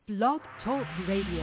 Blog Talk Radio.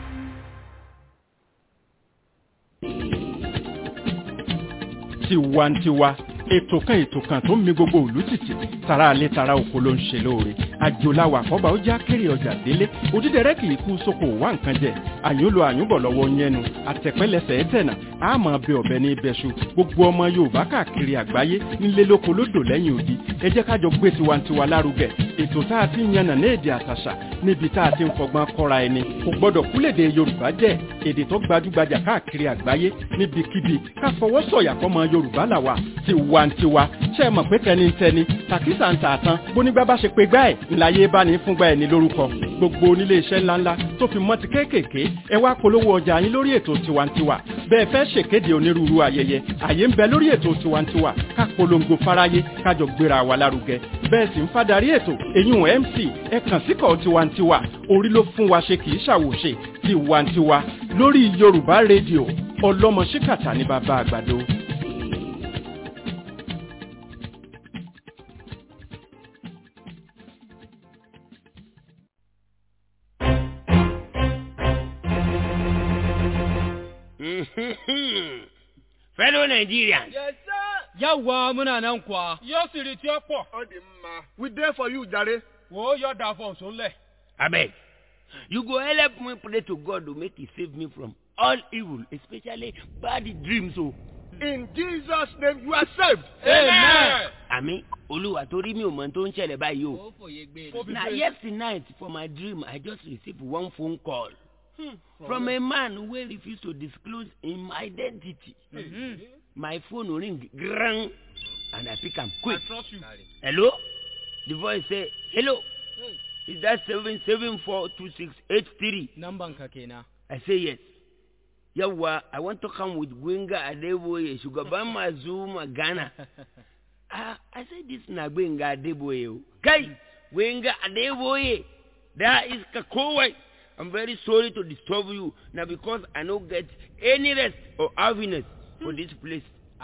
tiwantiwa ètò kan ètò kan tó ń mi gbogbo òlú tìtì tara alẹ́ tara oko ló ń ṣe lóore àjòláwà àkọ́bà ó já kéré ọjà délé òdídẹrẹ́ kì í kú sóko wá nǹkan jẹ àyúnlò àyúnbọ̀ lọ́wọ́ yẹnu àtẹ̀pẹ́lẹsẹ̀ ẹ̀tẹ̀nà àmọ́ bẹ ọ̀bẹ ní ibẹ̀ṣu gbogbo ọmọ yorùbá káàkiri àgbáyé nílé lóko lódò lẹ́yìn odi ẹ jẹ́ kájọ gbé tiwantiwa lárugẹ ètò tá a ti ń yànnà ní èdè àtàṣà níbi tá a ti ń fọgbọ́n kọ́ra ẹni kò gbọ́dọ̀ kúlèdè yorùbá jẹ́ èdè tó gbajúgbajà káàkiri àgbáyé níbikíbi ká fọwọ́ sọ̀yà fọmọ yorùbá làwà tiwantiwa ṣe é mọ̀ pé tẹnitẹni tàkísà ń tààtàn bónígbà bá ṣe pé gbá ẹ̀ ńláyé bá ní fúngbà ẹ̀ ní lórúkọ gbogbo onílé iṣẹ́ ńláńlá tó fi mọ́ ti kéékèèké ẹ wá polówó ọjà yín lórí ètò tiwantiwa bẹ́ẹ̀ fẹ́ ṣèkéde onírúurú ayẹyẹ àyè ń bẹ lórí ètò tiwantiwa ká polongo fáráyé kájọ gbéra wa lárugẹ bẹ́ẹ̀ sì ń fadarí ètò eyín mc ẹ kàn síkọ̀ tiwantiwa orí ló fún wa ṣe kì í ṣàwòṣe tiwantiwa lórí yorùbá rédíò ọlọ́mọ ṣíkàtà ní bàbá àgbàdo. fellow Nigerians. Yes, sir. Yàwá múnà náà ń kwa. Yóò sì rí tí ó pọ̀. Ó di mma. We dey for you, jare. Wo yóò dà fún òsùnlẹ̀. Abeg, you go help me pray to God to make he save me from all evil, especially bad dreams o. In Jesus name you are saved. Amen. Àmì Olúwa torí mi ò mọ̀ tó ń ṣẹlẹ̀ báyìí o. Ó fòye gbé Ó fi Na ṣe- yesterday night for my dream I just received one phone call from a man wey refuse to disclose him identity. My phone ring grang and I pick am quick. I trust you. Hello? The voice say, hello. Is that seven seven four two six eight three? Namban ka kenan. I say yes. Yawwa, I want to come with Gwenga Adeboye, shugaban masu magana. Ah, I say this na Gwenga Adeboye. o. Kai, Gwenga Adeboye, that is Kakowai. I'm very sorry to disturb you now because I no get any rest or happiness for this place.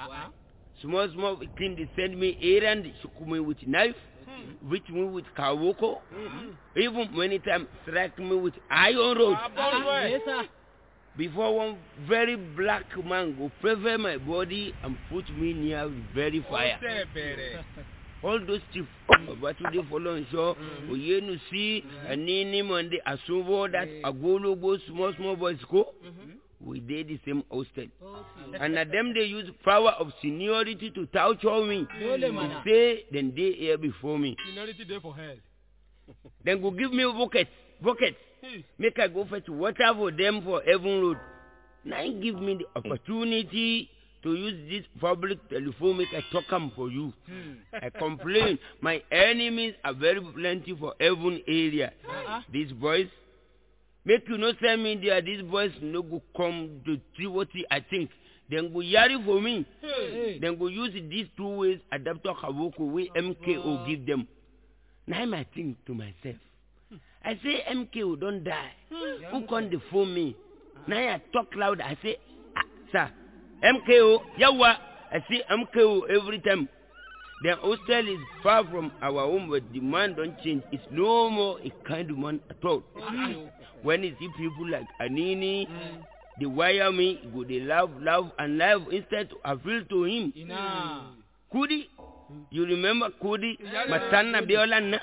Small, small thing they send me errand, shook me with knife, beat me with kawoko, even many times strike me with iron rod. Yesa. Before one very black man go prefer my body and put me near very fire. Ó tẹ̀ bẹ̀rẹ̀. All those chief Babatunde Fọlọ́nṣọ́, Oyenusi, Anini Monde, Asunbo, that Agologbo, small small boys go. We dey the same hostel. And na them dey use power of seniority to torture me. Dole mana. Say dem dey here before me. Minority dey for hell. Dem go give me bucket, bucket. make I go fetch water for them for Heaven Road. Now he give me the opportunity to use this public telephone make I talk am for you. I complain my enemies are very plenty for Heaven area. These boys make you no send me there these boys no go come to see what I think. Dem go yari for me. Dem go use these two ways adapter Kawoko wey MKO give them. Now I think to myself. I say MKO don die. Who come dey phone me? Now I talk loud. I say, ah, sir, MKO, yawa. I say MKO every time. The hostel is far from our home, but the man don't change. It's no more a kind of man at all. When you see people like Anini, they wire me, go they laugh, laugh, and laugh instead to appeal to him. Ina. Kudi, you remember Kudi, Matana Biola?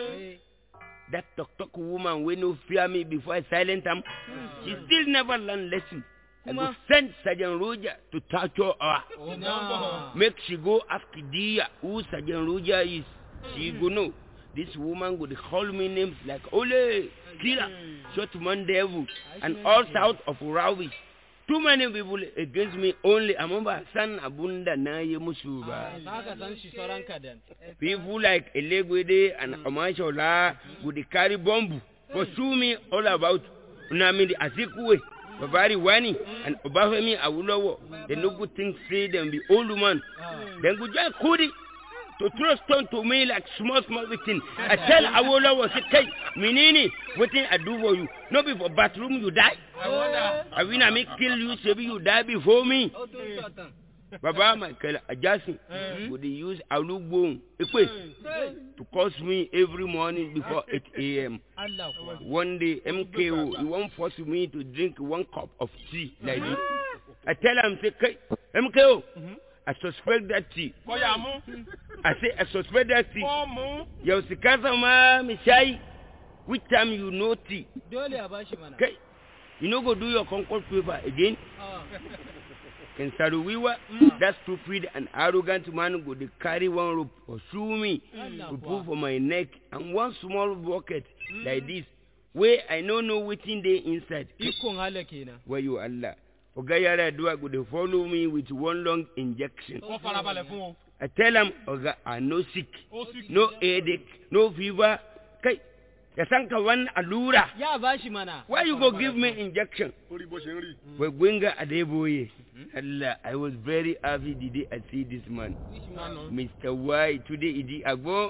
that talk talk woman wey no fear me before I silent am, she still never learn lesson. I go send Sergeant Roger to torture her. Ina. Make she go ask Dia who Sergeant Roger is. She go know. This woman go dey call me names like Ole, Killer, Short Man Devil, and all sorts of rubbish. Too many people against me only. Amamba san abunda na yi musu ba. Za ka san shi sauran kadan. People like Elegwede and Omashola would carry bomb pursue me all about Unamidi Azikwe, Babari Wani, and Obafemi Awulowo. They no good thing say them be old man. Then go join Kudi to throw stone to me like small small thing. I tell Awolowo say, "Hey, Minini, wetin I do for you? No be for bathroom you die. I win I make kill you, say you die before me. baba michael ajasin go dey use alugbohun epe to curse me every morning before eight a.m. Allah kuwa. one day mko he wan force me to drink one cup of tea like this i tell am say kai mko i suspect that tea Kọ́yà mú. i say i suspect that tea Kọ́ mú. yau si kasa ma mi shayi which time you know tea Dole a bashi mana. kai you no go do your concord paper again Ah. Ken Saruwiwa, that stupid and arrogant man go dey carry one rope pursue me Allah to kuwa. put for my neck and one small bucket like this wey I no know wetin dey inside. Ikon hala kenan. Wayo Allah. Oga Yaradua go dey follow me with one long injection. Wọ́n farabalẹ̀ fún o. I tell am, Oga, I no sick, Ó sì no headache, no fever. Kai, ya san ka one allura. Ya bashi mana. Why you go give me injection? orí bó ṣe ń rí. Gwegwenga Adeboye. Allah, I was very happy the day I see this man. Mr. Y, today Idi Agbo.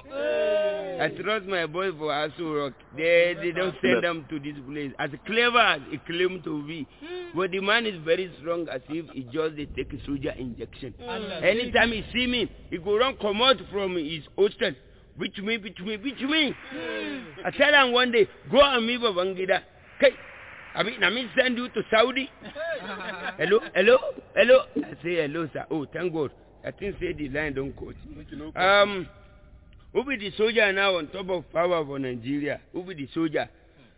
I trust my boy for Aso Rock. They, they don't send them to this place. As clever as he claimed to be. But the man is very strong as if he just dey take a soldier injection. Allah. Anytime he see me, he go run comot from his hostel. Beat me, beat me, beat me. I tell am one day, go and meet Babangida. Kai, I mean, I mean send you to Saudi. hello, hello, hello. I say hello, sir. Oh, thank God. I think say the line don't cut. Um, who be the soldier now on top of power for Nigeria? Who be the soldier?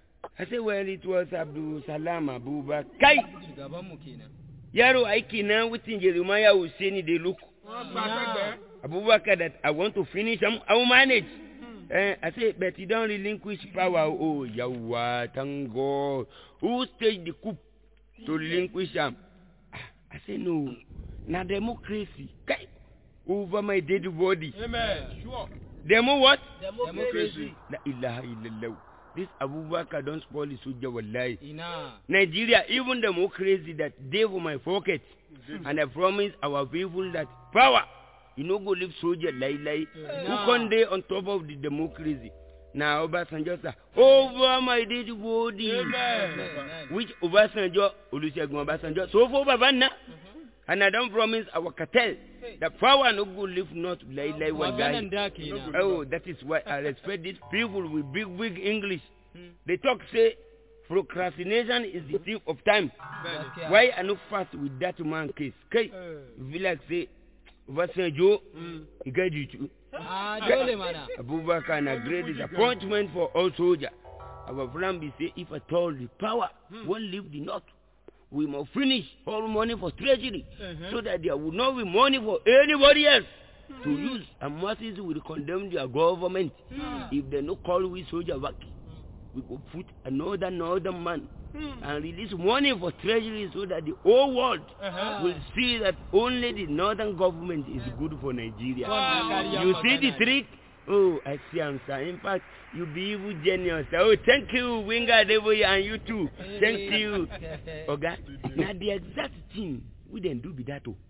I say, well, it was Abdul Salam Abubakar. Kai, Shugaban mu kenan. yaro aiki na wutin Jeremiah Hussein dey look. Wọ́n gba sẹ́gbẹ̀ẹ́. Abubakar that I want to finish, I'm, I will manage. Eh, I say, but you don't relinquish power. Oh, Yahweh, thank God. Who staged the coup to relinquish am? Ah, I say, no. Na democracy. Kai, over my dead body. Amen. Sure. Demo what? Democracy. La ilaha illallah. This Abubakar don't spoil the soldier wallahi. Ina. Nigeria, even democracy that dey for my pocket. And I promise our people that power, you no go leave soldier lie lie. Who con dey on top of the democracy? Na Obasanjo sir. Over my dead body. Amen. Which Obasanjo, Olusegun Obasanjo, so for Babana. And I don't promise our cartel that power no go leave not lie lie one guy. Maganan da kenan. Oh, that is why I respect these people with big, big English. They talk say procrastination is the thief of time. Gaskiya. Why I no fast with that man case? Kai, feel like say, Obasanjo, he get you too. Ah, dole mana. Abubakar na great disappointment for all soldiers. Our plan be say if at all the power won't leave the north, we must finish all money for treasury so that there will not be money for anybody else to use and masses will condemn their government if they no call we soldier back. We go put another northern man and release money for treasury so that the whole world will see that only the northern government is good for Nigeria. Wannan kariyar You see the magana ne. trick? Oh, I see am sir. In fact, you be evil genius. Oh, thank you, Winger Devoy, and you too. Thank you. Oga, na the exact thing we dem do be that o.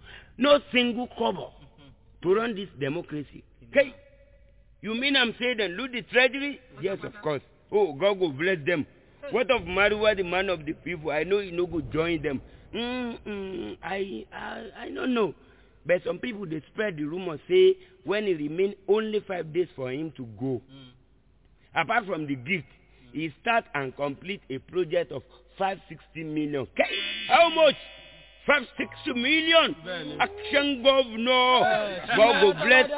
No single kobo to run this democracy. Hey, you mean I'm saying dem loot the treasury? Yes, of course. Oh, God go bless them. What of Maruwa, the man of the people? I know he no go join them. Mm, mm, I, I, I don't know. But some people dey spread the rumor say when e remain only five days for him to go. Apart from the gift, he start and complete a project of five sixty million. Kai, How much? Five sixty million. Action governor. God go bless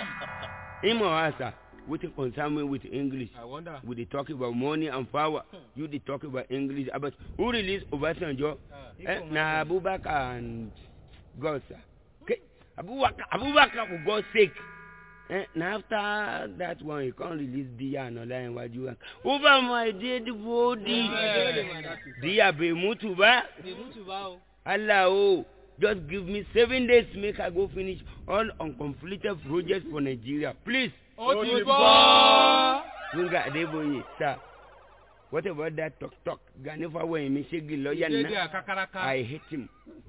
ah. Him or her, sir. Wetin concern me with English? I wonder. We dey talk about money and power. You dey talk about English. About who release Obasanjo? Eh, na Abubakar and God, sir. Okay. Abubakar, Abubakar for God's sake. Eh, na after that one, he can't release Dia and Ola and Waju. Over my dead body. Dole mana. Dia bai mutu ba. Bai mutu ba o. Allah oh, just give me seven days make I go finish all uncompleted projects for Nigeria. Please. Ó ti bọ́. Winga Adeboye, sir. What about that talk talk? Ganifa Wayimi Shegi lawyer Dédé na. àkàkàràkà. I hate him.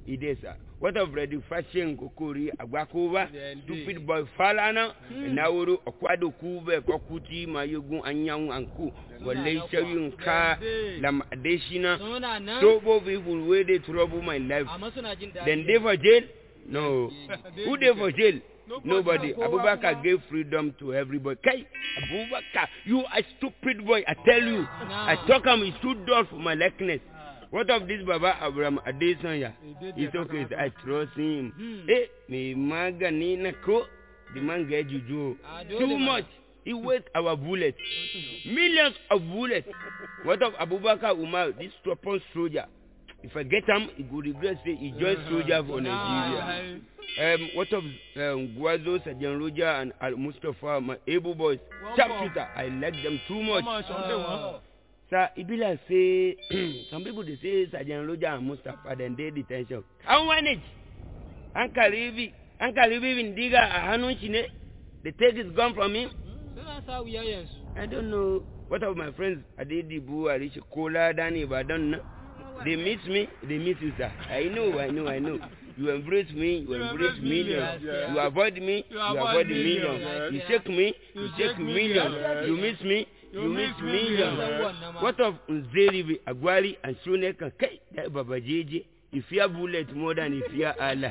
it is uh, what of ready fashion kokori agbakoba stupid boy falana naworo okwado kube kokuti mayogun anyanwu anku wale shayu nka lam adeshina Suna nan. tobo people wey dey trouble my life Amma suna jin daɗi. dem dey for jail no who dey for jail nobody Kowa abubakar kuma. gave freedom to everybody kai abubakar you a stupid boy i tell you i talk am he stood door for my likeness what of this baba abraham adesanya it's okay i trust him Hmm. eh me magani na ko the man get juju Ah, o dole too mana. much he waste our bullets millions of bullets what of abubakar umar this stubborn soldier if i get am he go regret say he join soldier for nigeria. Um, what of um, Guazo, Sajan Roja, and Al Mustafa, my able boys, sharpshooter, I like them too much. Oh. Sir, it be like say, some people they say Sajan Roja and Mustafa, then they detention. I manage. Uncle Rivi, Uncle Rivi in Diga, a Hanun Chine, the take is gone from him. Suna sa wuya yanzu. I don't know. What of my friends, Adedibu, Arish, Kola, Danny, Badan? They miss me, they miss you, sir. I know, I know, I know. You embrace me, you embrace millions. yes. You avoid me, you avoid millions. yes. You shake me, you shake millions. You miss me, you miss millions. millions. What of Nzeribi, Agwali, and Shuneka? Kai, that Baba JJ. If you bullet more than if you Allah.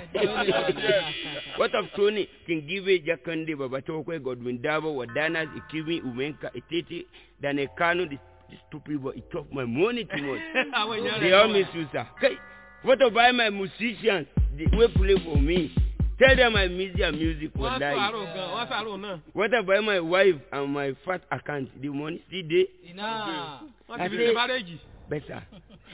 what of Tony, Kingibe, Jakande, Baba Tokwe, Godwin Dabo, Wadanas, Ikimi, Umenka, Etete, than a Kano, this, this stupid boy, it took my money too much. they all miss you, sir. Kai, what about my musicians? They will play for me. Tell them I miss their music for wọ́n life. sàárò gan wọ́n sàárò náà. What about my wife and my fat account? The money still there? Ina. wọ́n I ti fi say- ṣe márẹ́jì. better.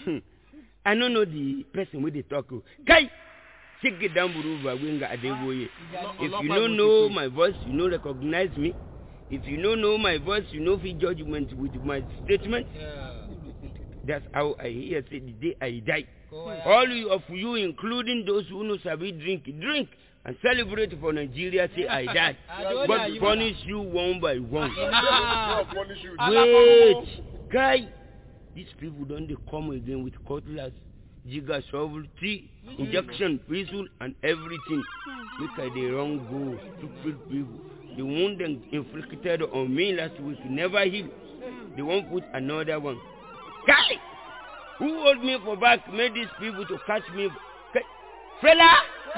I no know the person wey dey talk o. Kai! Chike Damburuva Gbenga Adeboye. If you no know my voice, you no recognize me. If you no know my voice, you no fit judgment with my statement. Yeah. That's how I hear say the day I die. Kowa ya- All you- of you, including those who no sabi drink, drink and celebrate for Nigeria say I died. Ah, dole a God yi punish you one by one. Ina. Wait, guy, these people don't they come again with cutlass, jigger, shovel, tree, injection, whistle, and everything. Look at the wrong go, stupid people. The wound them inflicted on me last week never heal. They won't put another one. Guy, who hold me for back made these people to catch me? Guy, fella,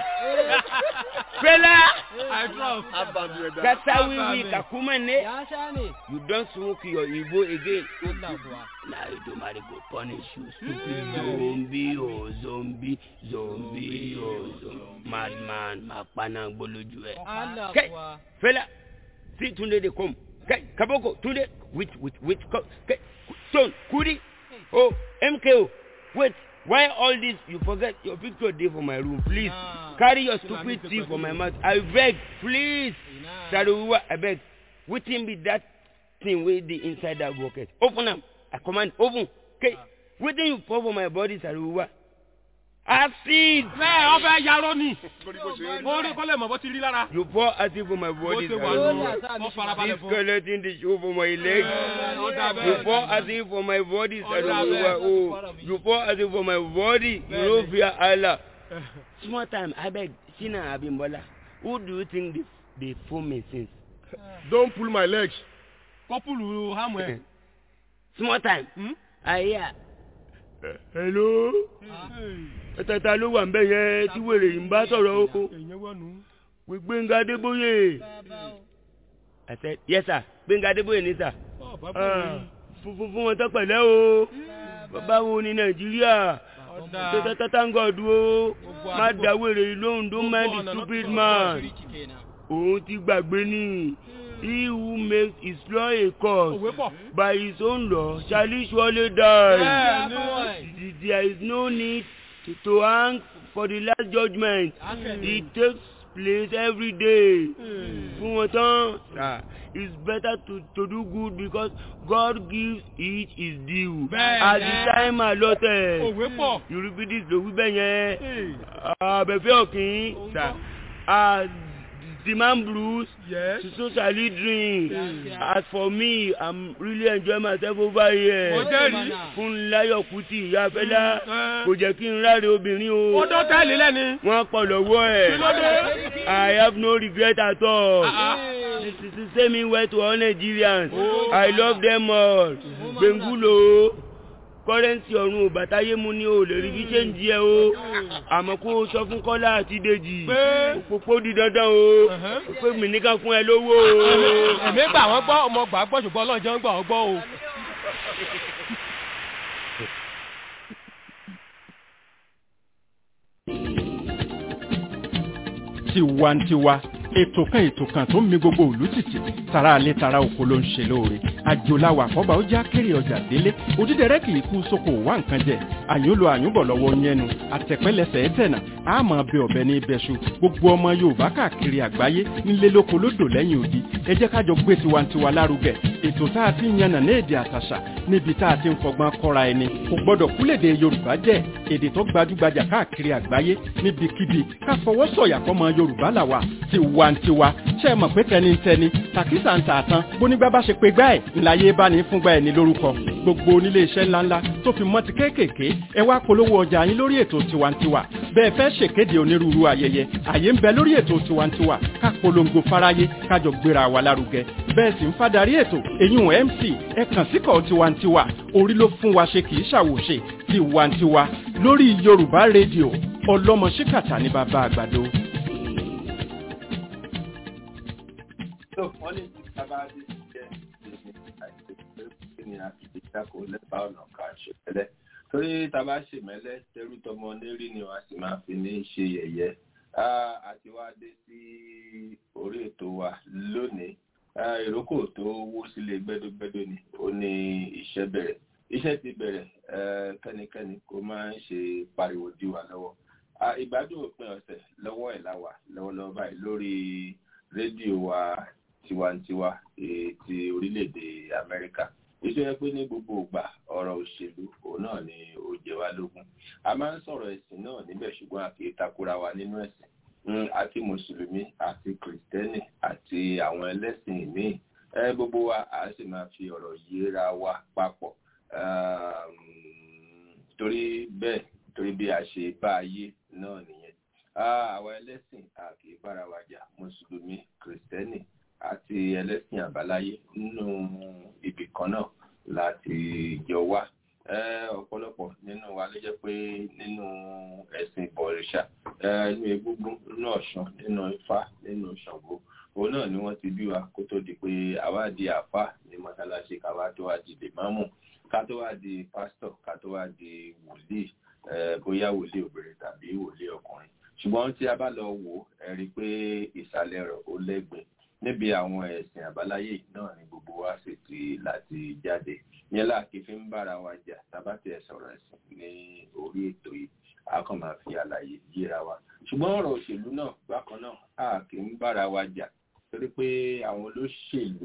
fella, I trust. kata wiwi kakuma ne. Ya sha ne. You don't smoke your Igbo again. Allah kuwa. Now you do marry go punish you. Stupid zombie, oh zombie, zombie, oh zombie. Madman, makpana gboloju ẹ. Allah Okay. kuwa. Fela, see Tunde dey come. Okay, Kaboko, Tunde, with, with, with, co- okay, Stone, Kudi, oh, MKO. Wait, why all this? You forget your picture dey for my room. Please, Nah. carry your stupid thing for my mouth. I beg, please. Ina. Saruwa, I beg. Wetin be that thing wey dey inside that bucket? Open am. I command, open. Okay. Wetin you pour for my body, Saruwa? Acid. Bẹ́ẹ̀ wọ́n fẹ́ yarọ́ ni. Mo rí kọ́lẹ̀ mọ̀ bó ti rí lára. You pour acid for my Bó body, ṣe wà Dole nù. a Saruwa. sa Wọ́n mishi farabalẹ̀ This fún. skeleton dey show for my leg. Ó dà You bẹ́ẹ̀. pour acid for my body, Oh, Saruwa. yeah. Oh, you pour acid for my body. You no fear Allah. Small time, I beg. Sina Abimbola. Who do you think the the fool me since? Don't pull my legs. Kọ́pùlù hámù ẹ̀. Small time. Hmm? I hear. Hello. Ẹ̀tẹ̀ta ló wà ń bẹ̀ yẹn tí wèrè yìí ń bá sọ̀rọ̀ o. Èyàn wọ̀ nù. Pé Gbénga Adébóyè. Bàbá o. I said, yes sir, Gbénga Adébóyè ní sà. Ọ̀ bàbá Ah, mi. Fún fún fún wọn tó pẹ̀lẹ́ o. Bàbá wo ni Nàìjíríà? Ọ̀dà. Tẹ́tẹ́tẹ́tàngọ̀dù o. Gbogbo Má àdúgbò. da wèrè yìí lóhùn don't mind the stupid man. Rich kenan. Òun ti gbàgbé ni. He who makes his law a cause. Òwe pọ̀. By his own law shall he surely die. Bẹ́ẹ̀ ni. Boy. There is no need to, to hang for the last judgment. It takes place every day. Fún wọn tán, sir, it's better to, to do good because God gives each his due. Bẹ́ẹ̀ At ni. the time allotted. Òwe pọ̀. Euripidis ló wí bẹ́ẹ̀ yẹn. Hey. Abẹ́fẹ́ ọ̀kìn, sir. At the man brews Yes. so shall he drink as for me i'm really enjoying myself over here Mo jẹ́rìí. Fúnmiláyọ̀ Kútì ìyá Fẹ́lá Mm. kò jẹ́ kí n ráre obìnrin o Ó dán tẹ́lẹ̀ lẹ́ni. wọ́n pọ̀ lọ́wọ́ ẹ̀ Kí ló dé? i have no regret at all Ah, this is the same way to all Nigerians Oh. i love them all gbẹ̀ngúlò kọ́rẹ́ǹsì ọ̀run òbátáyé mu ní o lè rí bí ṣéǹjì ẹ o àmọ́ kó o sọ fún Kọ́lá àti Dèjì Pé? òpópó di dandan o Uh-huh. pé mi nìkan fún ẹ lówó o. Èmi gbà wọ́n gbọ́, ọmọ gbà gbọ́ ṣùgbọ́n Ọlọ́run jẹ́ ń gbà wọ́n gbọ́ o. tiwantiwa ètò kan ètò kan tó ń mi gbogbo òlú tìtì tara alẹ́ tara oko ló ń ṣe lóore àjòláwà àkọ́bà ó já kéré ọjà délé òdídẹrẹ́ kì í kú sóko wá nǹkan jẹ àyúnlò àyúnbọ̀ lọ́wọ́ yẹnu àtẹ̀pẹ́lẹsẹ̀ ẹ̀tẹ̀nà àmọ́ bẹ ọ̀bẹ ní ibẹ̀ṣu gbogbo ọmọ yorùbá káàkiri àgbáyé nílé lóko lódò lẹ́yìn odi ẹ jẹ́ kájọ gbé tiwantiwa lárugẹ ètò tá a ti ń yànnà ní èdè àtàṣà níbi tá a ti ń fọgbọ́n kọ́ra ẹni kò gbọ́dọ̀ kúlèdè yorùbá jẹ́ èdè tó gbajúgbajà káàkiri àgbáyé níbikíbi ká fọwọ́ sọ̀yà fọmọ yorùbá làwà tiwantiwa ṣe é mọ̀ pé tẹnitẹni tàkísà ń tà tán bónígbà bá ṣe pé gbá ẹ̀ ńláyé bá ní fúngbà ẹ̀ ní lórúkọ gbogbo onílé iṣẹ́ ńláńlá tó fi mọ́ ti kéékèèké ẹ wá polówó ọjà yín lórí ètò tiwantiwa bẹ́ẹ̀ fẹ́ ṣèkéde onírúurú ayẹyẹ àyè ń bẹ lórí ètò tiwantiwa ká polongo fáráyé kájọ gbéra wa lárugẹ bẹ́ẹ̀ sì ń fadarí ètò èyún mc ẹ kàn síkọ̀ tiwantiwa orí ló fún wa ṣe kì í ṣàwòṣe tiwantiwa lórí yorùbá rédíò ọlọ́mọ ṣíkàtà ní bàbá àgbàdo. tó wọ́n ní tí sábà dé sí jẹ́ ìsinmi àìsí pé kí ni a fi lè dáko lẹ́bàá ọ̀nà kan ṣe tẹ́lẹ̀ torí tábà ṣe mẹ́lẹ́ tẹ́rú tọmọ lérí ni wọ́n á sì máa fi ní ṣe yẹ̀yẹ́ àti wá dé sí orí ètò wa lónìí ìrókò tó wó sílé gbẹ́dógbẹ́dó ni ó ní iṣẹ́ bẹ̀rẹ̀ iṣẹ́ ti bẹ̀rẹ̀ kẹ́nikẹ́ni kó máa ń ṣe pariwo dí wa lọ́wọ́ ìgbádùn òpin ọ̀sẹ̀ lọ́wọ́ ẹ̀ láwà lọ́wọ́lọ́wọ́ báyìí lórí rédíò wa tiwantiwa ti orílẹ̀-èdè amẹ́ríkà iṣẹ́ yẹ pé ní gbogbo ìgbà ọ̀rọ̀ òṣèlú òun náà ni ó jẹ wá lógún a máa ń sọ̀rọ̀ ẹ̀sìn náà níbẹ̀ ṣùgbọ́n a kì í takora wa nínú ẹ̀sìn àti mùsùlùmí àti kìrìtẹ́nì àti àwọn ẹlẹ́sìn míì gbogbo wa a sì máa fi ọ̀rọ̀ yíra wa papọ̀ torí bẹ́ẹ̀ torí bí a ṣe bá ayé náà nìyẹn àwọn ẹlẹ́sìn a kì í bára wa jà mùsùlùmí kìrìtẹ́nì àti ẹlẹ́sìn àbáláyé nínú ibì kan náà láti jọ wá ọ̀pọ̀lọpọ̀ nínú wa ló jẹ́ pé nínú ẹ̀sìn ìbọ̀rìṣà nínú egúngún nínú ọ̀ṣun nínú ifá nínú ṣàngó òun náà ni wọ́n ti bí wa kó tó di pé àwa di àfà ní mọ́sálásí káwa tó wá di lèmámù ká tó wá di pásítọ̀ ká tó wá di wòlíì bóyá wòlíì obìnrin tàbí wòlíì ọkùnrin ṣùgbọ́n tí a bá lọ wò ẹ rí i pé ìsàlẹ̀ rẹ̀ ó lẹ́gbẹ̀ẹ́ níbi àwọn ẹ̀sìn àbáláyé náà ni gbogbo wa sì ti láti jáde yẹn láàkì fi ń bára wa jà tábàtì ẹ̀ sọ̀rọ̀ ẹ̀sìn ní orí ètò yìí a kàn máa fi àlàyé yíra wa ṣùgbọ́n ọ̀rọ̀ òṣèlú náà bákan náà a kì í bára wa jà torí pé àwọn olóṣèlú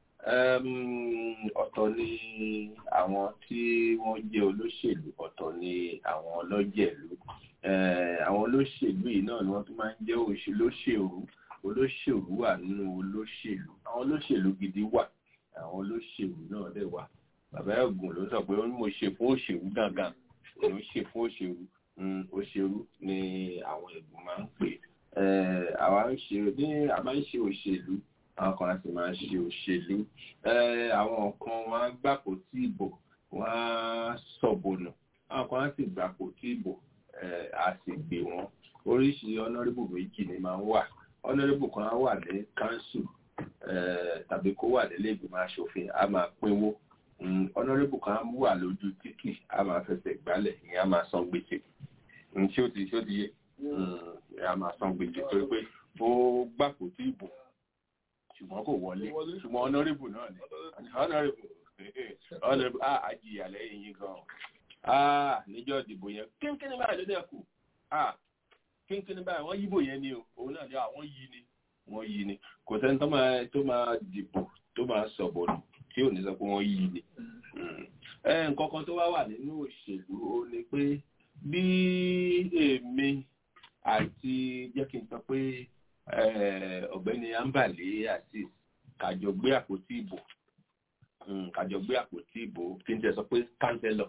ọ̀tọ̀ ni àwọn tí wọ́n jẹ́ olóṣèlú ọ̀tọ̀ ni àwọn ọlọ́jẹ̀lú àwọn olóṣèlú yìí náà ni wọ́n tún máa ń jẹ́ òṣèlóṣèlú olóṣèlú wà nínú olóṣèlú àwọn olóṣèlú gidi wà àwọn olóṣèlú náà dẹ̀ wà bàbá ẹ̀gùn ló sọ pé mo ṣe fún òṣèlú gangan mo ṣe fún òṣèlú òṣèlú ni àwọn ẹ̀gùn máa ń pè àwa ń ṣe ní a máa ń ṣe òṣèlú àwọn kan láti máa ṣe òṣèlú àwọn kan wọn á gbàpò tí ìbò wọn á sọ̀bọ̀nà àwọn kan láti gbàpò tí ìbò a sì gbé wọn oríṣi ọ̀nàrẹ́bù méjì ni máa ń wà ọ̀nàrẹ́bù kan á wà ní kánsù tàbí kó wà nílé ìgbìmọ̀ asòfin a máa pínwó ọ̀nàrẹ́bù kan á wà lójú títì a máa fẹsẹ̀ gbálẹ̀ ìyẹn a máa san gbèsè tí ó ti tí ó ti yé a máa san gbèsè torí pé ó gbàpò tí ìbò ṣùgbọ́n kò wọlé ṣùgbọ́n ọ̀nàrẹ́bù náà ni ọ̀nàrẹ́bù ọ̀nàrẹ́bù á àjìyà lẹ́yìn yín gan-an níjọ́ ìdìbò yẹn kínkínní báyìí ló dẹ̀ kù kínkínní báyìí wọ́n yíbò yẹn ni o òun náà ni àwọn yí ni wọ́n yí ni kò sẹ́ni tó máa tó máa dìbò tó máa sọ̀bọ̀ nù tí ò ní sọ pé wọ́n yí ni. nǹkan kan tó wá wà nínú òṣèlú ó ní pé bí èmi àti jẹ́ kí n sọ pé ọ̀gbẹ́ni ambale àti kàjọ gbé àpótí ìbò kàjọ gbé àpótí ìbò kí n tẹ sọ pé kánsẹ́lọ̀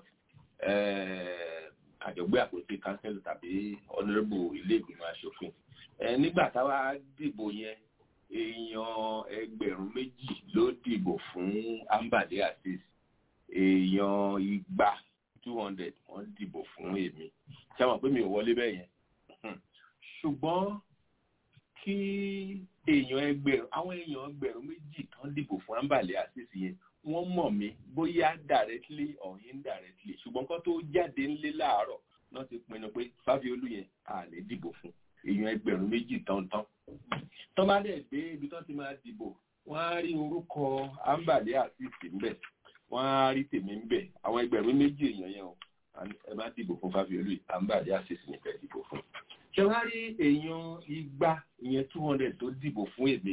kàjọ gbé àpótí kánsẹ́lọ̀ tàbí ọ̀nàrẹ́bù ilé ìgbìmọ̀ asòfin nígbà táwa dìbò yẹn èèyàn ẹgbẹ̀rún méjì ló dìbò fún ambale asis èèyàn igba two hundred wọ́n dìbò fún èmi ṣé àwọn pé mi ò wọlé bẹ́ẹ̀ yẹn ṣùgbọ́n kí èèyàn ẹgbẹ̀rún àwọn èèyàn ẹgbẹ̀rún méjì kan dìbò fún ambale asis yẹn wọ́n mọ̀ mí bóyá directly or indirectly ṣùgbọ́n kan tó jáde ńlé láàárọ̀ náà ti pinnu pé fáfiolú yẹn à lè dìbò fún èèyàn ẹgbẹ̀rún méjì tán-tán tó bá dẹ̀ dé ibi tó ti máa dìbò wọ́n á rí orúkọ ambale àtìsí ńbẹ̀ wọ́n á rí tèmi ńbẹ̀ àwọn ẹgbẹ̀rún méjì èèyàn yẹn o ẹ má dìbò fún fáfiolú yìí ambale àtìsí ní fẹ́ dìbò fún. ṣé wọ́n á rí èèyàn igba ìyẹn two hundred tó dìbò fún èmi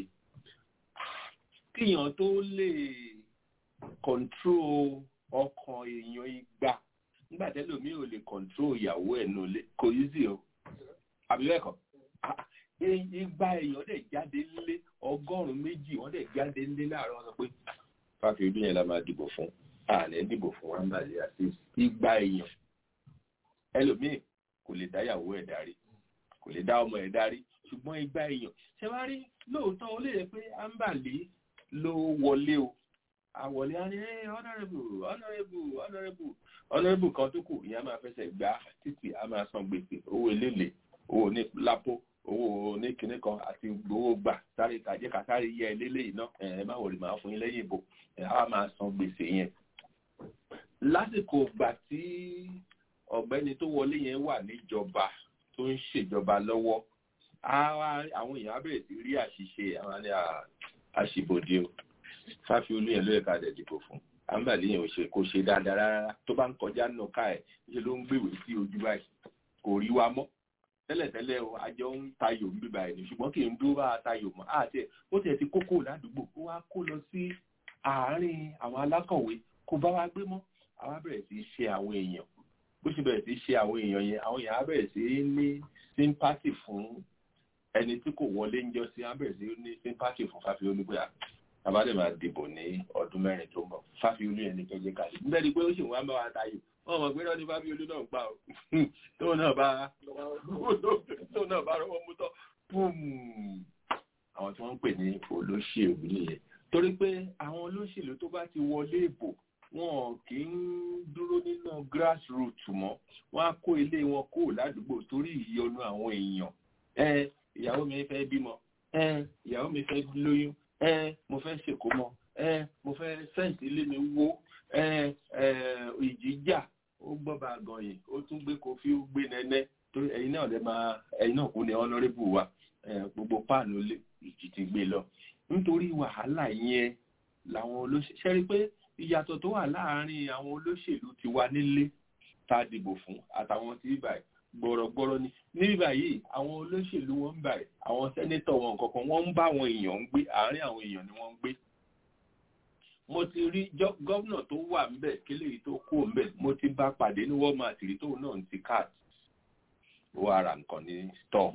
kíyàn tó lè control ọkàn èèyàn igba nígbà tẹ́lẹ̀ mi ò lè control ìyàwó ẹ̀ nù lé kò yí sí o àbí bẹ́ẹ̀ kọ́ igba èèyàn dẹ̀ jáde nílé ọgọ́rùn-ún méjì wọ́n dẹ̀ jáde nílé láàárọ̀ wọn sọ pé fáfi ojú yẹn la máa dìbò fún àlẹ́ dìbò fún wàmbàlẹ́ àti igba èèyàn ẹlòmíì kò lè dáyàwó ẹ̀ darí kò lè dá ọmọ ẹ̀ darí ṣùgbọ́n igba èèyàn ṣe wá rí lóòótọ́ ó lè yẹ pé àǹbàlẹ́ ló wọlé o àwọlé á ní honourable honourable honourable honourable kan tó kù ìyẹn máa fẹsẹ̀ gbá títì á máa san gbèsè owó eléle owó ní lápò owó ní kinní kan àti owó gbà sáré kàjẹ́ ká sáré yẹ eléyìí náà ẹ má wòlé máa fún yín lẹ́yìn ìbò ẹ á máa san gbèsè yẹn. lásìkò gbà tí ọ̀gbẹ́ni tó wọlé yẹn wà níjọba tó ń ṣèjọba lọ́wọ́ àwọn èèyàn á bẹ̀rẹ̀ sí rí àṣìṣe àwọn ní àṣìbòde o fáfiolú yẹn ló yẹ ká dẹ̀ dìbò fún àǹbàlí yẹn ò ṣe kò ṣe dáadáa rárá tó bá ń kọjá nù ká ẹ̀ ṣe ló ń gbèwé sí ojú báyìí kò rí wa mọ́ tẹ́lẹ̀tẹ́lẹ̀ o àjọ ń tayò ń bíbá ẹ̀ ní ṣùgbọ́n kì í dúró bá tayò mọ́ àti ẹ̀ ó tiẹ̀ ti kókó ládùúgbò ó wá kó lọ sí àárín àwọn alákọ̀wé kó bá wa gbé mọ́ àwa bẹ̀rẹ̀ sí í ṣe àwọn èèyàn bó ṣe bẹ̀rẹ̀ sí í ṣe àwọn èèyàn yẹn àwọn èèyàn á bẹ̀rẹ̀ sí í ní sympathy fún ẹni tí kò wọlé ń jọ sí á bẹ̀rẹ̀ sí í ní sympathy fún Fáfiolú pé àbádẹ́ máa dìbò ní ọdún mẹ́rin tó ń bọ̀ Fáfiolú yẹn ní kẹjẹ kalẹ̀ níbẹ̀ ni pé ó sì wá bá wa tayò wọn mọ̀ pé lọ́dún Fáfiolú náà ń pa ọ́ tóun náà bá tóun náà bá rọwọ́ mú tọ́ àwọn tí wọ́n ń pè ní olóṣèlú nìyẹn torí pé àwọn olóṣèlú tó bá ti wọlé ìbò wọn kì í dúró nínú grassroots mọ́ wọ́n á kó ilé wọn kó ládùúgbò torí ìyọnu àwọn èèyàn ẹ ìyàwó mi fẹ́ bímọ ẹ ìyàwó mi fẹ́ lóyún ẹ mo fẹ́ ṣèkómọ ẹ mo fẹ́ fẹ́ǹsì ilé mi wó ẹ ẹ ìjì jà ó gbọ́ bá gan yìí ó tún gbé kofi ó gbé nẹ́nẹ́ torí ẹ̀yin náà lè máa ẹ̀yin náà kún ní honourable wa gbogbo páànù lè ìjì ti gbé lọ nítorí wàhálà yẹn làwọn olóṣèlú ṣe rí pé ìyàtọ̀ tó wà láàárín àwọn olóṣèlú ti wà nílé tá a dìbò fún àtàwọn tí báyìí gbọ̀rọ̀gbọ̀rọ̀ ni ní báyìí àwọn olóṣèlú wọn ń báyìí àwọn sẹ́nétọ̀ wọn kankan wọ́n ń bá àwọn èèyàn ń gbé àárín àwọn èèyàn ni wọ́n ń gbé mo ti rí gọ́vnà tó wà ńbẹ̀ kílè tó kú ńbẹ̀ mo ti bá pàdé ní walmart rí tóun náà ti cat ó ara nǹkan ní store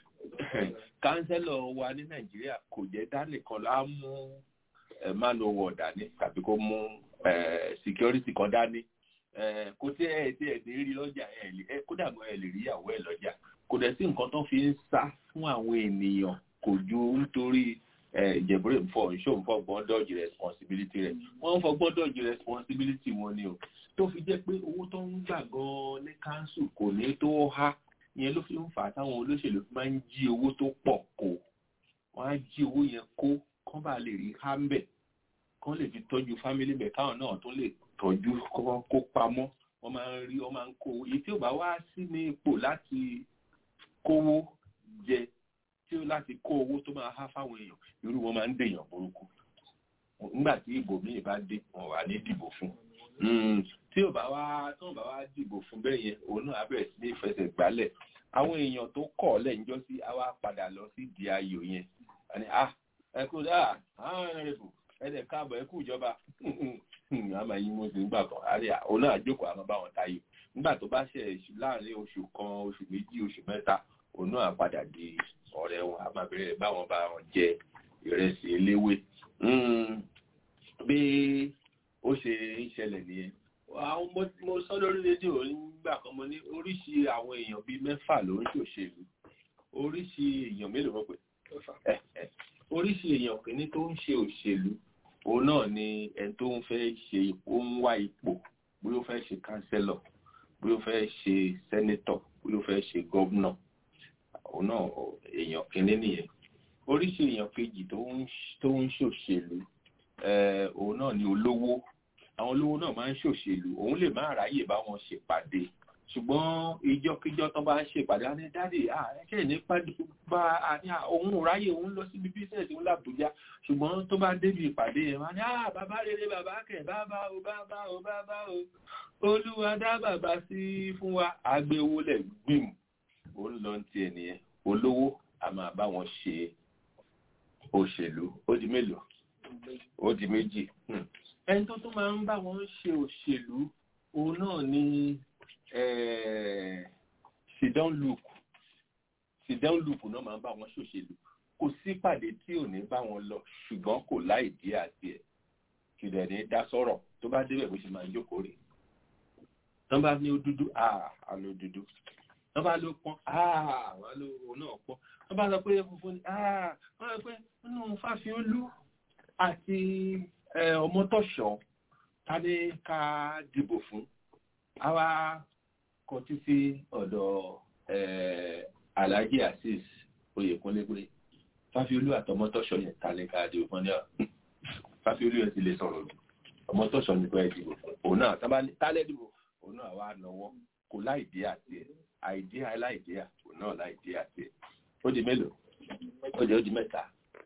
kánsẹ́lọ̀ wa ní nàìjíríà kò jẹ́ dánìkan lá mú manowar dání tàbí kó mú security kan dání kò tí ẹ tí ẹ ti rí lọ́jà ẹ lè ẹ kódà mọ́ ẹ lè rí ìyàwó ẹ lọ́jà kò dẹ̀ sí nǹkan tó fi ń sá fún àwọn ènìyàn kò ju nítorí ìjẹ̀búrẹ́ nfọ̀ nṣó nfọ̀ gbọ́n dọ́ọ̀jì responsibility rẹ̀ wọ́n ń fọgbọ́n dọ́ọ̀jì responsibility wọn ni o tó fi jẹ́ pé owó tó ń gbà gan-an ní council kò ní tó há ìyẹn ló fi ń fà á táwọn olóṣèlú máa ń jí owó tó pọ̀ kó wọ́n á jí owó yẹn kó kán bá lè rí hámbẹ̀ kán lè fi tọ́jú fámílì bẹ̀ káwọn náà tó lè tọ́jú kó pamọ́ wọ́n máa ń rí wọ́n máa ń kó owó èyí tí ò bá wá sí ní ipò láti kówó jẹ tí ó láti kó owó tó máa há fáwọn èèyàn irú wọn máa ń dèèyàn burúkú nígbà tí ìbò míì bá dé wọn wà ní dìbò fún tí ò bá wá tí wọn bá wá dìbò fún bẹ́ẹ̀ yẹn òun náà á bẹ̀rẹ̀ sí ní ìfẹsẹ̀ gbálẹ̀ àwọn èèyàn tó kọ̀ lẹ́yìnjọ́ sí á wá padà lọ sí di ayò yẹn àní ah ẹ kú dáa àwọn ẹ̀rẹ̀bù ẹ̀dẹ̀ káàbọ̀ ẹ kú ìjọba a máa yí mọ́sí nígbà kan àrí òun náà jókòó àwọn bá wọn tayò nígbà tó bá ṣe láàrin oṣù kan oṣù méjì oṣù mẹ́ta òun náà padà di ọ̀rẹ́ wọn a máa bẹ̀rẹ̀ báwọn bá wọn jẹ ìrẹsì eléwé Mm, bí ó ṣe ń ṣẹlẹ̀ nìyẹn àwọn mo mo sọ lórí rédíò nígbà kan mo ní oríṣi àwọn èèyàn bíi mẹ́fà ló ń ṣòṣèlú oríṣi èèyàn mélòó wọ́n pè ẹ ẹ oríṣi èèyàn kìíní tó ń ṣe òṣèlú òun náà ni ẹni tó ń fẹ́ ṣe ipò ń wá ipò bóyá ó fẹ́ ṣe kánsẹ́lọ̀ bóyá ó fẹ́ ṣe sẹ́nétọ̀ bóyá ó fẹ́ ṣe gọ́vnọ̀ òun náà èèyàn kìíní nìyẹn oríṣi èèyàn kejì tó ń tó ń ṣòṣèlú eh, òun náà ni olówó àwọn olówó náà máa ń ṣòṣèlú òun lè má ráyè bá wọn ṣèpàdé ṣùgbọ́n ìjọkíjọ tó bá ń ṣèpàdé á ní dáàdì ẹ̀ṣẹ̀ ní pàdé bá a ní à, òun ò ráyè òun lọ síbi bísẹ̀sì òun làbújá ṣùgbọ́n tó bá débi ìpàdé yẹn máa ní à bàbá rere bàbá kẹ̀ bàbá o bàbá o bàbá o olúwa dá bàbá sí fún wa àgbéwò lẹ̀ gbìm ó ń lọ tiẹ̀ nìyẹn olówó a máa bá wọn ṣe òṣèlú ó di mélòó ó di méjì Hmm. ẹni tó tún máa ń bá wọn ṣe òṣèlú òun náà ni sidan luke sidan luke náà máa ń bá wọn ṣòṣèlú kò sí pàdé tí ò ní bá wọn lọ ṣùgbọ́n kò láì dí àti ẹ̀ kìdẹ̀ ní dá sọ̀rọ̀ tó bá débẹ̀ bó ṣe máa ń jókòó rè tán bá ní ó dúdú àà àlọ́ dúdú tán bá ló pọ́n àà wọ́n ló òun náà pọ́n wọ́n bá sọ pé funfun ni àà wọ́n sọ pé nínú fáfiolú àti ẹ, ọmọtọ́ṣọ́ ta ní ká dìbò fún àwa kọtí sí ọ̀dọ̀ ẹ, alhaji azeez oyèkúnlé pé fáfiolú àtọmọtọ́ṣọ́ yẹn ta ní ká dìbò fún ní ọ fáfiolú yẹn ti lè sọ̀rọ̀ jù ọmọtọ́ṣọ́ ní pé dìbò fún òun náà tábà ní tálẹ́ dìbò òun náà wà lọ́wọ́ kò láìdí àti ẹ̀ àìdí aláìdí à òun náà láìdí àti ẹ̀ ó di mélòó ó di ó di mẹ́ta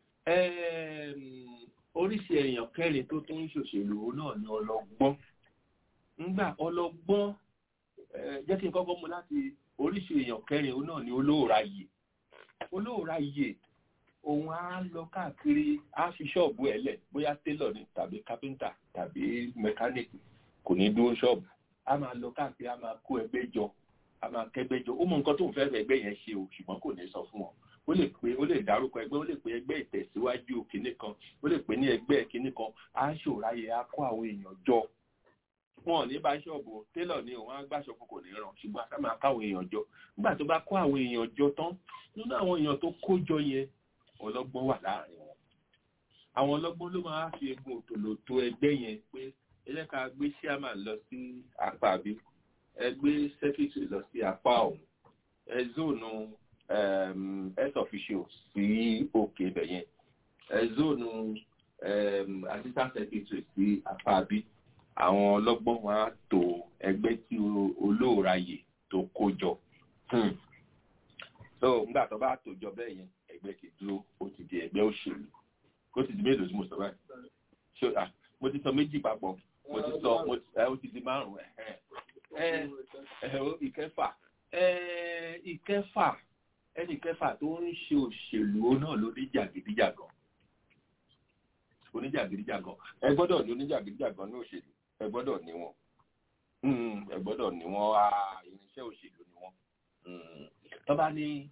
Ẹm, oríṣi èèyàn kẹrin tó tún ń ṣòṣèlú náà ni ọlọ́gbọ́n ńgbà ọlọ́gbọ́n eh, jẹ́ kí n kọ́kọ́ mú láti oríṣi èèyàn kẹrin òun náà ni olóòráyè olóòráyè òun á lọ káàkiri á fi ṣọ́ọ̀bù ẹ̀ lẹ̀ bóyá télọ̀ ni tàbí kápẹ́ńtà tàbí mẹkáníìkì kò ní dúró ṣọ́ọ̀bù á máa lọ káàkiri á máa kó ẹgbẹ́ jọ á máa kẹ́gbẹ́ jọ ó mọ nǹkan tó ń fẹ́ fẹ́ ẹgbẹ́ yẹn ṣe o ṣùgbọ́n kò ní sọ fún wọn ó lè pé ó lè dárúkọ ẹgbẹ́ ó lè pé ẹgbẹ́ ìtẹ̀síwájú kinní kan ó lè pé ní ẹgbẹ́ kinní kan á ṣòráyè á kó àwọn èèyàn jọ wọn ò ní bá ṣọ́ọ̀bù télọ̀ ni òun á gbàṣọ fún kò ní ràn ṣùgbọ́n á sá máa káwọn èèyàn jọ nígbà tó bá kó àwọn èèyàn jọ tán nínú àwọn èèyàn tó kó jọ yẹn ọlọ́gbọ́n wà láàrin wọn àwọn ọlọ́gbọ́n ló máa fi egun òtòlò tó ẹgbẹ́ yẹn pé ẹ jẹ́ ká gbé chairman lọ sí apá bí ẹ gbé secretary lọ sí apá ọ̀hún ẹ zóònù um, health official sí òkè ibẹ̀ yẹn ẹ zóònù um, assistant secretary sí apá bí àwọn ọlọ́gbọ́n wọn á tó ẹgbẹ́ tí o- olóòráyè tó kó jọ Hmm. so nígbà tó bá tó jọ bẹ́ẹ̀ yẹn ẹgbẹ́ ti dúró ó ti di ẹgbẹ́ òṣèlú ó ti di mélòó tí mo sọ báyìí ṣé ah mo ti sọ méjì papọ̀ mo ti sọ mo ti ẹ ó ti di márùn ẹ ẹ ẹ ó ìkẹfà ẹ ìkẹfà ẹnì kẹfà tó ń ṣe òṣèlú náà ló ní jàgídíjàgan oníjàgídíjàgan ẹ gbọ́dọ̀ ní oníjàgídíjàgan ní òṣèlú ẹ gbọ́dọ̀ ní wọn Mm, ẹ gbọ́dọ̀ ní wọn á irinṣẹ́ òṣèlú ní wọn Mm. tó bá ní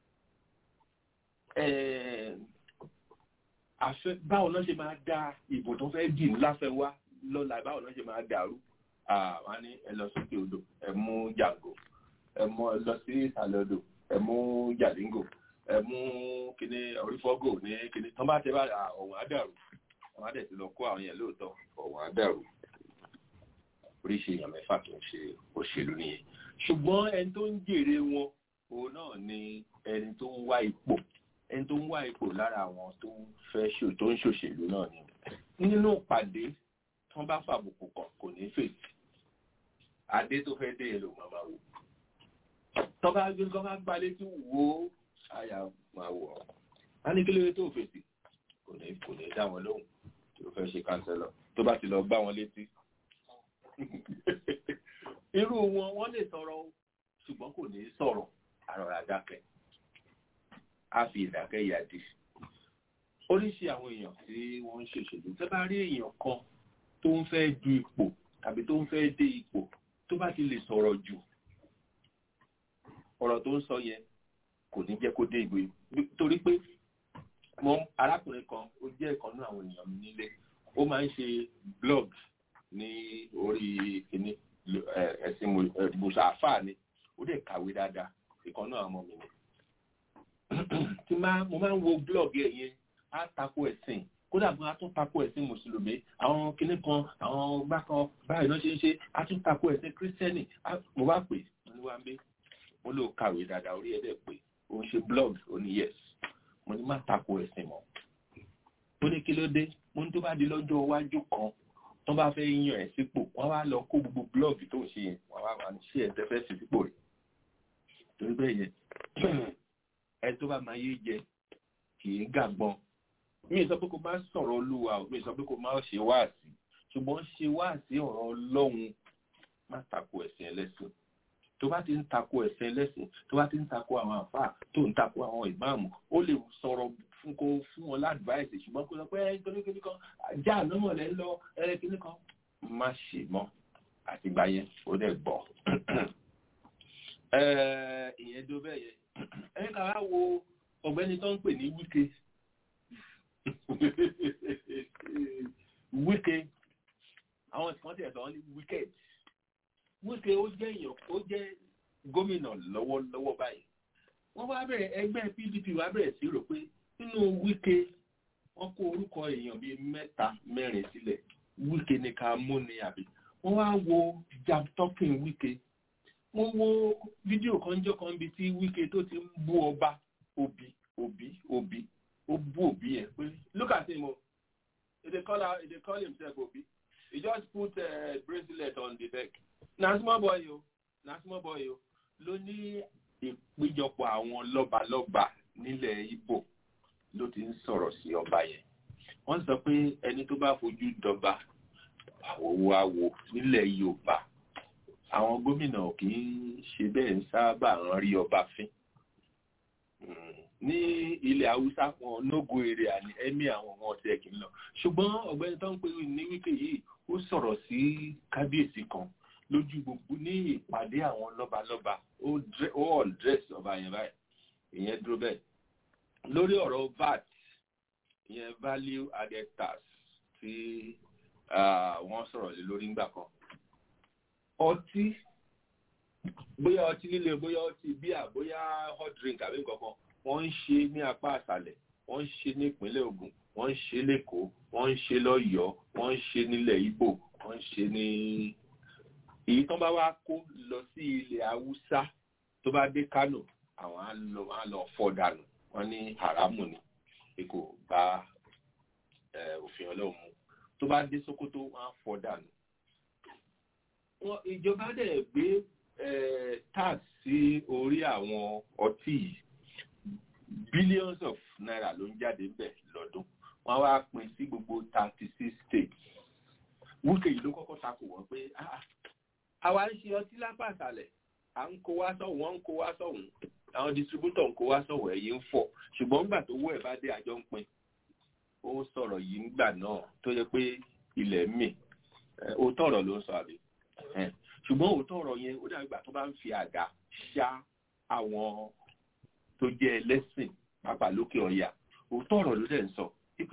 eh, àfẹ́ báwo náà ṣe máa da ìbò tó fẹ́ dì láfẹ́ wá lọ́la báwo náà ṣe máa dàrú àwọn ní ẹ lọ sókè odò ẹ mú jàǹgò ẹ mú ẹ lọ sí ìsàlẹ̀ odò ẹ mú jàdíngò ẹ mú kíní orífọ́gò ní kíní tó bá tẹ bá ọ̀hún á dàrú àwọn á dẹ̀ ti lọ kó àwọn yẹn lóòótọ́ ọ̀hún á dàrú oríṣi èèyàn mẹ́fà tó ń ṣe òṣèlú nìyẹn ṣùgbọ́n ẹni tó ń jèrè wọn òun náà ni ẹni tó ń wá ipò ẹni tó ń wá ipò lára àwọn tó ń fẹ́ ṣò tó ń ṣòṣèlú náà ni nínú ìpàdé tí wọ́n bá fàbùkù kàn kò ní fèsì adé tó fẹ́ dé èlò màmá wò tọ́ba gbé kọ́ bá gbá létí wò ó àyà máa wọ̀ ọ́ á ní kí lóore tó fèsì kò ní kò ní dá wọn lóhùn tó fẹ́ ṣe kánsẹ́lọ̀ tó bá ti lọ gbá wọn létí irú wọn wọ́n lè sọ̀rọ̀ ṣùgbọ́n kò ní sọ̀rọ̀ àrọ̀rà dákẹ́ á fi ìdákẹ́ yàdí oríṣi àwọn èèyàn tí wọ́n ń ṣèṣèlú tẹ́ bá rí èèyàn kan tó ń fẹ́ du ipò tàbí tó ń fẹ́ dé ipò tó bá ti lè sọ̀rọ̀ jù ọ̀rọ̀ tó ń sọ yẹn kò ní jẹ́ kó dé ìgbé torí pé mo arákùnrin kan ó jẹ́ ìkan náà àwọn èèyàn mi nílé ó máa ń ṣe blog ní orí kìíní ẹ̀sìn mùsàáfà ni ó dẹ̀ kàwé dáadáa ìkan náà ọmọ mi ni tí mo máa ń wo blog ẹ̀ yẹn á tako ẹ̀sìn kódà bí wọ́n á tún tako ẹ̀sìn mùsùlùmí àwọn kinní kan àwọn bákan báyìí náà ṣe ń ṣe á tún tako ẹ̀sìn kírísítẹ́nì mo bá pè mo ní wá ń gbé mo lò kàwé dáadáa orí ẹ̀ dẹ̀ pé ó ń ṣe blog ó ní yes mo ní má tako ẹ̀sìn mọ́ ó ní kí ló dé mo ní tó bá di lọ́jọ́ iwájú kan tó bá fẹ́ yan ẹ̀ sípò wọ́n wá lọ kó gbogbo blog tó ń ṣe yẹn wọ́n wá wà ní ṣé ẹ̀ tẹ́fẹ́ sí sípò rẹ̀ torí bẹ́ẹ̀ yẹn ẹ tó bá máa yé jẹ kì í gàgbọ́n mi sọ pé kò má sọ̀rọ̀ olúwa mi sọ pé kò má ṣe wáàsí ṣùgbọ́n ṣe wáàsí ọ̀rọ̀ ọlọ́run má tako ẹ̀sìn ẹlẹ́sìn tó bá ti ń tako ẹ̀sìn ẹlẹ́sìn tó bá ti ń tako àwọn àfáà tó ń tako àwọn ìmáàmù ó lè sọ̀rọ̀ fún kó fún wọn ládùúbáìsì ṣùgbọ́n kó sọ pé ẹ kíní kíní kan ajá ànámọ̀ lẹ́ ń lọ ẹ kíní kan má ṣe mọ́ àtìgbà yẹn ó dẹ̀ gbọ́ ìyẹn tó bẹ́ẹ̀ yẹn ẹ ká wá wo ọ̀gbẹ́ni tó ń pè ní wíkẹ́ wíkẹ́ àwọn kan tẹ̀ sọ ní wicked wíkẹ́ ó jẹ́ èèyàn ó jẹ́ gómìnà lọ́wọ́lọ́wọ́ báyìí wọ́n wá bẹ̀rẹ̀ ẹgbẹ́ pdp wá bẹ̀rẹ̀ sí rò pé nínú wíkẹ́ wọ́n kó orúkọ èèyàn bíi mẹ́ta mẹ́rin sílẹ̀ wíkẹ́ ní ká mú ni àbí wọ́n wá wo jam talking wíkẹ́ wọ́n wo fídíò kan jọ́ kan bíi tí wíkẹ́ tó ti ń bú ọba òbí òbí òbí ó bú òbí yẹn pé look at him o he dey call he dey call himself obi he just put uh, bracelet on the neck na small boy o na small boy o ló ní ìpéjọpọ̀ àwọn lọ́balọ́ba nílẹ̀ Ìgbò ló ti ń sọ̀rọ̀ sí ọba yẹn wọ́n sọ pé ẹni tó bá fojú dọba àwòwò àwò nílẹ̀ Yorùbá àwọn gómìnà kì í ṣe bẹ́ẹ̀ ń sábà rán rí ọba fín ní ilẹ̀ haúsá wọn nógo èrè àní ẹ̀mí àwọn ọmọ ọ̀sẹ̀ kì í lọ ṣùgbọ́n ọ̀gbẹ́ni tó ń pè ní wíkẹ́ yìí ó sọ̀rọ̀ sí kábíyèsí kan lójú gbogbo ní ìpàdé àwọn lọ́balọ́ba ó ọ̀dírẹ́sì ọba yẹn báyìí ìyẹn dúró bẹ́ẹ̀ lórí ọ̀rọ̀ vat ìyẹn value added tax tí wọ́n sọ̀rọ̀ lé lórí ńgbà kan ọtí bóyá ọtí líle bóyá ọtí bíà bóyá hot drink àbí nǹkan kan wọ́n ń ṣe ní apá àṣàlẹ̀ wọ́n ń ṣe ní ìpínlẹ̀ Ògùn wọ́n ń ṣe lẹ́kọ̀ọ́ wọ́n ń ṣe lọ́yọ̀ọ́ wọ́n ń ṣe nílẹ̀ Ìgbò wọ́n ń ṣe ní èyí tán bá wá kó lọ sí ilẹ̀ Haúsá tó bá dé Kánò àwọn á lọ á lọ fọ́ dànù wọ́n ní haramu ni pé kò bá òfin Ọlọ́run mu tó bá dé Sókótó wọ́n á fọ́ dànù ìjọba dẹ̀ gbé tax sí orí àwọn ọtí yìí billions of naira ló ń jáde ń bẹ̀ lọ́dún wọ́n wá pín sí gbogbo thirty six states wúkẹ́ yìí ló kọ́kọ́ takò wọ́n pé àwa ń ṣe ọtí lápá àṣàlẹ̀ à ń kó wá sọ̀hún wọ́n ń kó wá sọ̀hún àwọn distributor ń kó wá sọ̀hún ẹ̀yìn ń fọ̀ ṣùgbọ́n nígbà tó wọ́ ẹ̀ bá dé àjọ ń pín ó sọ̀rọ̀ yìí nígbà náà tó yẹ pé ilẹ̀ mì òótọ́ ọ̀rọ̀ ló ń sọ àbí ṣùgbọ́n òótọ́ ọ̀rọ̀ yẹn ó dàbí ìgbà tó bá ń fi àdá ṣá àwọn tó jẹ́ ẹlẹ́sìn pàápàá lókè ọ̀yà òótọ́ ọ̀rọ̀ ló dẹ̀ ń sọ pé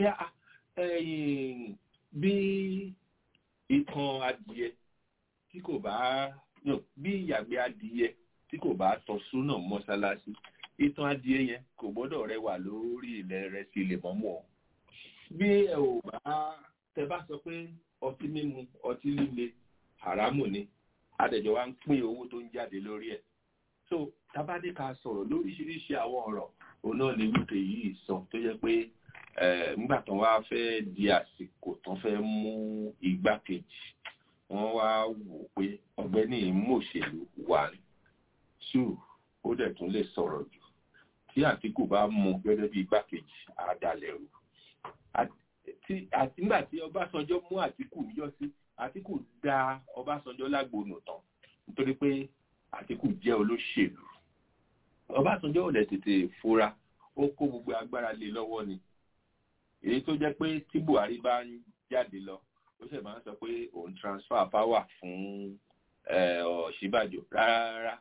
bí ìtàn adìẹ tí kò bá bí ìyàgbẹ́ adìẹ tí kò bá tọ́ súnà mọ́ṣáláṣí ìtàn adìẹ yẹn kò gbọ́dọ̀ rẹwà lórí ilẹ̀ rẹ̀ sí ilé mọ́mọ́ ọ bí ẹ ò bá tẹ bá sọ pé ọtí mímu ọtí líle haramu ni adẹjọ wa ń pín owó tó ń jáde lórí ẹ̀ so tabade ká sọ̀rọ̀ lóríṣiríṣi àwọn ọ̀rọ̀ òun náà ni wípé yìí sọ tó jẹ́ pé nígbà tán wá fẹ́ di àsìkò tán fẹ́ mú igbákejì wọ́n wá wò pé ọ̀gbẹ́ni mòṣèlú wà two ó dẹ̀ tún lè sọ̀rọ̀ jù tí àtìkù bá mú gẹ́gẹ́ bí igbákejì àdàlẹ̀ rù àti nígbà tí ọbásanjọ́ mú àtìkù níjọ́ sí àtìkù dá ọbásanjọ́ lágbónú tán nítorí pé àtìkù jẹ́ olóṣèlú ọbásanjọ́ ò lè tètè fura ó kó gbogbo agbára lé lọ́wọ́ ni èyí tó jẹ́ pé tí buhari bá ń jáde lọ ó sì máa ń sọ pé òun transfer power fún ọ̀ṣíbàjò rárá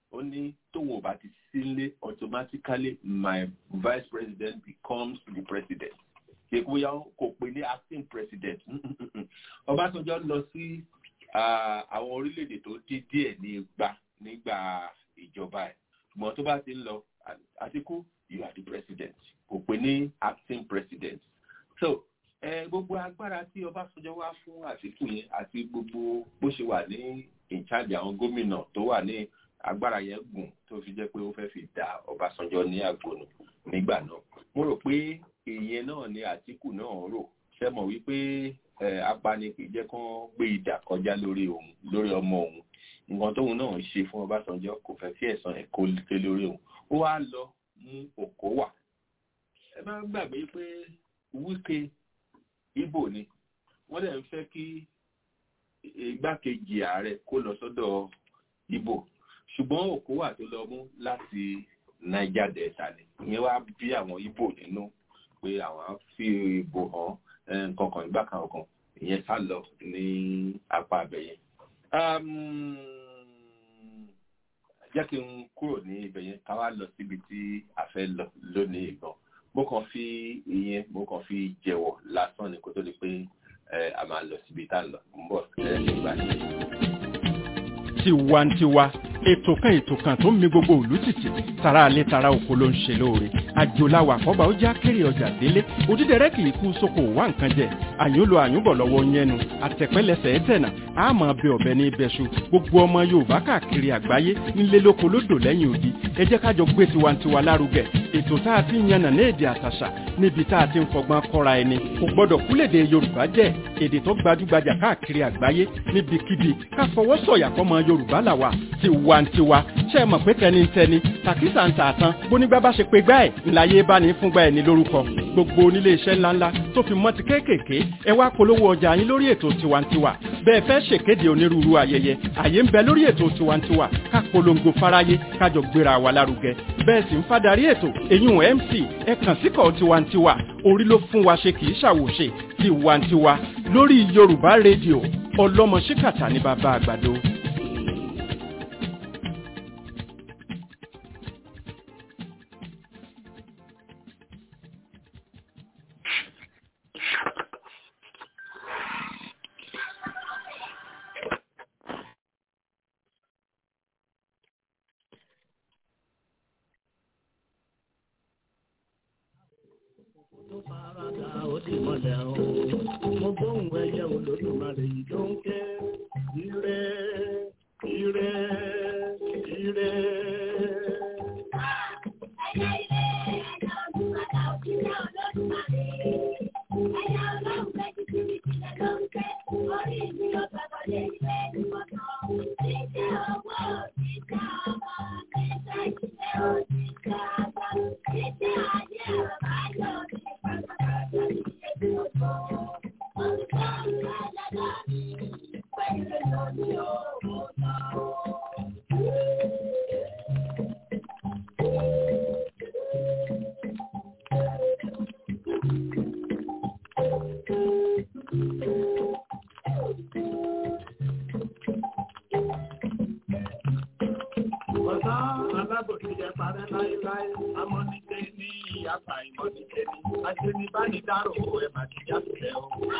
ó ní tóun ò bá ti sílé automatically my vice president becomes the president kékuya kò pè ní acting president Ọbásanjọ́ lọ sí àwọn orílẹ̀-èdè tó dín díẹ̀ ní igba nígbà ìjọba ẹ̀ ṣùgbọ́n tó bá ti ń lọ Àtíkú you are the president kò pè ní acting president so ẹ gbogbo agbára tí Ọbásanjọ́ wá fún Àtíkù yẹn àti gbogbo bó ṣe wà ní in charge àwọn gómìnà tó wà ní agbára yẹn gùn tó fi jẹ́ pé ó fẹ́ fi dá Ọbásanjọ́ ní àgbònú nígbà náà mo rò pé ìyẹn náà ni Àtíkù náà rò ṣe mọ̀ wípé apani kì í jẹ́ kán gbé ìdà kọjá lórí òun lórí ọmọ òun nǹkan tóun náà ṣe fún Ọbásanjọ́ kò fẹ́ kí ẹ̀san ẹ̀ kó ké lórí òun ó wá lọ mú òkó wà ẹ má gbàgbé pé Wike Ìgbò ni wọ́n dẹ̀ ń fẹ́ kí igbákejì ààrẹ kó lọ sọ́dọ̀ Ìgbò ṣùgbọ́n òkú wà tó lọ mú láti Niger Delta ni ìyẹn wá bí àwọn Ìgbò nínú pé àwọn fi ìbò hàn nǹkan kan ìgbà kan kan ìyẹn sá lọ ní apá abẹ́yẹn. jẹ́ kí n kúrò ní ibẹ̀ yẹn ká wá lọ síbi tí a fẹ́ lọ lónìí ìgbọ̀n mo kàn fi ìyẹn mo kàn fi jẹ̀wọ̀ lásán ni kó tó di pé a máa lọ síbi tá a lọ ń bọ̀ nígbà yẹn. tiwantiwa ètò kan ètò kan tó ń mi gbogbo ìlú tìtì tara alẹ́ tara oko ló ń ṣe lóore àjòláwà àkọ́bà ó já kéré ọjà délé òdídẹrẹ́ kì í kú sóko wá nǹkan jẹ àyúnlò àyúnbọ̀ lọ́wọ́ yẹnu àtẹ̀pẹ́lẹsẹ̀ ẹ̀tẹ̀nà àmọ́ bẹ ọ̀bẹ ní ibẹ̀ṣu gbogbo ọmọ yorùbá káàkiri àgbáyé nílé lóko lódò lẹ́yìn odi ẹ jẹ́ kájọ gbé tiwantiwa lárugẹ ètò tá a ti ń yànnà ní èdè àtàṣà níbi tá a ti ń fọgbọ́n kọ́ra ẹni kò gbọ́dọ̀ kúlèdè yorùbá jẹ́ èdè tó gbajúgbajà káàkiri àgbáyé níbikíbi ká fọwọ́ sọ̀yà fọmọ yorùbá làwà tiwantiwa ṣe é mọ̀ pé tẹnitẹni tàkísà ń tà tán bónígbà bá ṣe pé gbá ẹ̀ ńláyé bá ní fúngbà ẹ̀ ní lórúkọ gbogbo onílé iṣẹ́ ńláńlá tó fi mọ́ ti kéékèèké ẹ wá polówó ọjà yín lórí ètò tiwantiwa bẹ́ẹ̀ fẹ́ ṣèkéde onírúurú ayẹyẹ àyè ń bẹ lórí ètò tiwantiwa ká polongo fáráyé kájọ gbéra wa lárugẹ bẹ́ẹ̀ sì ń fadarí ètò èyún mc ẹ kàn síkọ̀ tiwantiwa orí ló fún wa ṣe kì í ṣàwòṣe tiwantiwa lórí yorùbá rédíò ọlọ́mọ ṣíkàtà ní bàbá àgbàdo. tó farada ó sì mọ̀lẹ́ o. mo gbóhùn ẹyẹ olódùmarè yìí tó ń ké. ire ire ire. Ọ̀sá alábòsí jẹ parẹ́ láéláé, amọ́nijẹ́ ní ìyàtà ìmọ̀nijẹ́ ní. Aṣenibánidárò ẹ̀ máa ti já sílẹ̀ o.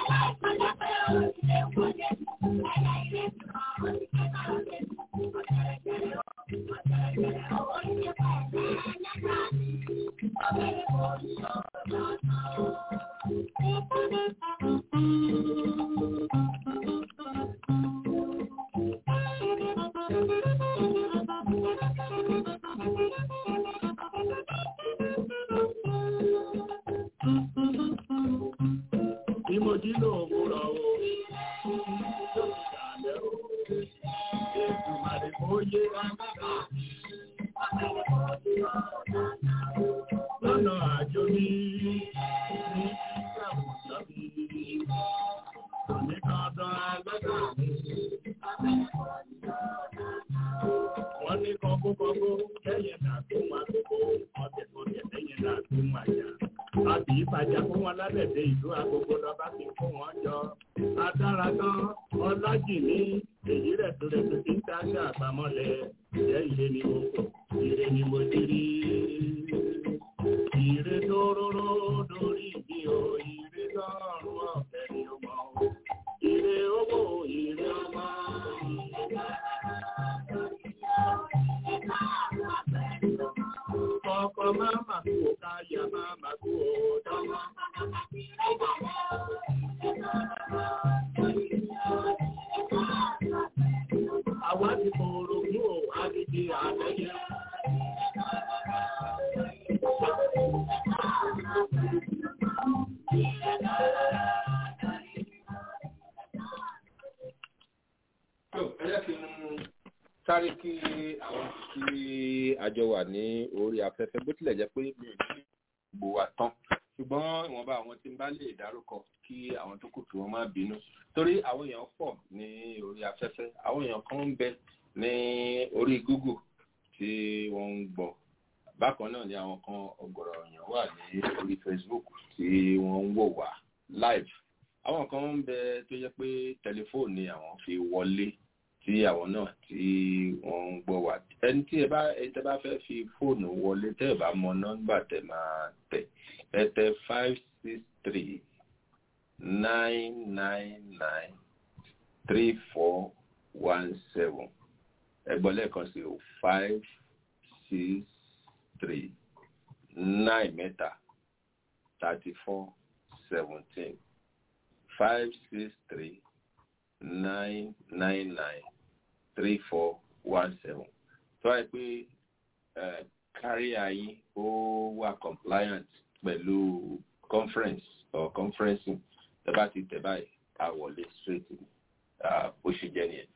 Ìmọ̀jí ló ń múra o. Yóò ti dàlẹ́ o. Ètùmàrè kò yé agbára. Lọ́nà àjò ní ní ìṣàwùjọ mi. Òní kan dán agbára mi. Wọ́n ní kọ́kókọ́kó lẹ́yìn náà tó máa kókó. Ọ̀tẹ̀ tó tẹ̀ lẹ́yìn náà tó máa jà. Àbí ìbàjá fún wọn lábẹ̀dẹ̀ ìlú agogo lọ́ba fi fún wọn jọ. Adára tán, ọlájì ní èyí rẹ̀ tó rẹ̀ tó ti ń dáṣà àpamọ́lẹ̀. jẹ́ ire ni mo kọ̀ ire ni mo ti rí ire dóróró lórí mi ò ire lọ́rùn ọ̀fẹ́ ni ó mọ̀ ire owó ire ọmọ. Ọkọ̀ máa mà kú o, káyà máa mà kú o, dánwó. Àwa ti fòrò mú o, a ti di àtẹ́yẹ. sáré kí àwọn tí àjọ wà ní orí afẹ́fẹ́ bó tilẹ̀ jẹ́ pé mi ò ní gbò wá tán ṣùgbọ́n ìwọ̀nba àwọn tí ń bá lè dárúkọ kí àwọn tó kù kí wọ́n má bínú torí àwọn èèyàn pọ̀ ní orí afẹ́fẹ́ àwọn èèyàn kan ń bẹ ní orí Google tí wọ́n ń gbọ́ bákan náà ni àwọn kan ọ̀gọ̀rọ̀ èèyàn wà ní orí Facebook tí wọ́n ń wò wá live àwọn kan ń bẹ tó jẹ́ pé tẹlifóònù ni àwọn fi wọlé tí àwọn náà tí wọ́n ń gbọ́ wá ẹni tí ẹ bá ẹ tẹ́ bá fẹ́ fi fóònù wọlé tẹ́ ẹ bá mọ nọ́mbà tẹ́ máa tẹ̀ ẹ tẹ̀ five six three nine nine nine three four one seven ẹ gbọ́ lẹ́ẹ̀kan sí o five six three nine mẹ́ta thirty four seventeen five six three nine nine nine three four one seven tó wáyé pé kárí ayé ó wà compliant pẹ̀lú conference or conferencing tẹ́ bá ti tẹ̀ báyìí a wọlé straight ní bó ṣe jẹ́ nìyẹn.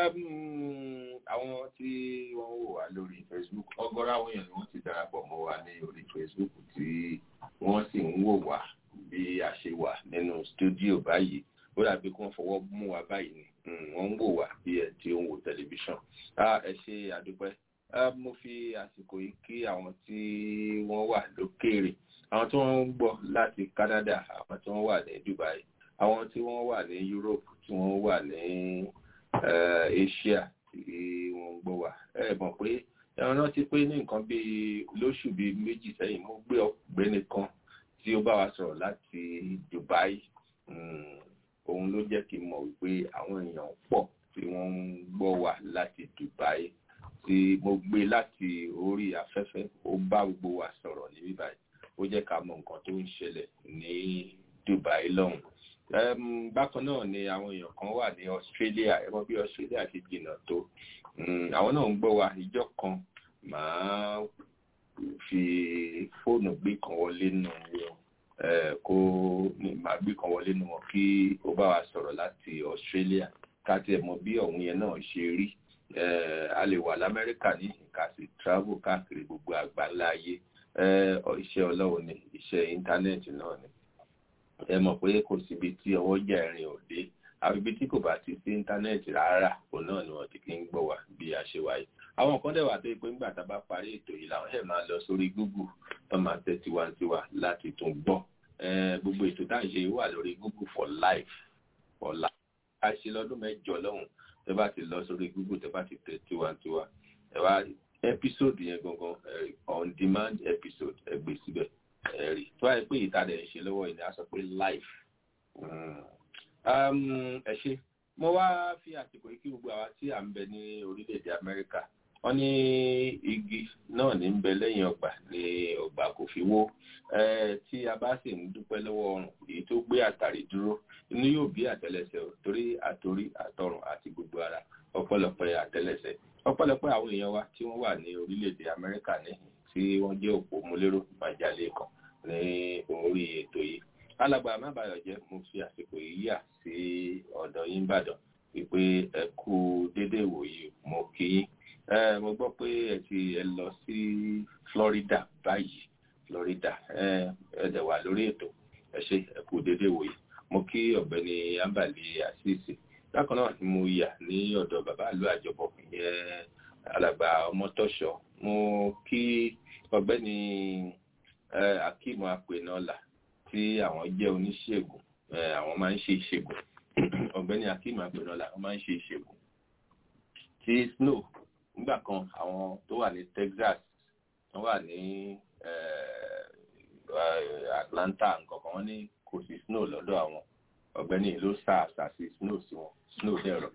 àwọn tí wọ́n wò wá lórí Facebook ọ̀gọ̀rọ̀ àwọn èèyàn ni wọ́n ti darapọ̀ mọ́ wa ní orí Facebook tí wọ́n sì ń wò wá bí a ṣe wà nínú studio báyìí ó dàbí kí wọ́n fọwọ́ mú wa báyìí ni wọ́n ń wò wá bí ẹ tí ó ń wo tẹlifíṣàn ẹ ṣe àdúpẹ́ mo fi àsìkò yìí kí àwọn tí wọ́n wà lókèèrè àwọn tí wọ́n ń gbọ́ láti Canada àwọn tí wọ́n wà ní Dubai àwọn tí wọ́n wà ní Europe tí wọ́n wà ní Asia tí wọ́n ń gbọ́ wá ẹ mọ̀ pé ẹran náà ti pé ní nǹkan bíi lóṣù bíi méjì sẹ́yìn mo gbé ọ̀gbẹ́ni kan tí ó bá wa sọ̀rọ̀ láti Dubai òun ló jẹ́ kí n mọ̀ wípé àwọn èèyàn pọ̀ tí wọ́n ń gbọ́ wá láti Dubai tí mo gbé láti orí afẹ́fẹ́ ó bá gbogbo wa sọ̀rọ̀ ní bíbáyìí ó jẹ́ ká mọ̀ nǹkan tó ń ṣẹlẹ̀ ní Dubai lọ́hùn. bákan náà ni àwọn èèyàn kan wà ní Australia ẹ mọ̀ bí Australia ti jìnnà tó àwọn náà ń gbọ́ wa ìjọ kan màá fi fóònù gbé kan wọlé nù wọn kó màá gbé kan wọlé nù wọn kí ó bá wa sọ̀rọ̀ láti Australia ká tiẹ̀ mọ̀ bí ọ̀hún yẹn náà ṣe rí a lè wà lamẹ́ríkà ní ká sì travel káàkiri gbogbo àgbáńlá ayé iṣẹ́ ọlọ́run ni iṣẹ́ íńtánẹ́ẹ̀tì náà ni ẹ mọ̀ pé kò síbi tí ọwọ́ jà ẹ̀rìn ò dé àbí ibi tí kò bá ti sí íńtánẹ́ẹ̀tì rárá òun náà ni wọ́n ti kí ń gbọ́ wá bí a ṣe wáyé àwọn kan dẹ̀ wà tó yẹ pé nígbà tá a bá parí ètò yìí làwọn ẹ̀ máa lọ sórí Google tó máa tẹ̀ tiwantiwa láti tún gbọ́ gbogbo ètò tá à ń ṣe wà lórí Google for life for life a ṣe lọ́dún mẹ́jọ lọ́hùn tẹ bá ti lọ sórí Google tẹ bá ti tẹ̀ tiwantiwa ẹ wá episode yẹn gangan on demand episode ẹ gbé síbẹ̀ ẹ rí tó wáyé pé ìta dẹ̀ ń ṣe lọ́wọ́ yìí ni a sọ pé life ẹ ṣe mo wá fi àsìkò yìí kí gbogbo àwa tí à ń bẹ ní orílẹ̀-èdè Amẹ́ríkà wọ́n ní igi náà ní ń bẹ lẹ́yìn ọgbà ní ọgbà kò fi wó tí a bá sì ń dúpẹ́ lọ́wọ́ ọrùn èyí tó gbé àtàrí dúró inú yóò bí àtẹ́lẹsẹ̀ torí àtorí àtọrùn àti gbogbo ara ọ̀pọ̀lọpọ̀ àtẹ́lẹsẹ̀ ọ̀pọ̀lọpọ̀ àwọn èèyàn wa tí wọ́n wà ní orílẹ̀-èdè Amẹ́ríkà níhìn tí wọ́n jẹ́ òpó múlérò májàlé kan ní orí ètò yìí alàgbà mábàyọ̀ jẹ́ mo fi àsìkò yìí yà sí ọ̀dọ̀ yín Ìbàdàn wípé ẹ kú dédé ìwòyí mo kí yín mo gbọ́ pé ẹ ti ẹ lọ sí Florida báyìí Florida ẹ ẹ dẹ̀ wà lórí ètò ẹ ṣe ẹ kú dédé ìwòyí mo kí ọ̀gbẹ́ni Ambali Asisi bákan náà ni mo yà ní ọ̀dọ̀ bàbá ìlú àjọbọ ìyẹn alàgbà ọmọtọ́ṣọ mo kí ọ̀gbẹ́ni Akeem Apenola tí àwọn jẹ́ oníṣègùn àwọn máa ń ṣe ìṣègùn ọ̀gbẹ́ni Akeem Apenola wọ́n máa ń ṣe ìṣègùn tí snow nígbà kan àwọn tó wà ní Texas wọ́n wà ní eh, eh, Atlanta nǹkan kan wọ́n ní kò sí snow lọ́dọ̀ àwọn ọ̀gbẹ́ni ló sá àṣà sí snow sí wọn snow dẹ̀rọ.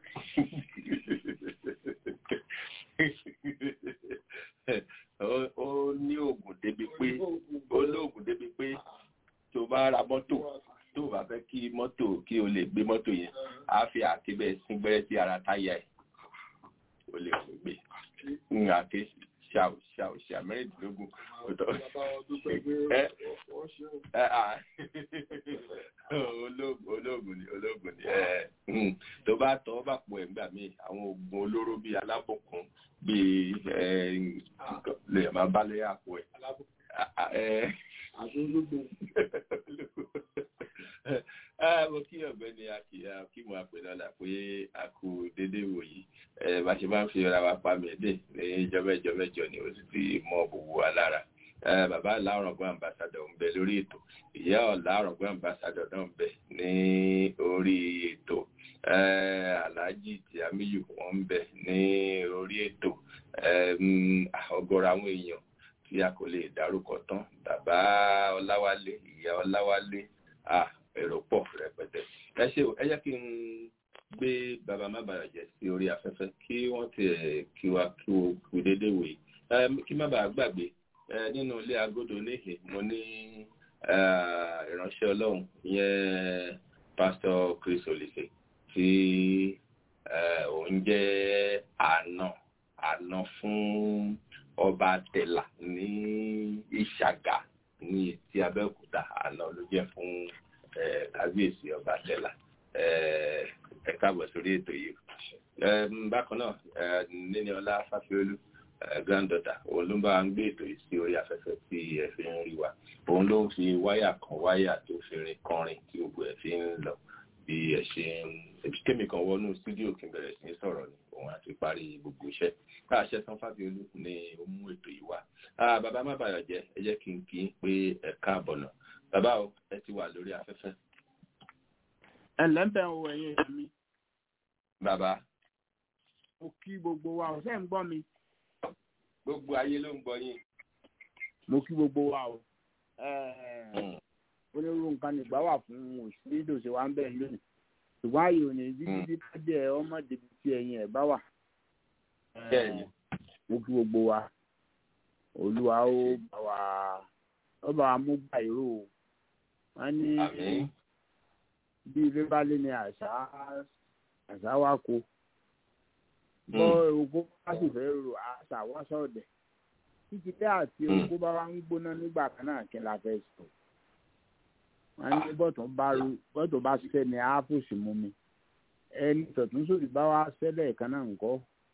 Ó- ó ní oògùn débi pé ó ní oògùn débi pé tó bá ra mọ́tò tó bá fẹ́ kí mọ́tò kí o lè gbé mọ́tò yẹn á fi àáké bẹ́ẹ̀ sín gbẹ́rẹ́ sí ara táyà ẹ̀ o lè fún gbé ń àáké ṣàù ṣàù ṣà mẹ́rìndínlógún ọ̀dọ́ ẹ ẹ à olóògùn olóògùn ni olóògùn ni ẹ mm, tó bá tọ́ bá pọ̀ ẹ̀ ńgbà míì àwọn oògùn olóró bíi alábòkun bíi ẹ lè máa bá lé àpò ẹ̀ Ah, ah, ẹ Ah, mo kí ọ̀gbẹ́ni akíyà kí mo àpè lọ́la pé a kú déédéé wòyí ẹ bá ṣe máa ń fi ra wa pa mẹ́ẹ̀dẹ́ ní jọ́mẹ́jọ́mẹ́jọ ni ó sì ti mọ gbogbo wa lára ẹ bàbá aláwọ̀rọ̀gbọ́n ambassadọ̀ ń bẹ lórí ètò ìyá ọ̀làwọ̀rọ̀gbọ́n ambassadọ̀ náà ń bẹ ní orí ètò ẹ alhaji tiamiyu wọn ń bẹ ní orí ètò ẹ mm, ọ̀gọ̀rọ̀ àwọn èèyàn tí a kò lè dárúkọ tán bàbá ọláwálé ìyá ọláwálé ah èrò pọ̀ rẹpẹtẹ ẹ ṣe o ẹ jẹ́ kí n gbé bàbá má bàa jẹ́ sí orí afẹ́fẹ́ kí wọ́n ti ẹ̀ kí wa kí o kú déédéé wòye Ẹ, kí má bàa gbàgbé ẹ, nínú ilé agodo níhìn mo ní ẹ, ìránṣẹ́ ọlọ́run ìyẹn pásítọ̀ chris olise tí ẹ, òun jẹ́ àna àna fún ọba tẹ̀là ní ìṣàgà ní etí abẹ́òkúta àná ló jẹ́ fún eh, kábíyèsí ọba tẹ̀là Eh, ẹ káàbọ̀ sórí ètò yìí Em, bákan náà eh, níní ọlá fáfiolú eh, granddaughter òun ló ń bá wa ń gbé ètò yìí sí orí afẹ́fẹ́ tí ẹ fi ń rí wa òun ló ń fi wáyà kan wáyà tó fi rin kọrin tí gbogbo ẹ fi ń lọ bí ẹ ṣe ń ebi kémi kan wọnú stúdíò kí n bẹ̀rẹ̀ sí ní sọ̀rọ̀ ni òun àti parí gbogbo iṣẹ́ káàṣẹ san fáfiolú ni ó mú ètò yìí wá Ah, bàbá má bàyọ̀ jẹ́ ẹ jẹ́ kí n kí n pé ẹ káàbọ̀ náà bàbá o ẹ ti wà lórí afẹ́fẹ́ ẹ lẹ́ńbẹ̀ ń wo ẹ̀yin èèyàn mi bàbá mo kí gbogbo wa ọ̀sẹ̀ ń gbọ́ mi gbogbo ayé ló ń gbọ́ yín mo kí gbogbo wa o Ẹ̀, onírúurú nǹkan nígbà wà fún òṣèré ìdòṣe wa ń bẹ̀ lónìí ṣùgbọ́n ààyè ò ní dídí bá jẹ́ ọmọdé tí ẹ̀yin ẹ̀ bá wà Ẹ̀, Bẹ́ẹ̀ni. mo kí gbogbo wa olúwa ó bá wa ó bá wa mú gbà ìró o wọ́n ní àmín bí ilé bá lé ní àṣà àṣà wa kó bọ́ ogun bá sì fẹ́ ro àṣà wá sọ̀dẹ̀ títí bẹ́ẹ̀ àti Mm. ogun bá wá ń gbóná nígbà kan náà kí n la fẹ́ sọ wọ́n ní bọ́tún bá ru bọ́tún bá ṣiṣẹ́ ní ápùsì mú mi ẹni tọ̀tún sódì bá wá ṣẹlẹ̀ kan náà ńkọ́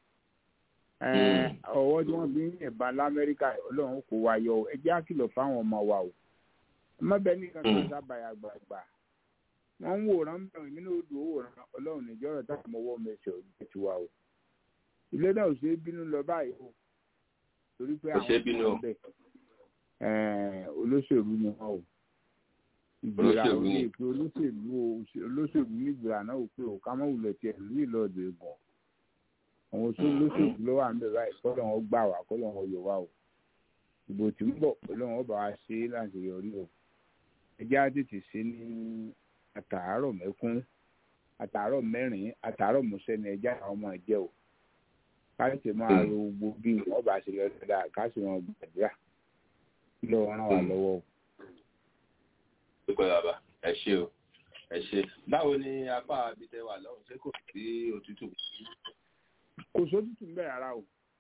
Ẹ̀, ọwọ́ tí wọ́n fi ń yìnbọn lamẹ́ríkà ọlọ́run kò wá yọ o. ẹ jẹ́ àkìlọ̀ fáwọn ọmọ wa o ọmọbìnrin nìkan kan Mm. sábàyà gbàgbà wọ́n ń wòran bẹ̀rẹ̀ nínú odò wòran ọlọ́run níjọ́rọ̀ táwọn ọmọ ọwọ́ mẹsẹ̀ ọ̀jẹ̀ tiwa o ilé náà ò ṣe é bínú lọ báyìí o torí pé Kò ṣeé bínú o. ọmọ bẹ̀ ẹ̀ẹ́n, olóṣèlú ni wọn o ìgbéra Olóṣèlú ò ni. lè pe olóṣèlú o olóṣèlú ní ìgbéra náà ò pé o ká mọ̀ wulẹ̀ tiẹ̀ lú ìlọ́ọ̀dọ̀ ẹ̀gbọ́n àwọn oṣù olóṣèlú ló wà ń bẹ̀ báyìí kọ́ lọ́wọ́ gbà wá kọ́ lọ́wọ́ yọ wá o ìbò tí ń bọ̀ ọlọ́run ọba wa ṣe é láti yọrí o ẹjẹ́ á tètè ṣe ní àtàárọ̀ mẹ́kún àtàárọ̀ mẹ́rin àtàárọ̀ mọ́sẹ́ ni ẹjẹ́ àwọn ọmọ ẹ̀jẹ̀ o ká tètè máa ro gbogbo bí wọ́n bá ṣe lọ dáadáa ká sì wọn gbàdúrà lọ́wọ́ ràn wá lọ́wọ́ o. dúpẹ́ bàbá ẹ ṣé o ẹ ṣé báwo ni apá abitẹ wà lọ́hùn ṣé kò sí òtútù kò sótútù ń bẹ̀ rárá o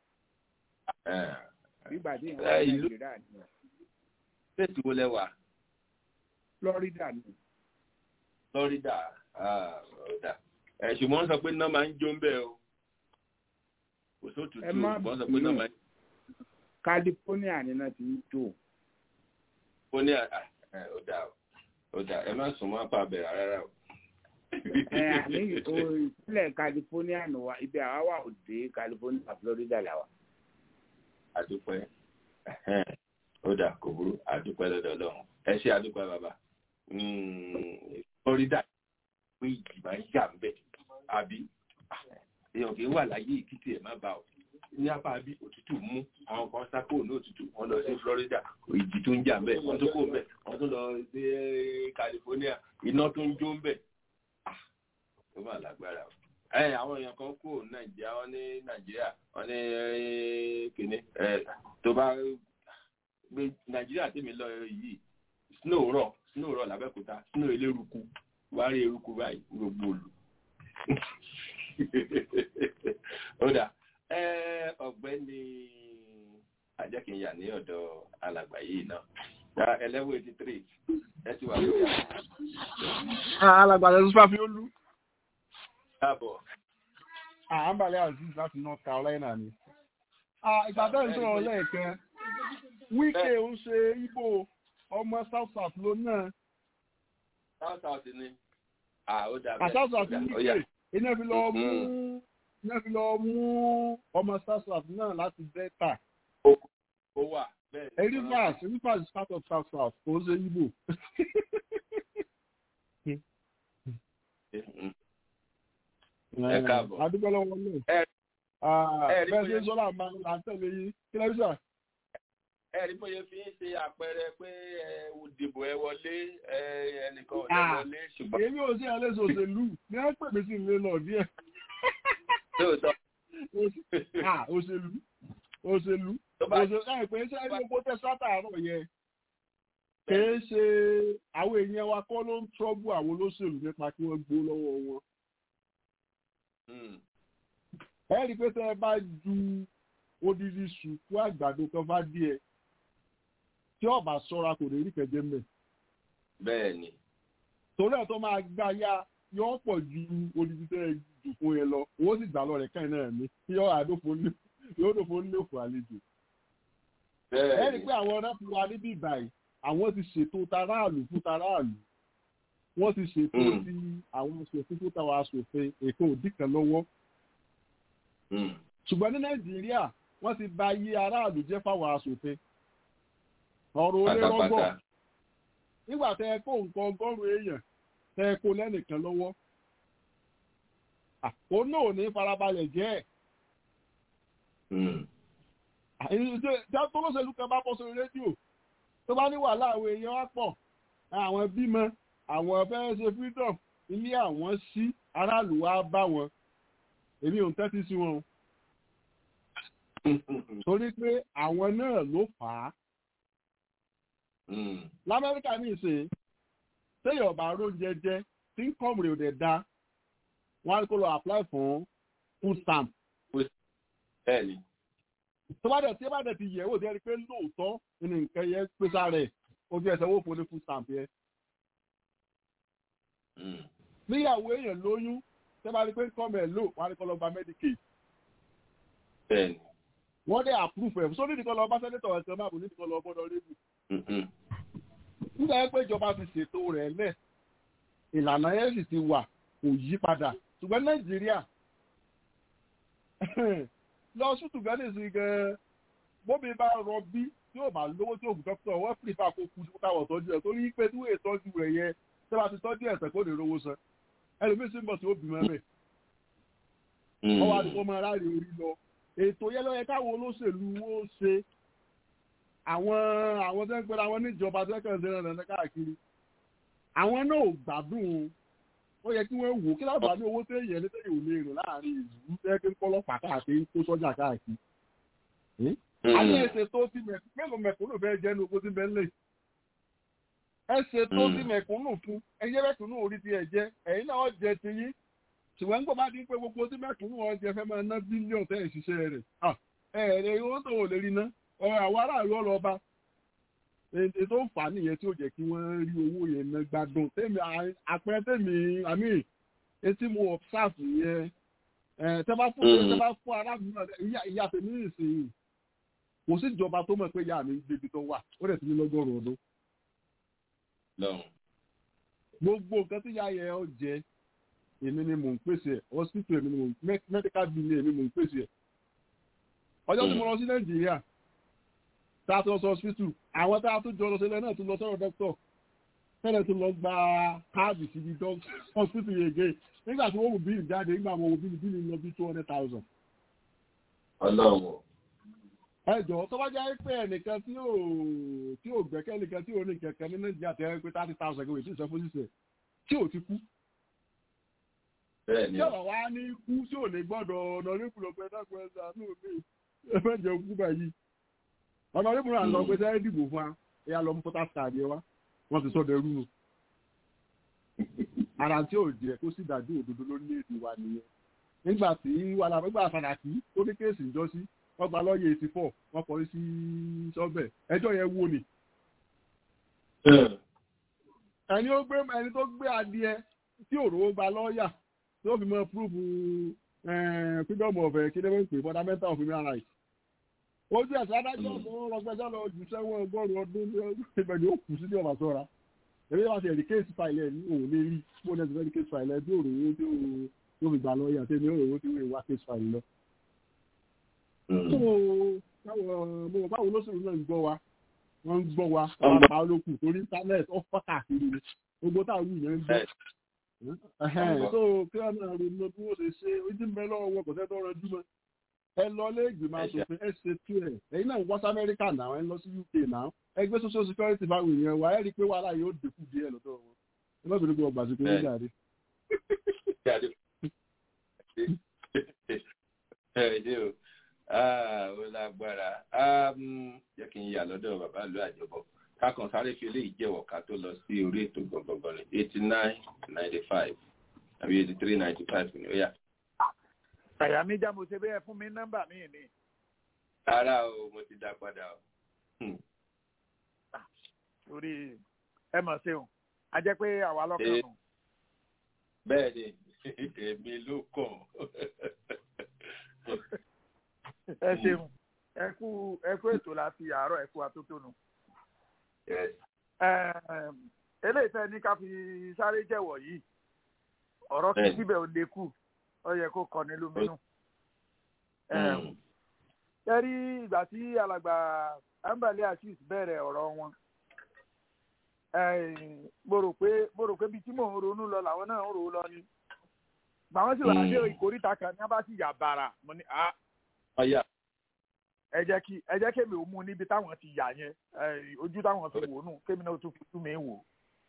Eh, nígbà tí ìwọ̀n Eh, ìlú- nàìjíríà ní stéètì wo lẹ wà florida ní Florida ah, ọ̀dà ẹ̀ ṣùgbọ́n wọ́n sọ pé iná máa ń jó ń bẹ̀ o kò sótútù Ẹ má ṣùgbọ́n wọ́n sọ pé iná bínú. máa ń california ní náà ti ń tó jó ní àdá ọ̀dà ọ̀dà ẹ má sùn mọ́ apá abẹ̀rẹ̀ rárá o. ẹ àní o ìpínlẹ̀ california nù wa ibi àwa wà òde california florida làwà. àdúpẹ́ ẹ̀hẹ́n, ó dà kò burú àdúpẹ́ lọ́dọ̀ ọlọ́run ẹ ṣe àdúpẹ́ bàbá Mm, Florida pé ìjì máa ń yà ń bẹ̀ àbí èèyàn kì í wà láyé ìkìtì ẹ̀ má bà ọ́ ní apá bí òtútù mú àwọn kan sá kúrò ní òtútù wọ́n lọ sí Florida ìjì tó ń jà bẹ́ẹ̀ wọ́n tó kó bẹ́ẹ̀ wọ́n tó lọ sí California iná tó ń jó bẹ́ẹ̀ ah ó mà lágbára o ẹ àwọn èèyàn kan kúrò ní Nàìjíríà wọ́n ní Nàìjíríà wọ́n ní kìnní ẹ tó bá gbé Nàìjíríà tèmi lọ yìí snow rọ̀ snow rọ̀ lábẹ́kúta snow eléruku wá rí eruku báyìí gbogbo olù ó dà ọ̀gbẹ́ni ajẹ́kìnyà ní ọ̀dọ̀ alàgbà yìí náà eleven eighty three ẹ ti wà lórí àwọn. alàgbà lẹ́sùn fàfi ó lú. káàbọ̀. àǹbàlẹ̀ aziz láti north carolina ni. ìgbà bẹ́ẹ̀ ń sọ̀rọ̀ lẹ́ẹ̀kan wíkẹ́ ń ṣe ibo ọmọ south south ló náà. south south ni. ó dà bẹ́ẹ̀ south south ní wíkẹ́ iná fi lọ mú iná fi lọ mú ọmọ south south náà láti delta. ó wà bẹ́ẹ̀. erivas erivas is part of south south kò ń ṣe ibo. ẹ káàbọ̀. adúgbò lọ́wọ́ náà. bẹ́ẹ̀ ṣe sọ́lá máa ń tẹ̀lé yín kí lẹ́bí sà. ẹ rí bóyá fi ń ṣe àpẹẹrẹ pé òdìbò ẹ wọlé ẹnìkan ò lè wọlé ṣùgbọ́n. èmi ò sí ẹlẹ́sìn òṣèlú ní ẹ pè mí sí ilé lọ díẹ̀. lóòótọ́. òṣèlú òṣèlú òṣèlú ẹ pé ṣé ẹni gbogbo tẹ sátàárọ̀ yẹn kìí ṣe àwọn èèyàn wa kọ́ ló ń trọ́bù àwọn olóṣèlú nípa kí wọ́n gbó lọ́wọ́ wọn. ẹ rí i pé tẹ́ ẹ bá ju odidi sùkú àgbàdo kan bá díẹ̀ tí ọba ṣọ́ra kò lè rí kẹjẹ mẹ. bẹ́ẹ̀ni. torí ẹ̀ tó máa gbá yá yọ pọ̀ ju odidi tẹ́ ẹ jù fún yẹn lọ owó sì gbà lọ rẹ̀ káyìn náà ní yọ àdófo ní yóò dófo ní òfò àlejò. ẹ rí i pé àwọn rẹ́pù wa níbí ìbàyìí àwọn ti ṣètò taráàlú fún taráàlú wọ́n ti ṣètò sí àwọn aṣòfin fún táwọn aṣòfin ètò òdì kan lọ́wọ́. ṣùgbọ́n ní nàìjíríà wọ́n ti bà iye aráàlú jẹ́ fáwọn aṣòfin. ọ̀rọ̀ olé rọ́gbọ̀ nígbà tẹ ẹ kó nǹkan ọgọ́rùn-ún èèyàn tẹ ẹ kó lẹ́nìkan lọ́wọ́. ó náà ò ní farabalẹ̀ jẹ́ ẹ̀. tó lọ́sẹ̀lú kan bá bọ́ sórí rédíò tó bá ní wàhálà àwọn èèyàn wá pọ̀ àwọn bímọ àwọn fẹ́ẹ́ ṣe freedom ilé àwọn sí aráàlú wa bá wọn èmi ò ń tẹ́tí sí wọn torí pé àwọn náà ló fà á lamẹ́ríkà ní ìsìn téèyàn bá róúnjẹ jẹ tí ń kọ́ mìíràn dẹ̀ da wọ́n á kó lọ apply fún food stamp. bẹ́ẹ̀ni. tó bá dẹ̀ tí bá dẹ̀ ti yẹ̀ wò dẹ́rì pé lóòótọ́ ní nǹkan yẹn pèsè rẹ̀ ojú ẹsẹ̀ wò fún ní food stamp yẹn. níyàwó èèyàn lóyún tẹ́ bá rí pé kọ́mọ̀ ẹ̀ lò wọ́n á ní kọ́ lọ gba medicaid. bẹ́ẹ̀ni. wọ́n dẹ̀ approve ẹ̀ sórí nìkan lọ bá sẹ́nitọ̀ ẹ̀sẹ̀ máa bò ní nìkan lọ gbọ́dọ̀ rébù. nígbà yẹn pé ìjọba ti ṣètò rẹ̀ lẹ̀ ìlànà yẹn sì ti wà kò yí padà ṣùgbọ́n nàìjíríà lọ sùtù gánà sí gan bóbi bá rọ bí tí yóò bá lówó tí òògùn dókítà wọ́n pè fà kó kú káwọ̀ tọ́jú ẹ̀ torí pé tí wọ́n tọ́jú rẹ̀ yẹ tí wọ́n ti tọ́jú ẹ̀sẹ̀ kó lè rówó san ẹlòmíín sì ń bọ̀ sí òbí mẹ́mẹ́ ọwọ́ àdúgbò máa ráre orí lọ ètò yẹn lọ́yẹ káwọn olóṣèlú ó ṣe àwọn àwọn tó ń pera wọn níjọba tó ń kàn sí ẹ̀rọ káàkiri àwọn náà ò gbádùn ó yẹ kí wọ́n wò kí lábàá ní owó tó yẹ ní tẹ́yìn ò lè rìn láàrin ìlú tẹ́ kí ń kọ́ lọ́pàá káàkiri kó sọ́jà káàkiri. àwọn ẹsẹ̀ tó ti mélòó mẹ̀kúnnù fẹ́ jẹ́ ní owó tí bẹ́ẹ̀ lè. ẹsẹ̀ tó ti mẹ̀kúnnù fún ẹyẹ mẹ̀kúnnù orí ti ẹ̀ jẹ́ ẹ̀yin náà jẹ ti yín ṣùgbọ́n nígbà bá dín pé gbogbo tí mẹ̀kúnnù wọn jẹ fẹ́ máa ná bílíọ̀nù tẹ́ ẹ̀ ṣiṣẹ́ rẹ̀ ẹ̀ẹ́dẹ̀ owó tó wò lè rí ná ọ̀rọ̀ àwọn aráàlú ọlọ́ba ètò ń fà á nìyẹn tí ó jẹ́ kí wọ́n rí owó yẹn ná gbádùn tèmi àpẹẹrẹ tèmi àmì etí mo observe yẹn tẹ́ bá fún tẹ́ bá fún aráàlú náà ìyá tèmi nìsín kò sí ìjọba tó mọ̀ pé ìyá mi gbébi tó wà ó dẹ̀ ti ní lọ́gọ́rùn ọdún. gbogbo nǹkan tí ìyá yẹn ó jẹ èmi ni mò ń pèsè ẹ̀ hospital èmi ni mò ń medical bill èmi mò ń pèsè ẹ̀ ọjọ́ tí mo lọ sí nàìjíríà tá a tún lọ sọ hospital àwọn tá a tún jọ lọ sílẹ̀ náà tún lọ sọ̀rọ̀ dókítọ̀ tẹ́lẹ̀ tún lọ gba káàdì síbi hospital yẹn gé nígbà tí wọ́n wò bíìlì jáde nígbà wọn wò bíìlì bíìlì lọ bí two hundred thousand. ọlọ́run ẹ jọ tó bá jẹ́ pé ẹnìkan tí ò tí ò gbẹ́kẹ́ nìkan tí ò ní kẹ̀kẹ́ ní nàìjíríà tẹ́ ẹ pé thirty thousand kò tí ì sọ fún sísè tí ò ti kú bẹ́ẹ̀ ni tí ọ̀rọ̀ wa ní kú tí ò ní gbọ́dọ̀ ọ̀nà onípùlọ̀ pé dákun ẹ̀ sàánú mi ẹ fẹ́ jẹun kú báyìí ọ̀nà onípùlọ̀ àlọ́ pé sẹ́yìn dìbò fún wa ẹ̀yà lọ mú pọ́tà káàdì ẹ wá wọ́n ti sọ́dọ̀ ẹrú nù ara tí ò jẹ́ kó sì dájú òdodo lórílẹ̀‐èdè wa nìyẹn nígbà tí wàhálà nígbà Sàràkí ó ní kéèsì ìjọ sí wọ́n gba lọ́ọ̀yẹ̀ eighty four wọ́n kọrí sí sọ́bẹ̀ ẹjọ́ yẹn wo ni ẹni ó gbé ẹni tó gbé adìẹ tí òróró gba lọ́ọ̀yà tí ó fi mọ púrúfù freedom of kí ló ń pè fundamental of human rights ojú ẹ̀sìn adájọ́ ọ̀sán rọgbẹ́jọ́ lọ jù sẹ́wọ̀n ọgọ́rùn-ún ọdún ìbẹ̀rẹ̀ ó kù sí ní ọ̀bà sọ́ra èmi wá sí ẹ̀rí kéèsì fàìlì ẹ̀ ní òun lè rí bó ní ẹ̀sìn kéèsì fàìlì ẹ̀ tí òróró tí ó fi gbà lọ́ọ̀yà tí èmi òróró tí ó wá kéèsì fàìlì lọ. báwo ló sọ̀rọ̀ náà ń gbọ́ wa wọ́n ń gbọ́ wa wọ́n pa olókù torí íńtánẹ́ẹ̀tì ó fọ́ káàkiri ni gbogbo táwọn yìí ń gbọ́. so kí wọ́n náà ronú bí wọ́n ṣe ṣe ojú ń bẹ lọ́wọ́ wọn kò sẹ́ tó rọjú mọ́ ẹ lọ lé ìgbìmọ̀ asòfin ẹ ṣe tú ẹ ẹ̀yin náà wọ́n sí amẹ́ríkà náà ẹ lọ sí uk náà ẹ gbé social security báwo èèyàn wa ẹ rí i pé wàhálà yóò dínkù díẹ̀ lọ́dọ̀ wọn ẹ má bínú pé ọgbà sí pé ó jáde. ẹ ṣe o ó lágbára jẹ́ kí n yà lọ́dọ̀ bàbá ìlú àjọbọ̀ kákan sáré fi eléyìí jẹ́wọ́ ká tó lọ sí orí ètò gbọ̀ngbọ̀ngbọ̀n ní eighty nine ninety five àbí eighty three ninety five ni ó yà àyà mi já mo ṣe bẹ́ẹ̀ fún mi nọ́mbà mi ni. rárá o mo ti dá padà o. torí ẹ mọ̀ sí o a jẹ́ pé àwa lọ́kàn nù. bẹ́ẹ̀ ni èmi ló kàn. ẹ ṣeun ẹ kú ẹ kú ètò láti àárọ̀ ẹ kú atótónu. eléyìí tẹ́ ní ká fi sáré jẹ́wọ̀ yìí ọ̀rọ̀ kí síbẹ̀ ò lè kù ó yẹ kó kọ ní lóminú. Tẹ́rí ìgbà tí alàgbà Ambali Assis bẹ̀rẹ̀ ọ̀rọ̀ wọn. Mo rò pé mo rò pé bí tí mò ń ronú lọ làwọn náà ń rò ó lọ ni. Gbàwọ́n sì wà dé ìkórìtà kan ní abá sì yà bàrà. Mo ní a. Ẹ jẹ́ kí ẹ jẹ́ kémi ò mú níbi táwọn ti yà yẹn ojú táwọn fi wò nù kémi náà tún fi tú mi wò.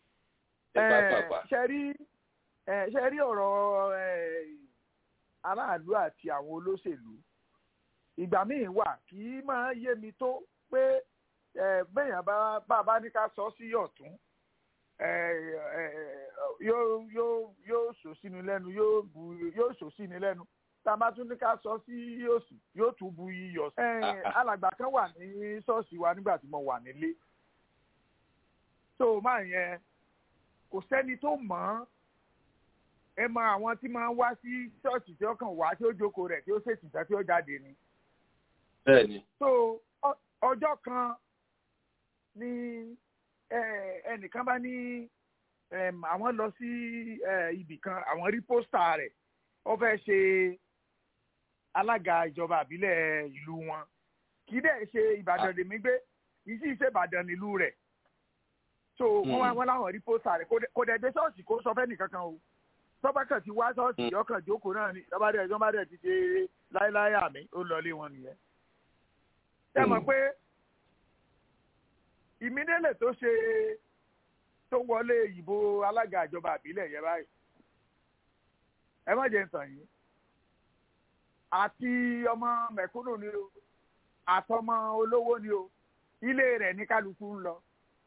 Ṣé rí ṣe rí ọ̀rọ̀ aráàlú àti àwọn olóṣèlú ìgbà míì wà kì í máa yé mi tó pé bẹ́ẹ̀yàn bá bá ní ká sọ sí ọ̀tún yóò yóò yóò sọ sínú lẹ́nu yóò bu yóò sọ sínú lẹ́nu tá a bá tún ní ká sọ sí òsì yóò tún bu iyọ̀ sí. alàgbà kan wà ní ṣọ́ọ̀ṣì wa nígbà tí mo wà nílé tó máa yẹn kò sẹ́ni tó mọ̀ ọ́n ẹ mọ àwọn tí máa ń wá sí ṣọ́ọ̀ṣì tí ó kàn wá tí ó jókòó rẹ̀ tí ó ṣètìtà tí ó jáde ni. bẹ́ẹ̀ni. so ọjọ́ kan ni ẹnìkan bá ní àwọn lọ sí ibì kan àwọn rí pósítà rẹ̀ ó fẹ́ ṣe alága ìjọba àbílẹ̀ ìlú wọn kì í dẹ̀ ṣe ìbàdàn lèmi gbé kì í sì ṣe ìbàdàn nílùú rẹ̀ so wọ́n wá wọn láwọn rí pósítà rẹ̀ kò dẹ̀ dé ṣọ́ọ̀ṣì kó sọ fẹ́ nìkankan o tọ́ba kan ti wá ṣọ́ọ̀ṣì ọkàn jókòó náà ni tọ́ba dẹ̀ tọ́ba dẹ̀ ti ṣe láéláé àmì ó lọlé wọn nìyẹn. ṣé mọ̀ pé ìmídélè tó ṣe tó wọlé ìbò alága ìjọba àbílẹ̀ yẹn báyìí ẹ má jẹ́ ntàn yìí àti ọmọ mẹ̀kúnnù ni o àtọmọ olówó ni o ilé rẹ̀ ní kálukú ń lọ.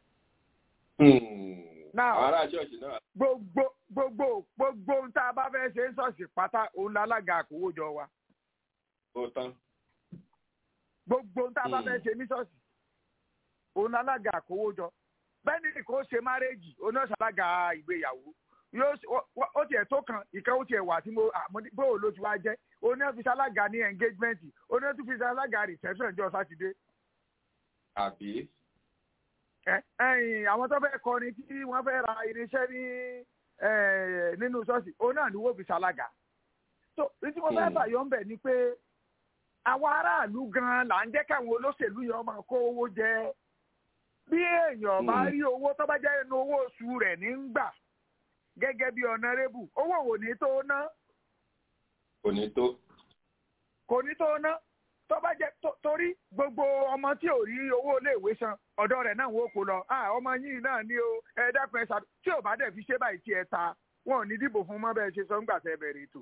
àwọn ará ṣọ́ọ̀ṣì náà. gbogbo gbogbo gbogbo ohun tá a bá fẹ́ ṣe ń ṣọ́ọ̀ṣì pátá òun lálága àkówójọ wa. ó tán. gbogbo ohun tá a bá fẹ́ ṣe ní ṣọ́ọ̀ṣì òun lálága àkówójọ. bẹ́ẹ̀ni kò ṣe márẹ́jì oníṣàlága ìgbéyàwó yóò ó tiẹ̀ tó kan ìkan ó tiẹ̀ wà tí mo bóò ló ti wá jẹ́ oníṣàlága ní engagement oníṣàlága reception jọ sátidé. àbí ẹ̀yìn àwọn tó fẹ́ kọrin tí wọ́n fẹ́ ra irinṣẹ́ ní nínú ṣọ́ọ̀ṣì òun náà ni wọ́n fi ṣalága. tó tí mo fẹ́ bàyọ̀ ń bẹ̀ ni pé àwọn aráàlú gan-an là ń jẹ́ káwọn olóṣèlú yẹn máa kó owó jẹ. bí èèyàn bá rí owó tó bá jẹ́ inú owó oṣù rẹ̀ ní ń gbà gẹ́gẹ́ bí ọ̀nàrẹ́bù owó ò ní tó ná. kò ní tó. kò ní tó ná tó bá jẹ́ tó- torí gbogbo ọmọ tí ò rí owó iléèwé san ọ̀dọ̀ rẹ̀ náà wọ́n kó lọ Ah, ọmọ yìí náà ní o ẹ dákun ẹ ṣàdó tí ò bá dẹ̀ fi ṣe báyìí tí ẹ ta wọn ò ní dìbò fún mọ́ bẹ́ẹ̀ ṣe sọ ńgbà tẹ́ bẹ̀rẹ̀ ètò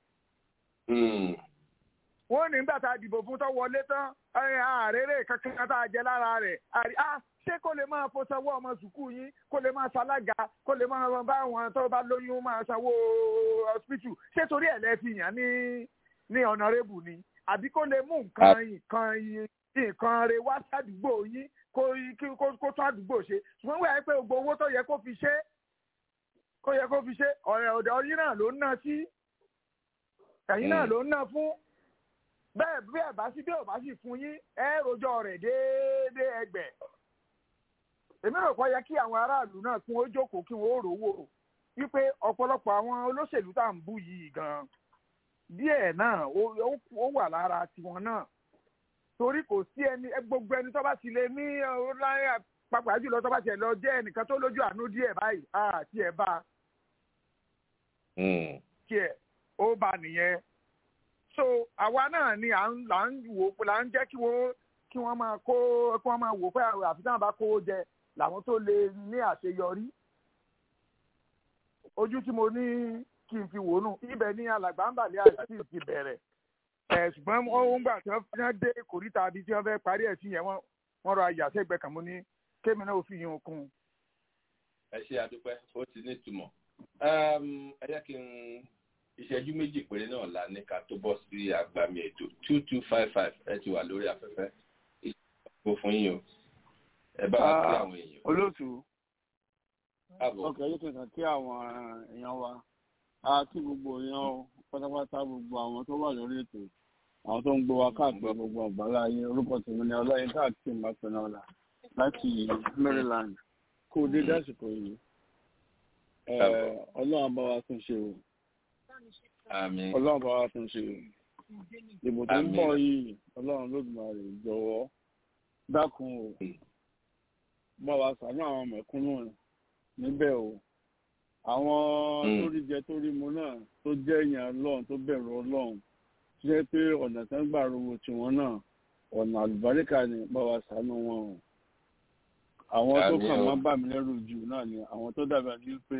wọ́n ní nígbà tá a dìbò fún tó wọlé tán ẹ, àrèrè kankan tá a jẹ lára rẹ̀ àrí á ṣé kó lè máa fo sanwó ọmọ sùkúù yín kó lè máa ṣalága kó lè máa bá àwọn tó bá lóyún máa sanwó hospital ṣé torí ẹ̀ lẹ́ fi yàn ní ní honourable ni àbí kó lè mú nǹkan nǹkan yín- nǹkan rẹ̀ wá sádùúgbò yín kó kí- kó kó tún àdúgbò ṣe ṣùgbọ́n wíwáyé pé gbogbo owó tó yẹ kó fi ṣe kó yẹ kó fi ṣe ọ̀rẹ́ ọ̀dọ̀ yín náà ló ń ná sí ẹ̀yin náà Mm. ló ń ná fún bẹ́ẹ̀ bí ẹ̀ bá sí bí ò bá sì fún yín ẹ rojọ́ rẹ̀ déédéé ẹgbẹ̀. èmi rò pé yẹ kí àwọn aráàlú náà kí wọ́n jókòó kí wọ́n ó rówó wípé ọ̀pọ̀lọpọ̀ àwọn olóṣèlú tá à ń bú yìí gan díẹ̀ náà ó- ó ó wà lára tiwọn náà torí kò sí ẹni ẹ- gbogbo ẹni tó bá ti lè ní ọláyà pàápàá jùlọ tó bá tiẹ̀ lọ jẹ́ ẹnìkan tó lójú àánú díẹ̀ báyìí àti ẹ̀ bá tiẹ̀ ó bá nìyẹn so àwa náà ni à ń là ń wò là ń jẹ́ kí wọ́n kí wọ́n máa kó kí wọ́n máa wò pé àfi táwọn bá kówó jẹ làwọn tó lè ní àṣeyọrí ojú tí mo ní kí n fi wò nù ibẹ̀ ní alàgbà ń bàlẹ́ àti ti bẹ̀rẹ̀ ẹ̀ ṣùgbọ́n wọ́n ń gbà tí wọ́n dé kòríta àbí tí wọ́n fẹ́ parí ẹ̀ sí yẹn wọ́n wọ́n rọ àyàsẹ́gbẹ́ kan mo ní kémi náà ó fi yín okun un. ẹ ṣe àdúpẹ́ ó ti ní ìtumọ̀ Um, ẹ jẹ́ kí n ìṣẹ́jú méjì péré náà la ní ká tó bọ́ sí àgbàmì ètò two two five five ẹ ti wà lórí afẹ́fẹ́ ìṣẹ́jú fún yín o ẹ bá wa kí àwọn èèyàn. olóòtú káàbọ̀ ọkọ̀ yìí kankan kí àwọn èèyàn wa a kí gbogbo èèyàn o pátápátá gbogbo àwọn tó wà lórí ètò àwọn tó ń gbọ́ wa káàkiri gbogbo ọ̀gbálá ayé orúkọ tèmi ni ọlọ́yin káàkiri mbàpẹ̀nà ọ̀la láti maryland kó o dé dásìkò yìí Eh, ọlọ́run bá wa tún ṣe o àmín ọlọ́run bá wa tún ṣe o ìbò tó ń Àmín. bọ̀ yìí ọlọ́run lódùmarè jọ̀wọ́ dákun o bá wa ṣàánú àwọn mẹ̀kúnnù níbẹ̀ o àwọn Mm. tó rí jẹ tó rí mu náà tó jẹ́ èèyàn ọlọ́run tó bẹ̀rù ọlọ́run tó jẹ́ pé ọ̀nà tán gbà rówó tiwọn náà ọ̀nà àlùbáríkà ni bá wa ṣàánú wọn o àwọn tó Àmín kàn o. máa bà mí lẹ́rù jù náà ni àwọn tó dàbí ẹni pé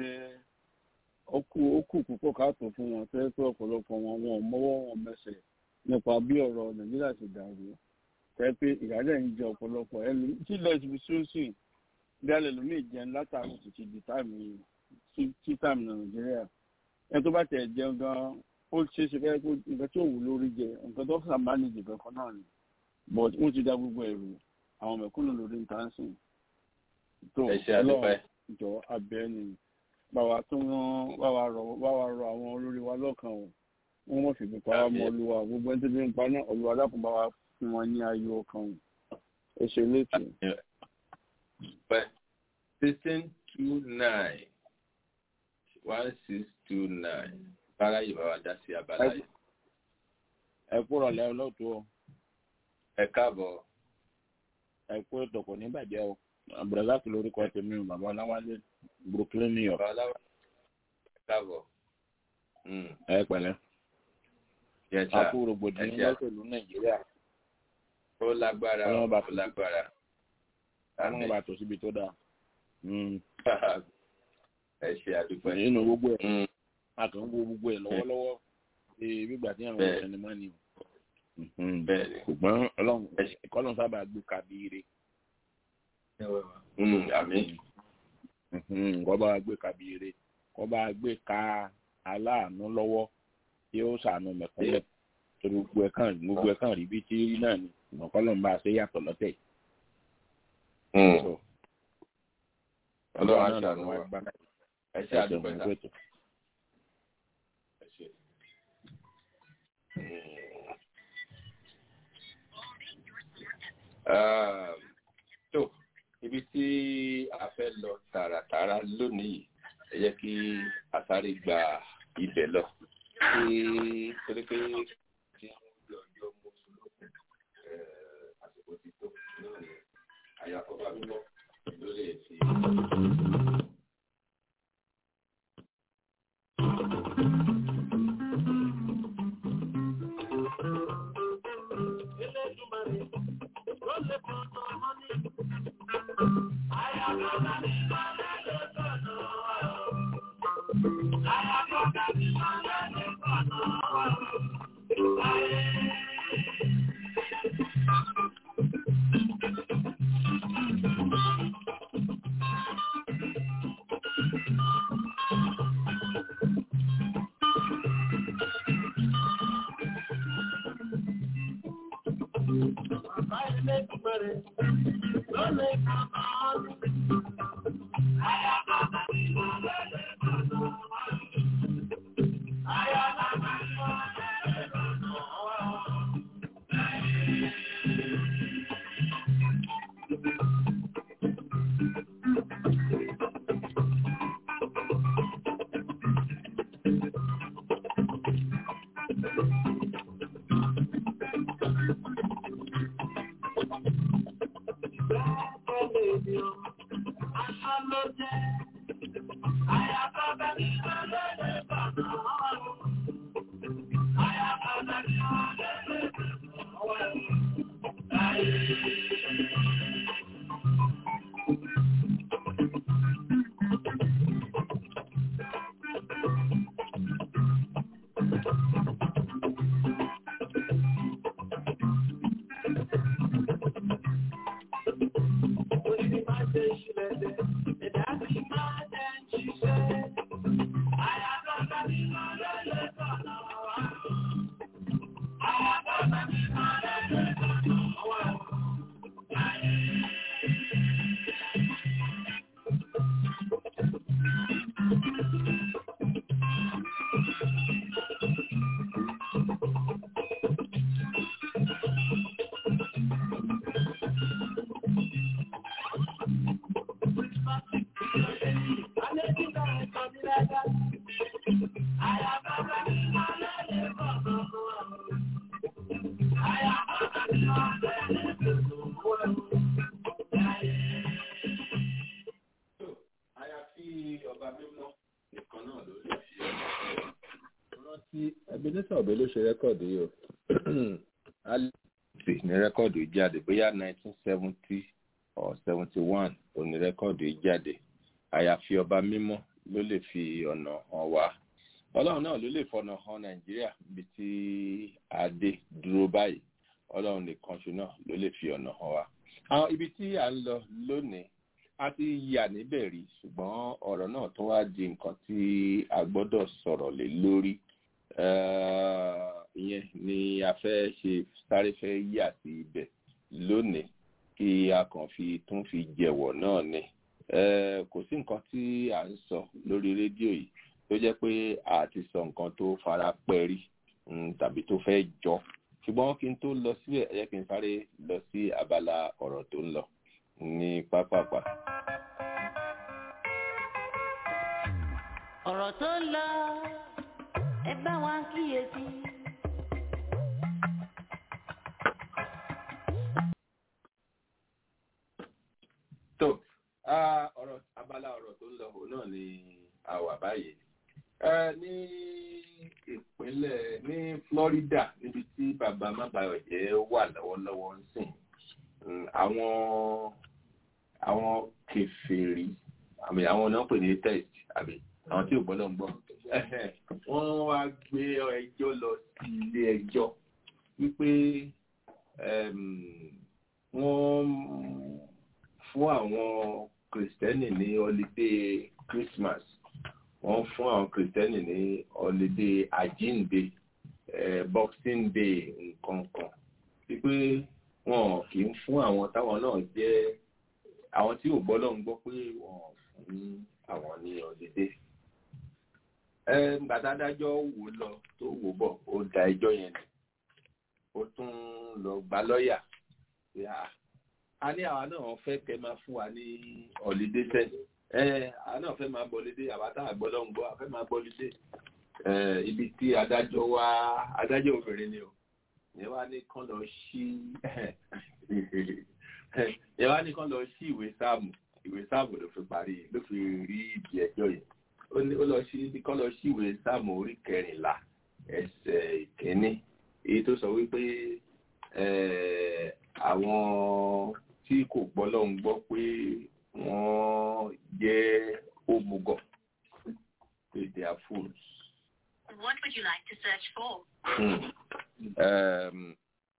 ó kù ó kù púpọ̀ káàtó fún wọn tó yẹ pé ọ̀pọ̀lọpọ̀ wọn wọn ò mọ́wọ́ wọn mẹsẹ̀ nípa bí ọ̀rọ̀ nàìjíríà ti dàrú tẹ́ pé ìyáálẹ̀ ń jẹ ọ̀pọ̀lọpọ̀ ẹnu tí ilẹ̀ ti fi sóńsì bí alẹ́ lómi ìjẹun látàrí títí di táìmù tí- tí táìmù ní nàìjíríà ẹni tó bá tẹ̀ jẹun gan ó ṣe é ṣe fẹ́ kó nǹkan tí ò wù lórí jẹ nǹkan tó sàn máa nìjì kankan náà ni but wọ́n ti dá gbogbo ẹ̀rù àwọn mẹ̀kúnnù lórí nǹkan sìn tó ẹ ṣe àdúpẹ́ jọ abẹ ni báwa tó rán báwa rọ báwa rọ àwọn olórí wa lọ́kàn o wọ́n mọ̀ fìgbì pa wá mọ́ olúwa gbogbo ẹni tó fi ń pa náà olúwa dákun bá wa fún wọn ní ayọ̀ ọkàn o ẹ ṣe létí. pẹ́ sixteen two nine one six two nine bára yìí bá wa dá sí abala yìí. ẹ kúrò lẹ́ olóòtú o ẹ káàbọ̀ ẹ kú ètò kò ní bàjẹ́ o abdulrasaq lórúkọ tèmi o bàbá ọláwálé brooklyn new york bàbá aláwọ̀ ẹ káàbọ̀. Mm, ẹ pẹ̀lẹ́ yes, sir. akú rògbòdìyàn Ẹ ṣe- lọ́sẹ̀lú nàìjíríà ó lágbára Ọlọ́run bá ó lágbára. àwọn bá tó síbi tó dáa Mm. ẹ ṣe àdúpẹ́. nínú gbogbo ẹ̀ Mm, a kàn ń wo gbogbo ẹ̀ lọ́wọ́lọ́wọ́ ṣe gbígbà tí àwọn Bẹ́ẹ̀. sinimá ni o Mhm. bẹ́ẹ̀ ni. ṣùgbọ́n ọlọ́run kọ́lọ́n sábà gbé kabire Mm, àmín. kọ́ bá gbé kabire kọ́ bá gbé ka aláàánú lọ́wọ́ tí ó sànù mẹ̀kúnlẹ̀ torí gbogbo ẹ̀ kàn gbogbo ẹ̀ kàn rí bí tí rí náà ni ìmọ̀ kọ́lọ́n bá a ṣe yàtọ̀ lọ́tẹ̀ Mm, So, ọlọ́run á náà ṣàánú làwọn wa. agbára ẹ ṣe ẹ̀sẹ̀ àdúpẹ́ ọ̀gbìn sá. pẹ̀tọ̀. Ẹ ṣe. Mm. Um, tó ibi tí a fẹ́ lọ tààràtààrà lónìí yìí, ẹ jẹ́ kí a sáré gba ibẹ̀ lọ kí torí pé tí ọjọ́ mo sùn lókun àsìkò ti tó lónìí àyàkọ́bá mímọ́ ló lè fi. Ilé ebenezer ọbẹ ló ṣe rẹkọọdù yìí o alice ní rẹkọọdù yìí jáde bóyá nineteen seventy or seventy one òní rẹkọọdù yìí jáde àyàfi ọba mímọ́ ló lè fi ọ̀nà hàn wá ọlọ́run náà ló lè fọ̀nà hàn nàìjíríà níbi tí adé dúró báyìí ọlọ́run nìkan ṣe náà ló lè fi ọ̀nà hàn wá. àwọn ibi tí à ń lọ lónìí a ti yà níbẹ̀ rí ṣùgbọ́n ọ̀rọ̀ náà tó wá di nǹkan tí a gbọ́dọ̀ sọ̀rọ̀ lé lórí ìyẹn ni a fẹ́ ṣe sáré fẹ́ yà sí ibẹ̀ lónìí kí a kàn fi tún fi jẹ̀wọ̀ náà ni kò sí nǹkan tí à ń sọ lórí rédíò yìí tó jẹ́ pé a ti sọ nǹkan tó fara pẹ́ rí tàbí tó fẹ́ jọ ṣùgbọ́n kí n tó lọ síbẹ̀ ẹ jẹ́ kí n sáré lọ sí abala ọ̀rọ̀ tó ń lọ ní pápápá. ọ̀rọ̀ tó ń lọ ẹ bá wa kíyèsí. tó ọ̀rọ̀ abala ọ̀rọ̀ tó ń lọ òun náà ni a wà báyìí ní ìpínlẹ̀ ní Florida níbi tí bàbá mábàyọ̀jẹ́ wà lọ́wọ́lọ́wọ́ ń sìn àwọn àwọn kèfèrí àmì àwọn náà pè ní test àbí àwọn tí ò gbọ́dọ̀ ń gbọ́ wọ́n wá gbé ẹjọ́ lọ sí ilé ẹjọ́ wípé wọ́n fún àwọn kìrìsìtẹ́nì ní ọlídé Christmas wọ́n fún àwọn kìrìsìtẹ́nì ní ọlídé àjínde Boxing Day nǹkan kan wípé wọn kì í fún àwọn táwọn náà jẹ́ àwọn tí ò gbọ́dọ̀ ń gbọ́ pé wọ́n fún àwọn ní ọlídé gbàdádájọ́ wò lọ tó wò bọ̀ ó da ẹjọ́ yẹn nù ó tún lọ gba lọ́ọ̀yà a ní àwa náà fẹ́ kẹ́ máa fún wa ní ọ̀lídé sẹ́ àwa náà fẹ́ máa bọ̀lídé àwa tá àgbọ́dọ̀ ń gbọ́ a fẹ́ máa bọ̀lídé ibi tí adájọ́ wá adájọ́ obìnrin ni o yẹn wá ní kán lọ sí yẹn wá ní kán lọ sí ìwé sáàmù ìwé sáàmù ló fi parí ló fi rí ibi ẹjọ́ yẹn ó ní ó lọ sí kán lọ sí ìwé sáàmù orí kẹrìnlá ẹsẹ̀ ìkíní èyí tó sọ wípé àwọn tí kò gbọ́ lọ́hùn gbọ́ pé wọ́n jẹ́ òmùgọ̀ pé they are fools. What would you like to search for? Hmm. Um,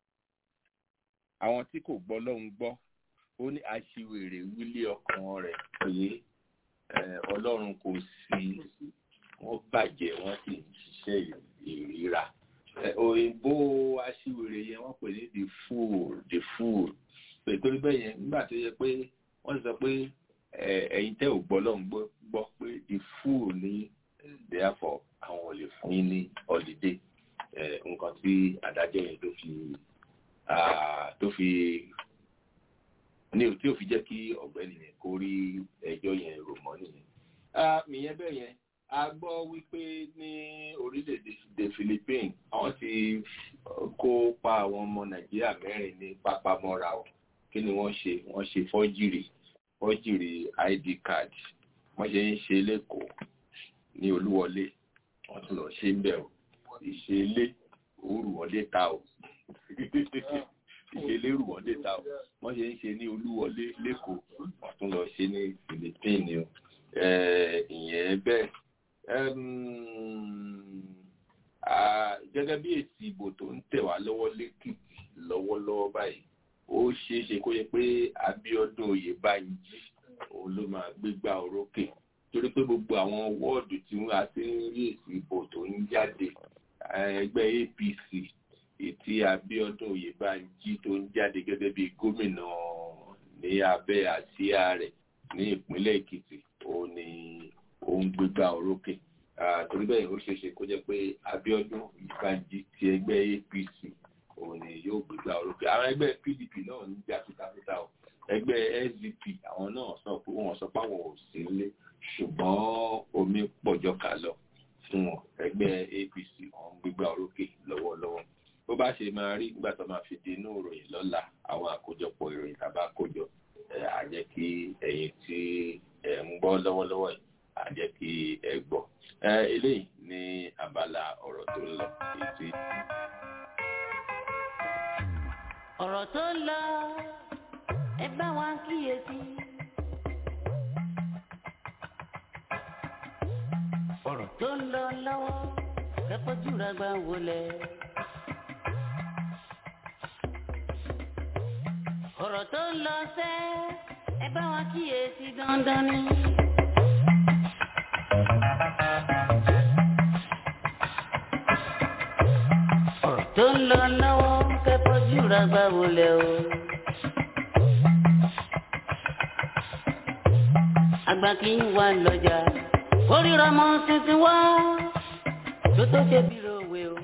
àwọn tí kò gbọ́ lọ́hùn gbọ́ ó ní aṣiwèrè wílé ọkàn rẹ̀ pé eh, ọlọ́run kò sí wọ́n bàjẹ́ wọ́n sì ń ṣiṣẹ́ ìríra Eh, òyìnbó aṣiwèrè yẹn wọ́n pè ní the fool the fool pé torí bẹ́ẹ̀ yẹn nígbà tó yẹ pé wọ́n sọ pé eh, ẹ̀yin tẹ́ ò gbọ́ lọ́hùn gbọ́ gbọ́ pé the fool ní therefore àwọn ò lè fún yín ní holiday eh, nǹkan tí adájọ́ yẹn tó fi ah, tó fi ní tí ò fi jẹ́ kí ọ̀gbẹ́ni yẹn kó rí ẹjọ́ yẹn rò mọ́ nìyẹn. Ah, ìyẹn bẹ́ẹ̀ yẹn a gbọ́ wípé ní orílẹ̀-èdè the Philippines àwọn ti kó pa àwọn ọmọ Nàìjíríà mẹ́rin ní pápámọ́ra o kí ni wọ́n ṣe wọ́n ṣe fọ́jìrì fọ́jìrì ID card wọ́n ṣe ń ṣe lẹ́kọ̀ọ́ ní Olúwọlé wọ́n tún lọ ṣe ń bẹ̀ o ìṣẹ̀lé òrùwọlé ta o ìṣẹ̀lé òrùwọlé ta o wọ́n ṣe ń ṣe ní Olúwọlé lẹ́kọ̀ọ́ wọ́n tún lọ ṣe ní Philippines ni o Eh, ìyẹn bẹ́ẹ̀ Em, ah, gẹ́gẹ́ bí èsì ìbò tó ń tẹ̀ wá lọ́wọ́ lẹ́kìtì lọ́wọ́lọ́wọ́ báyìí ó ṣeé ṣe kó yẹ pé Abíọ́dún Oyèbánjí òun ló máa gbégbá orókè torí pé gbogbo àwọn wọ́ọ̀dù tí wọ́n ti ń rí èsì ìbò tó ń jáde eh, ẹgbẹ́ APC ètí Abíọ́dún Oyèbánjí tó ń jáde gẹ́gẹ́ bí gómìnà ní abẹ́ àsíá rẹ̀ ní ìpínlẹ̀ Èkìtì òun ni òun gbégbá orókè Ah, torí bẹ́ẹ̀ ó ṣeé ṣe kó jẹ́ pé Abíọ́dún Oyèbánjí ti ẹgbẹ́ APC òun ni yóò gbégbá orókè àwọn ẹgbẹ́ PDP náà ń jà fitafita o ẹgbẹ́ SDP àwọn náà sọ pé wọ́n sọ pé àwọn ò sí nílé ṣùgbọ́n omi pọ̀jọ́ kà lọ fún wọn ẹgbẹ́ APC wọn ń gbégbá orókè lọ́wọ́lọ́wọ́ bó bá ṣe máa rí nígbà tó máa fi di inú ìròyìn lọ́la àwọn àkójọpọ̀ ìròyìn tàbá kójọ ẹ̀ á jẹ́ kí ẹ̀yin tí ẹ̀ ń gbọ́ lọ́wọ́lọ́wọ́ yìí á jẹ́ kí ẹ gbọ́ ẹ eléyìí ní abala ọ̀rọ̀ tó ń lọ èyí tí ọ̀rọ̀ tó ń lọ ẹ bá wa kíyèsí. ọ̀rọ̀ tó ń lọ lọ́wọ́ kẹ́kọ̀ọ́jú rẹ̀ gbà wọlé. ọ̀rọ̀ tó ń lọ sẹ́ ẹ bá wa kíyèsí dandan ni. ọ̀rọ̀ tó ń lọ lọ́wọ́ kẹ́kọ̀ọ́jú rẹ̀ gbà wọlé o. àgbà kì í wà lọ́jà kórìíra mọ́ tuntun wá tó tó ṣe bí ròwe o.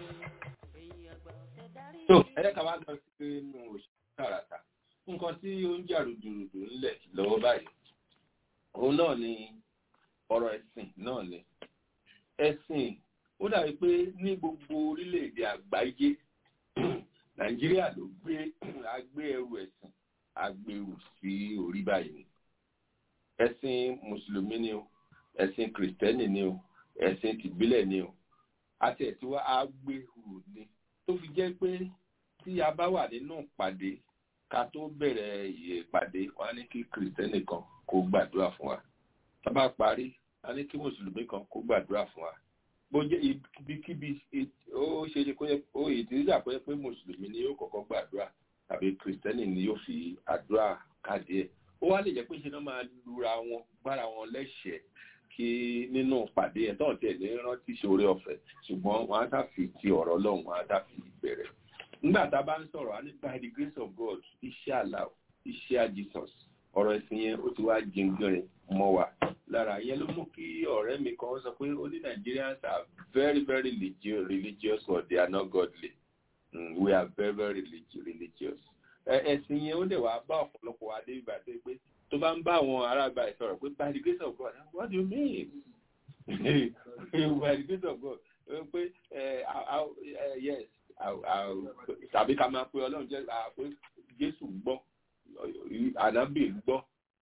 tó ẹ̀rẹ́ ká wá lọ sí inú òṣèlú tààràtà nǹkan tí ó ń jà rùdùrùdù ńlẹ̀ lọ́wọ́ báyìí òun náà ni ọ̀rọ̀ ẹ̀sìn náà ni ẹ̀sìn ó dàbí pé ní gbogbo orílẹ̀-èdè àgbáyé nàìjíríà ló gbé agbé ẹrù ẹ̀sìn agbèrú sí orí báyìí ẹ̀sìn mùsùlùmí ni o ẹ̀sìn kìrìtẹ́nì ni o ẹ̀sìn tìbílẹ̀ ni o àti ẹ̀tí wá agbèrú ni tó fi jẹ́ pé tí a bá wà nínú ìpàdé ká tó bẹ̀rẹ̀ ìpàdé wọn á ní kí kìrìtẹ́nì kan kó gbàdúrà fún wa tá bá parí a ní kí mùsùlùmí kan kó gbàdúrà fún wa bó jẹ́ ibikíbi ó ṣe é kó yẹ ó ìdíjà kó yẹ pé mùsùlùmí ni yóò kọ́kọ́ gbàdúrà tàbí kìrìtẹ́nì ni yóò fi àdúrà káàdì ẹ̀ ó wá lè jẹ́ pé ṣe náà máa lura wọn gbára wọn lẹ́sẹ̀ẹ́ kí nínú pàdé ẹ̀ tó tiẹ̀ ní rántí ṣoore ọ̀fẹ́ ṣùgbọ́n wọn á dàfi ti ọ̀rọ̀ lọ́hùn wọn á dàfi bẹ̀rẹ̀ nígbà tá a bá ń sọ̀rọ̀ á ní by the grace of God iṣẹ́ àlà iṣẹ́ à Jesus ọ̀rọ̀ ẹ̀sìn yẹn ó ti wá jìngìrìn mọ́ wa lára yẹn ló mú kí ọ̀rẹ́ mi kan sọ pé ó ní Nigerians are very very religious but they are not godly mm, we are very very religious ẹ̀sìn yẹn ó dẹ̀ wá bá ọ̀pọ̀lọpọ̀ wa dé ìgbà tó pé tó bá ń bá àwọn aráàgbà ẹ̀ sọ̀rọ̀ pé by the grace of God what do you mean by the grace of God pé yes tàbí ká máa pe ọlọ́run jẹ́ pé jésù gbọ́ ànábì gbọ́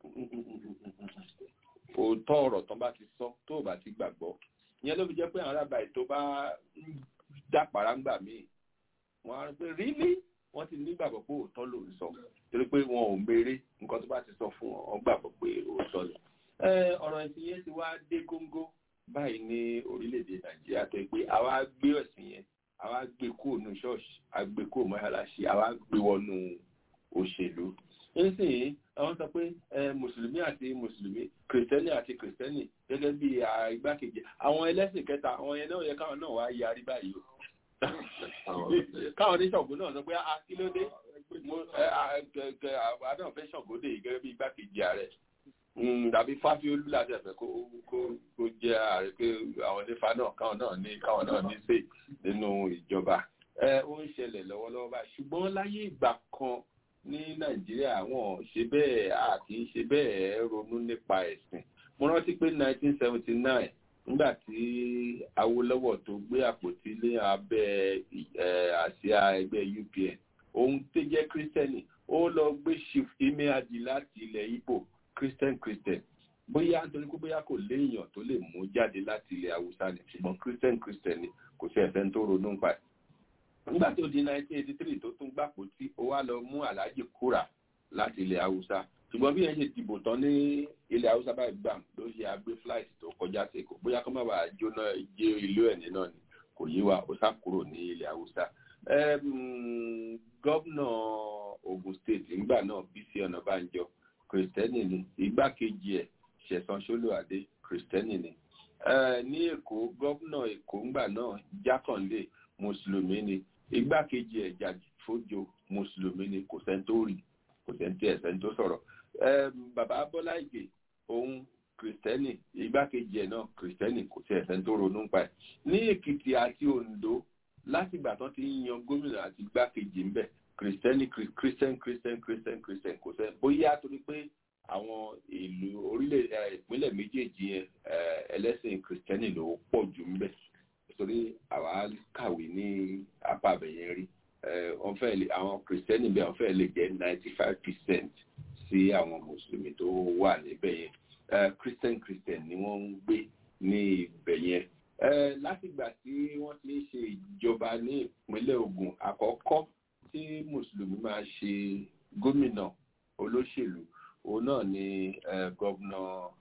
òótọ́ ọ̀rọ̀ tán bá ti sọ tó o bá ti gbàgbọ́ ìyẹn ló fi jẹ́ pé àwọn aráàgbà ẹ̀ tó bá dàpàrà ńgbà míì wọ́n á rí pé really wọ́n ti nígbàgbọ́ pé òótọ́ ló ń sọ torí pé wọn ò mèrè nǹkan tó bá ti sọ fún wọn wọ́n gbàgbọ́ pé òótọ́ ni. ọ̀rọ̀ ẹ̀sìn yẹn ti wá dé góńgó báyìí ní orílẹ̀-èdè nàìjíríà tó yẹ pé àwa gbé ẹ̀sìn yẹn àwa gbé kúrò ní ṣọ́ọ̀ṣì àgbé kúrò mọ́ṣáláṣí àwa gbé wọnú òṣèlú nísìnyí àwọn sọ pé mùsùlùmí àti mùsùlùmí kìrìsìtẹ́nì àti kìrìsìtẹ́nì gẹ́gẹ́ bí igbákejì àwọn ẹlẹ́sìn kẹta àwọn yẹn náà yẹ káwọn náà wá yarí báyìí o káwọn oníṣọ̀gbọ́n náà sọ pé a kí ló dé àdán fẹ́ ṣọ̀gbọ́n dé gẹ́gẹ́ bí igbákejì ààrẹ tàbí fáfiolú láti ẹ̀fẹ̀ kó jẹ́ ààrẹ pé àwọn onífà náà káwọn náà ní káwọn náà ní sè nínú ìjọba ó ń ṣẹlẹ̀ lọ́wọ́lọ́wọ́ báyìí ṣùgbọ́n láyé ìgbà kan ní nàìjíríà wọn ṣe bẹ́ẹ̀ a kì í ṣe bẹ́ẹ̀ ronú nípa ẹ̀sìn mo rántí pé 1979 nígbà tí awolowo tó gbé àpótí lé abẹ́ àsíá ẹgbẹ́ upn ohun tó jẹ́ kírísítẹ́nì ó lọ gbé chief imeadi láti ilẹ̀ ibo christian christian bóyá nítorí pé bóyá kò léèyàn tó lè mú jáde láti ilẹ̀ haúsá ni ṣùgbọ́n christian christian ni kò sí ẹ̀fẹ́ tó ronú nípa ẹ̀ nígbà tó di 1983 tó tún gbàpò tí ó wá lọ mú aláàjì kúrà láti ilẹ̀ haúsá ṣùgbọ́n bí yẹn ṣe dìbò tán ní ilẹ̀ haúsá báyìí gbà ló ṣe agbé flight tó kọjá sí èkó bóyá kó má bàa jóná jẹ ìlú ẹ̀ nínà ni kò yí wa ó sá kúrò ní ilẹ̀ haúsá. gọ́vnà ogun state nígbà náà bísí ọ̀nàbànjọ kìrìsìtẹ́nì ni igbákejì ẹ̀ ṣẹ̀sán ṣólùwàdé kìrìsìtẹ́nì ni. ní èkó gọ́vnà èkó ńgbà náà jákàndé mùsùlùmí ni igbákejì ẹ̀ jàdìfójò mùsùlùmí ni kò sẹ́ńtórì kò sẹ́ńtì ẹ̀ sẹ́ńtó sọ̀rọ̀ bàbá bọ́lá ìgbè òun kìrìsìtẹ́nì igbákejì ẹ̀ náà kìrìsìtẹ́nì kò sí ẹ̀sẹ̀ tó ronú pa ẹ̀ ní èkìtì àti ondo láti ìgbà tán ti ń yan gómìnà àti igbákejì ńbẹ kìrìsìtẹ́nì kìrìsìtẹ́n kìrìsìtẹ́n kìrìsìtẹ́n kìrìsìtẹ́n kò sẹ́ bóyá torí pé àwọn ìlú orílẹ̀ ìpínlẹ̀ méjèèjì yẹn ẹlẹ́sìn kìrìsìtẹ́nì ló pọ̀ jù ńbẹ torí àwa kàwé ní apá àbẹ̀yẹn rí wọ́n fẹ́ lè àwọn kìrìsìtẹ́nì bẹ́ẹ̀ wọ́n fẹ́ lè jẹ́ ninety five percent sí àwọn mùsùlùmí tó wà níbẹ̀ yẹn christian christian ni wọ́n ń gbé ní ibẹ̀ yẹn látìgbà tí wọ́n ti ń ṣe ìjọba ní ìpínlẹ̀ ogun àkọ́kọ́ tí mùsùlùmí máa ṣe gómìnà olóṣèlú òun náà ni gọ́vnà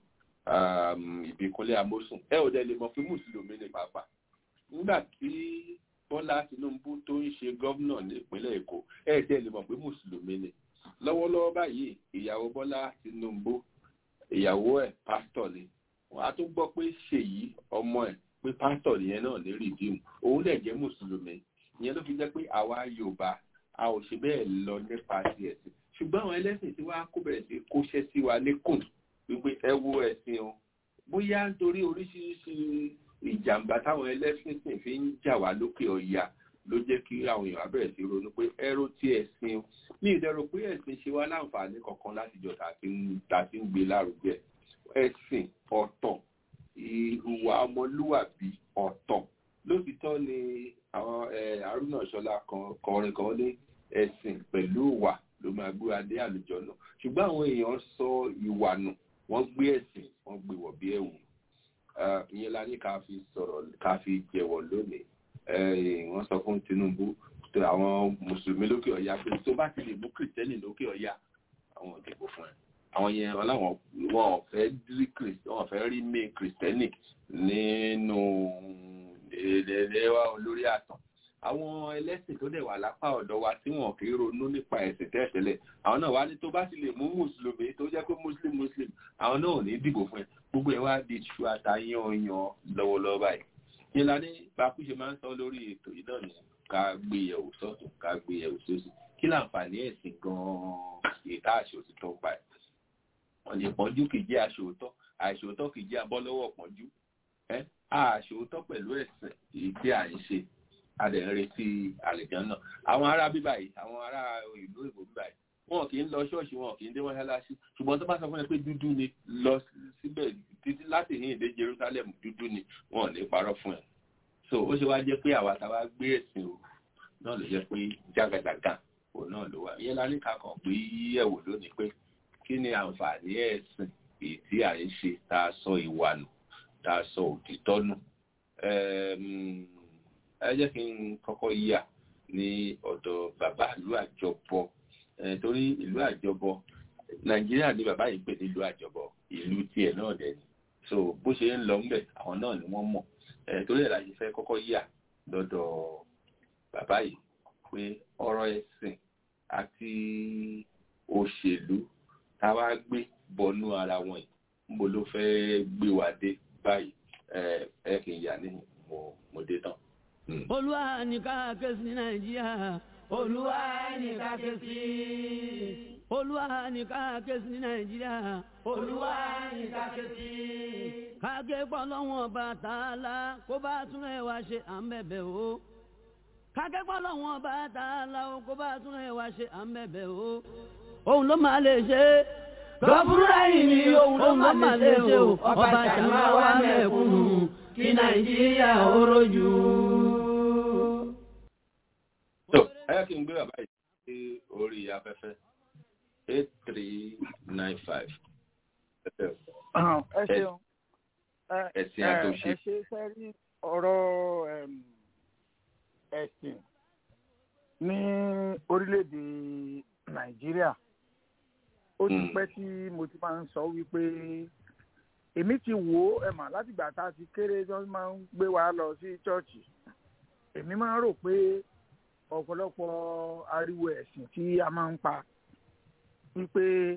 ìbíkúnlé amósùn ẹ ò dẹ̀ lè mọ̀ pé mùsùlùmí ni pàápàá nígbà tí bọ́lá tinubu tó ń ṣe gọ́vnà ní ìpínlẹ̀ èkó ẹ dẹ̀ lè mọ̀ pé mùsùlùmí ni lọ́wọ́lọ́wọ́ báyìí ìyàwó bọ́lá tinubu ìyàwó ẹ̀ pásítọ̀ ni wọ́n á tún gbọ́ pé ṣèyí ọmọ ẹ̀ pé pásítọ̀ nìyẹn náà ní rìdíìmù òun dẹ̀ jẹ́ mùsùlùmí ìyẹn ló fi jẹ́ pé àwa yorùbá a ò ṣe bẹ́ẹ̀ lọ nípa ti ẹ̀sìn ṣùgbọ́n àwọn ẹlẹ́sìn tí wàá kó bẹ̀rẹ̀ sí kóṣẹ́ sí wa lẹ́kùn wípé ẹ wo ẹ̀sìn o bóyá nítorí oríṣiríṣi ìjàmbá táwọn ẹlẹ́sìn sìn fi ń jà wá lókè ọ̀yà ló jẹ́ kí àwọn èèyàn bẹ̀rẹ̀ sí ronú pé ẹrú tí ẹ̀sìn o ní ìdẹ̀rọ pé ẹ̀sìn ṣe wá láǹfààní kankan láti jọ tàbí ń gbé lárugẹ ẹ̀sìn ọ̀tọ̀ ìhùwà ọmọlúwàbí ọ̀tọ̀ lótìtọ́ ni àwọn àrùnà ṣọlá kọrin kan ní ẹ̀sìn pẹ̀lú ìwà ló máa gbé adé àlùjọ náà ṣùgbọ́n àwọn èèyàn sọ ìwà nù wọ́n gbé ẹ̀sìn wọ́n gbé wọ̀ bí ẹ̀wù ìyẹn la ní ká fi sọ̀rọ̀ ká fi jẹ̀wọ̀ lónìí wọ́n sọ fún tinubu àwọn mùsùlùmí lókè ọ̀yà pé tó bá ti lè mú kìrìtẹ́nì lókè ọ̀yà àwọn òdìbò fún ẹ àwọn yẹn ọláwọn wọn ò fẹ́ rí wọn ò fẹ́ rí mí kìrìtẹ́nì nínú ẹlẹ́wà olórí àtàn àwọn ẹlẹ́sìn tó dẹ̀ wà lápá ọ̀dọ̀ wa tí wọn kì í ronú nípa ẹ̀sìn tẹ́tẹ́lẹ̀ àwọn náà wá ní tó bá ti lè mú mùsùlùmí tó jẹ́ pé muslim muslim àwọn náà ò ní dìbò fún ẹ gbogbo ẹ wá di ṣu àtàyàn yan lọ́wọ́lọ́wọ́ báyìí yẹn la ní bákú ṣe máa ń sọ lórí ètò yìí náà ni ká gbé yẹ̀wò sọ́tún ká gbé yẹ̀wò sósì kí láǹfààní ẹ̀sìn gan-an ìta àṣòtítọ́ pa ẹ̀ wọ́n lè pọ́njú kì í jẹ́ àṣòótọ́ àṣòótọ́ kì í jẹ́ abọ́lọ́wọ́ pọ́njú ẹ́ àṣòótọ́ pẹ̀lú ẹ̀sìn èyí tí à ń ṣe a dẹ̀ ń retí àlejò náà àwọn ará bíbá yìí àwọn ará ìlú ìbò bíbá yìí wọn kì í lọ ṣọ́ọ̀ṣì wọn kì í dé mọ́ṣáláṣí ṣùgbọ́n tó bá sọ fún ẹ pé dúdú ni lọ síbẹ̀ títí láti ní ìdè jerusalem dúdú ni wọn ò ní parọ́ fún ẹ so ó ṣe wá jẹ́ pé àwa táwa gbé ẹ̀sìn o náà ló jẹ́ pé jágàjàgà òun náà ló wà ìyẹn lálẹ́ kakàn pé yẹ̀wò lónìí pé kí ni àǹfààní ẹ̀sìn èyí tí à ń ṣe tá a sọ ìwà nù tá a sọ òtítọ́ nù ẹ jẹ́ kí n kọ́kọ́ yà ní ọ̀dọ̀ bàbá ìlú àjọbọ torí ìlú àjọbọ nàìjíríà ní bàbá yìí pè ní ìlú àjọbọ ìlú tiẹ̀ náà dẹ̀ ni so bó ṣe ń lọ ńbẹ̀ àwọn náà ni wọ́n mọ̀ torí ẹ̀ la ṣe fẹ́ kọ́kọ́ yà lọ́dọ̀ bàbá yìí pé ọ̀rọ̀ ẹ̀sìn àti òṣèlú tá a wá gbé bọnú ara wọn yìí níbo ló fẹ́ gbé wa dé báyìí ẹ kì í yà ní mo mo dé tán. olúwa ní ká ké sí nàìjíríà olúwa ní ká ké sí olúwa ní ká ké sí nàìjíríà olúwa ní ká ké sí. kágé pọ̀ lọ́wọ́n bá tààlà kó bá tún ẹ̀ wá ṣe à ń bẹ̀bẹ̀ o. kágé pọ̀ lọ́wọ́n bá tààlà kó bá tún ẹ̀ wá ṣe à ń bẹ̀bẹ̀ o. òun ló máa lè ṣe é lọ́bùrúdà yìí ni ohun tó máa lè ṣe o ọba ṣàmà wà mẹ́kúnnù kí nàìjíríà ó rojú. tó ẹ kí n gbé bàbá yìí sí orí afẹ́fẹ́ eight three nine five. ẹ ṣeun ẹ̀sìn àtòṣe. ẹ ṣe sẹ́rí ọ̀rọ̀ ẹ̀sìn ní orílẹ̀-èdè nàìjíríà ó ti pẹ́ tí mo ti máa ń sọ wípé èmi ti wò ó ẹ mà látìgbà tá a ti kéré tí wọ́n máa ń gbé wa lọ sí chọ́ọ̀chì èmi máa ń rò pé ọ̀pọ̀lọpọ̀ ariwo ẹ̀sìn tí a máa ń pa wípé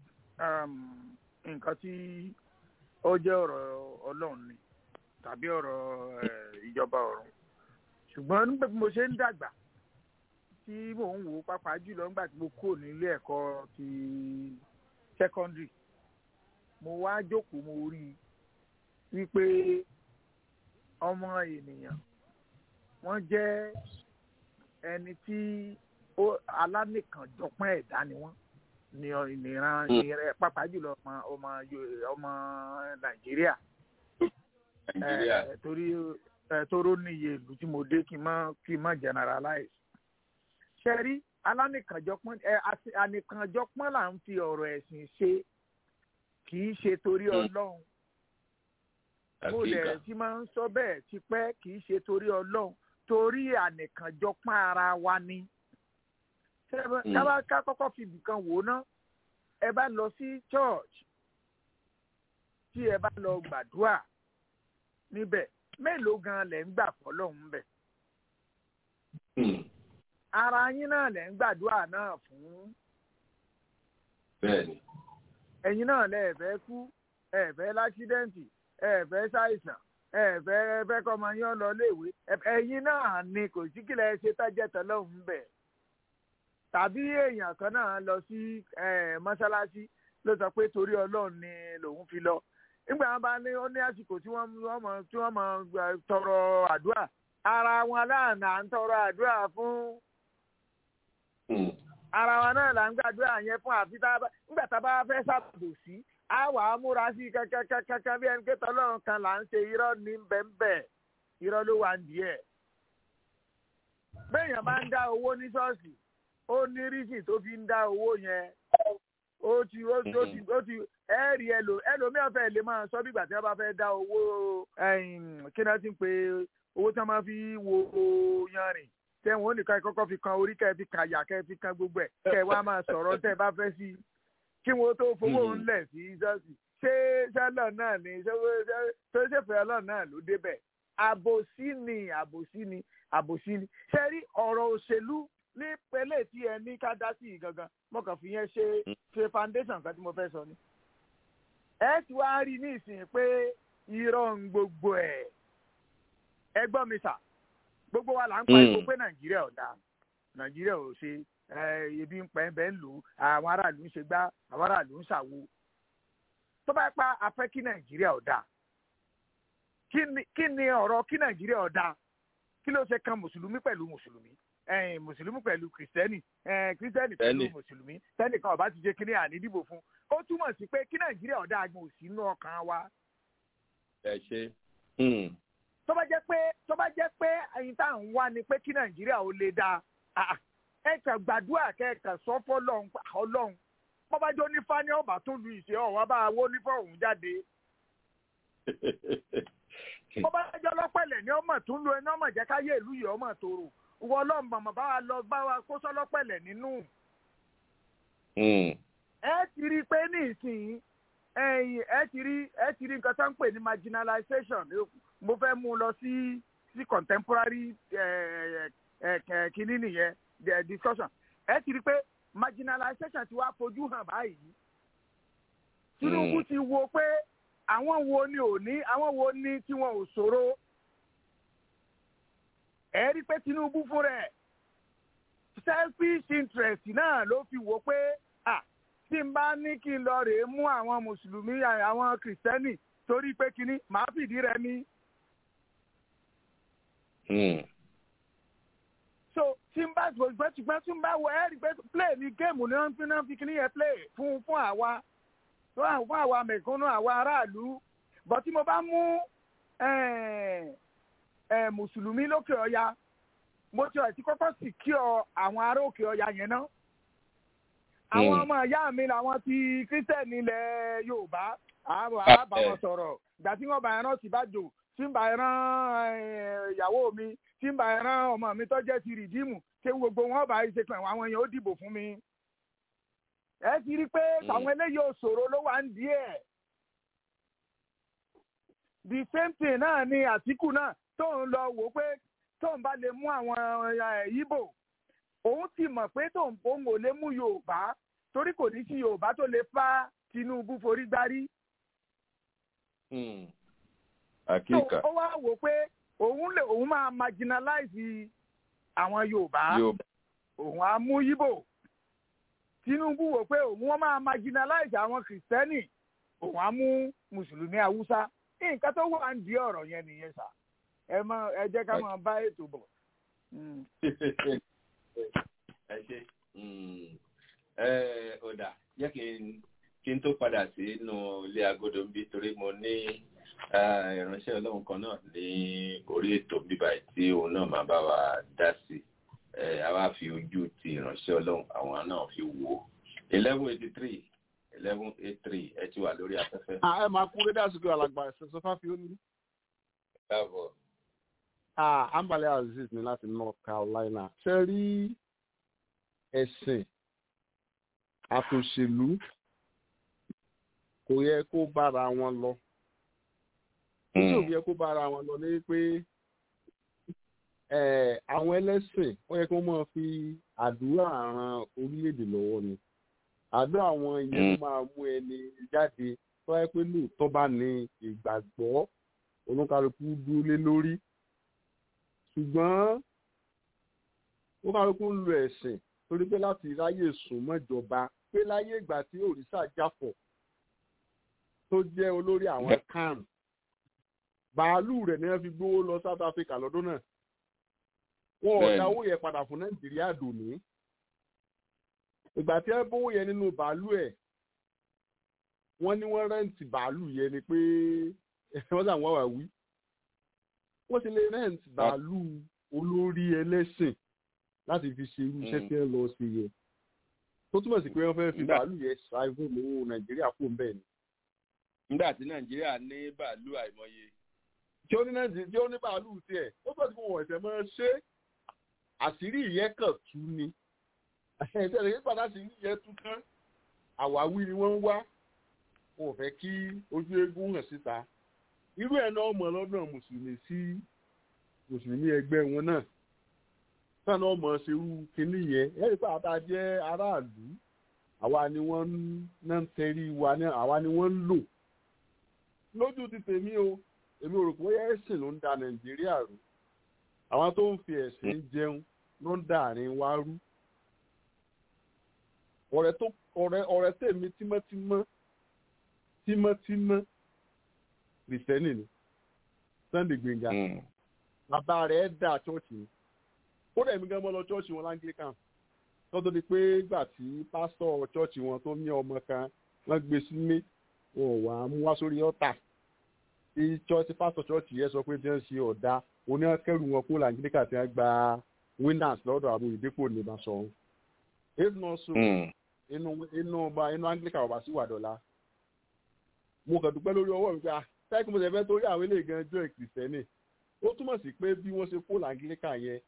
nǹkan tí ó jẹ́ ọ̀rọ̀ ọlọ́run ni tàbí ọ̀rọ̀ ìjọba ọ̀run ṣùgbọ́n nígbà tí mo ṣe ń dàgbà tí mò ń wò pàápàá jùlọ nígbà tí mo kúrò nílé ẹ̀kọ́ ti secondary mo wá jókòó mo rí i wípé ọmọ ènìyàn wọ́n jẹ́ ẹni tí alánìkànjọpọ́n ẹ̀dá ni wọ́n ní ìran ìran pàápàá jùlọ ọmọ ọmọ ọmọ nàìjíríà torí tóró níye ìlú tí mo dé kí n má kí n má generalize ṣẹ́rí alánìkànjọpọ́n ẹ ànìkànjọpọ́n là ń fi ọ̀rọ̀ ẹ̀sìn ṣe kì í ṣe torí ọlọ́run mo lẹ̀ tí máa ń sọ bẹ́ẹ̀ tipẹ́ kì í ṣe torí ọlọ́run torí ànìkànjọpọ́n ara wa ni kábà ká kọ́kọ́ fi ibìkan wò ná ẹ bá lọ sí church tí ẹ bá lọ gbàdúrà níbẹ̀ mélòó gan lẹ̀ ń gbà fọlọ́run bẹ̀ ara yín náà lẹ̀ ń gbàdúrà náà fún. bẹ́ẹ̀ni. ẹ̀yin náà lẹ̀ fẹ́ kú ẹ̀ fẹ́ lákídẹ́ǹtì ẹ̀ fẹ́ ṣàìsàn ẹ̀ fẹ́ fẹ́ kọ́mọ yín lọ léèwé ẹ̀yin náà ni kò sí kílẹ̀ ṣe tájẹ́ tọ́lọ́hún bẹ̀. tàbí èèyàn kan náà lọ sí mọ́ṣáláṣí ló sọ pé torí ọlọ́run ni lòun fi lọ. nígbà wọn bá ní ó ní àsìkò tí wọ́n mọ̀ tí wọ́n mọ̀ tọrọ àdúrà ara wọn aláàánà ń tọrọ àdúrà fún ara wa náà là ń gbàdúrà yẹn fún àfi tá a bá nígbà tá a bá fẹ́ ṣàbò sí a wà á múra sí kankankankan bí ẹni pé tọ́lọ́run kan là ń ṣe irọ́ ní bẹ́ẹ̀nbẹ́ẹ̀ irọ́ ló wà ń díẹ̀. béèyàn bá ń dá owó ní ṣọ́ọ̀ṣì ó ní rísì tó fi ń dá owó yẹn ó ti ó ti ó ti ó ti ẹ̀ẹ́rì ẹlò ẹlòmíràn fẹ́ lè máa sọ bí ìgbà tí wọ́n bá fẹ́ dá owó kí náà ti ń pe owó tí wọ́n máa fi wo yanrìn tẹ̀wọ̀n ó nìkan kọ́kọ́ fi kan orí kẹ́ fi kan àyà kẹ́ fi kan gbogbo ẹ̀ kẹ́ wá máa sọ̀rọ̀ tẹ́ bá fẹ́ sí kí wọ́n tó fowó ńlẹ̀ sí ṣọ́ọ̀ṣì ṣé ṣẹlẹ̀ náà ni ṣé ṣèfẹ́ ọlọ́run náà ló débẹ̀ àbòsí ni àbòsí ni àbòsí ni ṣe rí ọ̀rọ̀ òṣèlú ní pẹ̀lẹ́ tí ẹ ní ká dá sí i gangan mo kàn fi yẹn ṣe ṣe foundation kan tí mo fẹ́ sọ ni. ẹ ti wá rí ní ìsìn pé irọ́ ń gbogbo ẹ̀ ẹ gbọ́ mi sà gbogbo wa là ń pariwo pé nàìjíríà ò dáa nàìjíríà ò ṣe ebi ń pẹ́ bẹ́ẹ̀ ń lò àwọn aráàlú ń ṣe gbá àwọn aráàlú ń ṣàwo tó bá pa afẹ́ kí nàìjíríà ò dáa kí ni ọ̀rọ̀ kí nàìjíríà ò dáa kí ló ṣe kan mùsùlùmí pẹ̀lú mùsùlùmí mùsùlùmí pẹ̀lú kìrìsìtẹ́nì kìrìsìtẹ́nì pẹ̀lú mùsùlùmí tẹ́nìkan ọ̀bá ti jẹ́ kí ní àní dìbò fún ó túmọ̀ sí pé kí nàìjíríà ò dáa gan òsì inú ọkàn wa. ẹ ṣe tó bá jẹ́ pé tó bá jẹ́ pé ẹyin tá à ń wá ni pé kí nàìjíríà ó lè dáa ẹ kàn gbàdúrà kẹkàn sọ fọlọ́run ọlọ́run bó bá jó nífà ní ọba tó lu ìṣe ọ̀wá bá wó nífà òun jáde bó bá jẹ́ ọlọ́pẹ̀lẹ̀ ní ọmọ tó ń lo ẹni ọmọ jẹ́ káyé ìlú yìí ọmọ tòrò wọ ọlọ́run mọ̀mọ́ bá wa lọ bá wa kó sọ́lọ́pẹ̀lẹ̀ nínú ẹ ti rí i pé ní ìsìn ẹ̀yìn ẹ ti rí ẹ ti rí nǹkan tó ń pè ní marginalization mo fẹ́ mú un lọ sí sí contemporary kínní nìyẹn discussion ẹ ti rí i pé marginalization ti wá fojú hàn báyìí Tinubu ti wo pé àwọn wo ni ò ní àwọn wo ni tí wọn ò ṣòro ẹ rí i pé Tinubu fún rẹ̀ selfish interest náà ló fi wò pé ah tí n bá ní kí n lọ rèé mú àwọn mùsùlùmí àwọn kìrìsìtẹ́nì torí pé kínní màá fìdí rẹ̀ ní. so tí n bá gbọ́dọ̀ ṣùgbọ́n tí n bá wọ ẹ́ rí pé play ní géèmù ni wọ́n fi náà fi kínní yẹn play fún fún àwa fún àwa mẹ̀kúnnù àwa aráàlú bọ̀ tí mo bá mú mùsùlùmí lókè ọya mo ti ọ̀tí kọ́kọ́ sì kí ọ àwọn ará òkè ọya yẹn náà àwọn ọmọ ìyá mi làwọn ti kírísítẹ́nì ilẹ̀ yorùbá àbá wọn sọ̀rọ̀ ìgbà tí wọ́n bá ẹran sì bá jò tí ń bá ẹran ìyàwó mi tí ń bá ẹran ọmọ mi tó jẹ́ ti rìdíìmù ṣé gbogbo wọn bá ṣe pẹ̀ àwọn èèyàn ó dìbò fún mi. ẹ ti rí i pé àwọn eléyìí òṣòro ló wà ń di ẹ̀. the same thing náà ni àtìkù náà tóun lọ wò pé tóun bá lè mú àwọn ìbò òun ti mọ̀ pé tóun òun ò lè mú yorùbá torí kò ní sí yorùbá tó lè fa tinubu forí gbárí. àkíkà. ó wá wò pé òun lè òun máa marginalize àwọn yorùbá òun á mú yíbò tinubu wò pé òun wọn máa marginalize àwọn kìrìsìtẹ́nì òun á mú mùsùlùmí haúsá nǹkan tó wà ń di ọ̀rọ̀ yẹn nìyẹn sà ẹ mọ ẹ jẹ́ ká máa bá ètò bọ̀. ẹ ṣe ẹ ọ̀dà jẹ́ kí n kí n tó padà sínú ilé agodo ń bí torí mo ní ìránṣẹ́ ọlọ́run kan náà ní orí ètò bíbá tí òun náà máa bá wa dá sí a wá fi ojú ti ìránṣẹ́ ọlọ́run àwọn náà fi wò ó eleven eighty three eleven eight three ẹ ti wà lórí afẹ́fẹ́. ẹ máa kú rédíò àsìkò alàgbà ẹ̀sẹ̀ fáfi ó ní. káàbọ̀. ambale aziz ní láti north carolina ṣe rí ẹ̀sìn àtòṣèlú kò yẹ kó bára wọn lọ tí ò yẹ kó bára wọn lọ ní pé àwọn ẹlẹ́sìn ó yẹ kó máa fi àdúrà ran orílẹ̀-èdè lọ́wọ́ ni àdúrà àwọn ìyẹn ló máa mú ẹni jáde tó yẹ pé lóòótọ́ bá ní ìgbàgbọ́ olúkálukú dúró lé lórí ṣùgbọ́n olúkálukú ń lo ẹ̀sìn torí pé láti ráyè sùn mọ́jọba pé láyé ìgbà tí òrìṣà jáfọ̀ tó jẹ́ olórí àwọn kan bàálù rẹ̀ ni wọ́n fi gbówó lọ south africa lọ́dún náà wọn ò dáwó yẹn padà fún nàìjíríà dòní ìgbà tí wọ́n bówó yẹn nínú bàálù ẹ̀ wọ́n ní wọ́n rẹ́ǹtì bàálù yẹn ni pé wọ́n sàn wọ́n wà wí wọ́n ti lè rẹ́ǹtì bàálù olórí ẹlẹ́sìn láti fi ṣe irú iṣẹ́ tí wọ́n lọ sí yẹn tó túmọ̀ sí pé wọ́n fẹ́ fi bàálù yẹn ṣàìfún lówó nàìjíríà kó ń bẹ̀ ni. nígbà tí nàìjíríà ní bàálù àìmọye. tí ó ní nàìjíríà tí ó ní bàálù tiẹ̀ ó sọ ti fún wọn ẹ̀sẹ̀ máa ṣe àṣírí ìyẹn kàn tú ni ẹ̀sẹ̀ rẹ̀ yípadà àṣírí ìyẹn tú tán àwáwí ni wọ́n ń wá wọn ò fẹ́ kí ojú eégún hàn síta irú ẹ̀ náà mọ̀ lọ́dọ̀ mùsùlùmí sí mùsùlùmí ẹgbẹ́ wọn náà sáà ọmọ ṣerú kínní yẹn ẹ̀rí pé àtà jẹ́ aráàlú àwa ni wọ́n ń tẹrí wa ní àwa ni wọ́n ń lò lójú ti tèmi o èmi ò rò pé ẹ̀sìn ló ń da nàìjíríà rú àwọn tó ń fi ẹ̀sìn jẹun ló ń da àárín wa rú ọ̀rẹ́ tó ọ̀rẹ́ ọ̀rẹ́ tèmi tímọ́tímọ́ tímọ́tímọ́ kìrìsìtẹ́nì ni sunday gbẹ̀ngà bàbá rẹ̀ dà chọ́ọ̀chì ni ó dẹ̀ mí gan mọ́ lọ chọ́ọ̀chì wọn langlican tọ́tọ́ di pé gbà tí pásítọ̀ chọ́ọ̀chì wọn tó ní ọmọ kan wọ́n gbé sílé wọn ò wá mú wá sórí ọ̀tà tí chọ́ọ̀chì pásítọ̀ chọ́ọ̀chì yẹn sọ pé tí wọ́n ṣe ọ̀dà oníkẹ́rù wọn kó langlican tí wọ́n gba winners lọ́dọ̀ àbò ìdípò nìbàṣọ if not so inú inú ọba inú anglican ọba sí wàdọ̀la mo kàn dúpẹ́ lórí ọwọ́ mi pé ah tẹ́kí mo ṣe fẹ́ torí àwọn eléyìí gan jọ kìrìsìtẹ́nì ó túmọ̀ sí pé bí wọ́n ṣe kó langlican yẹn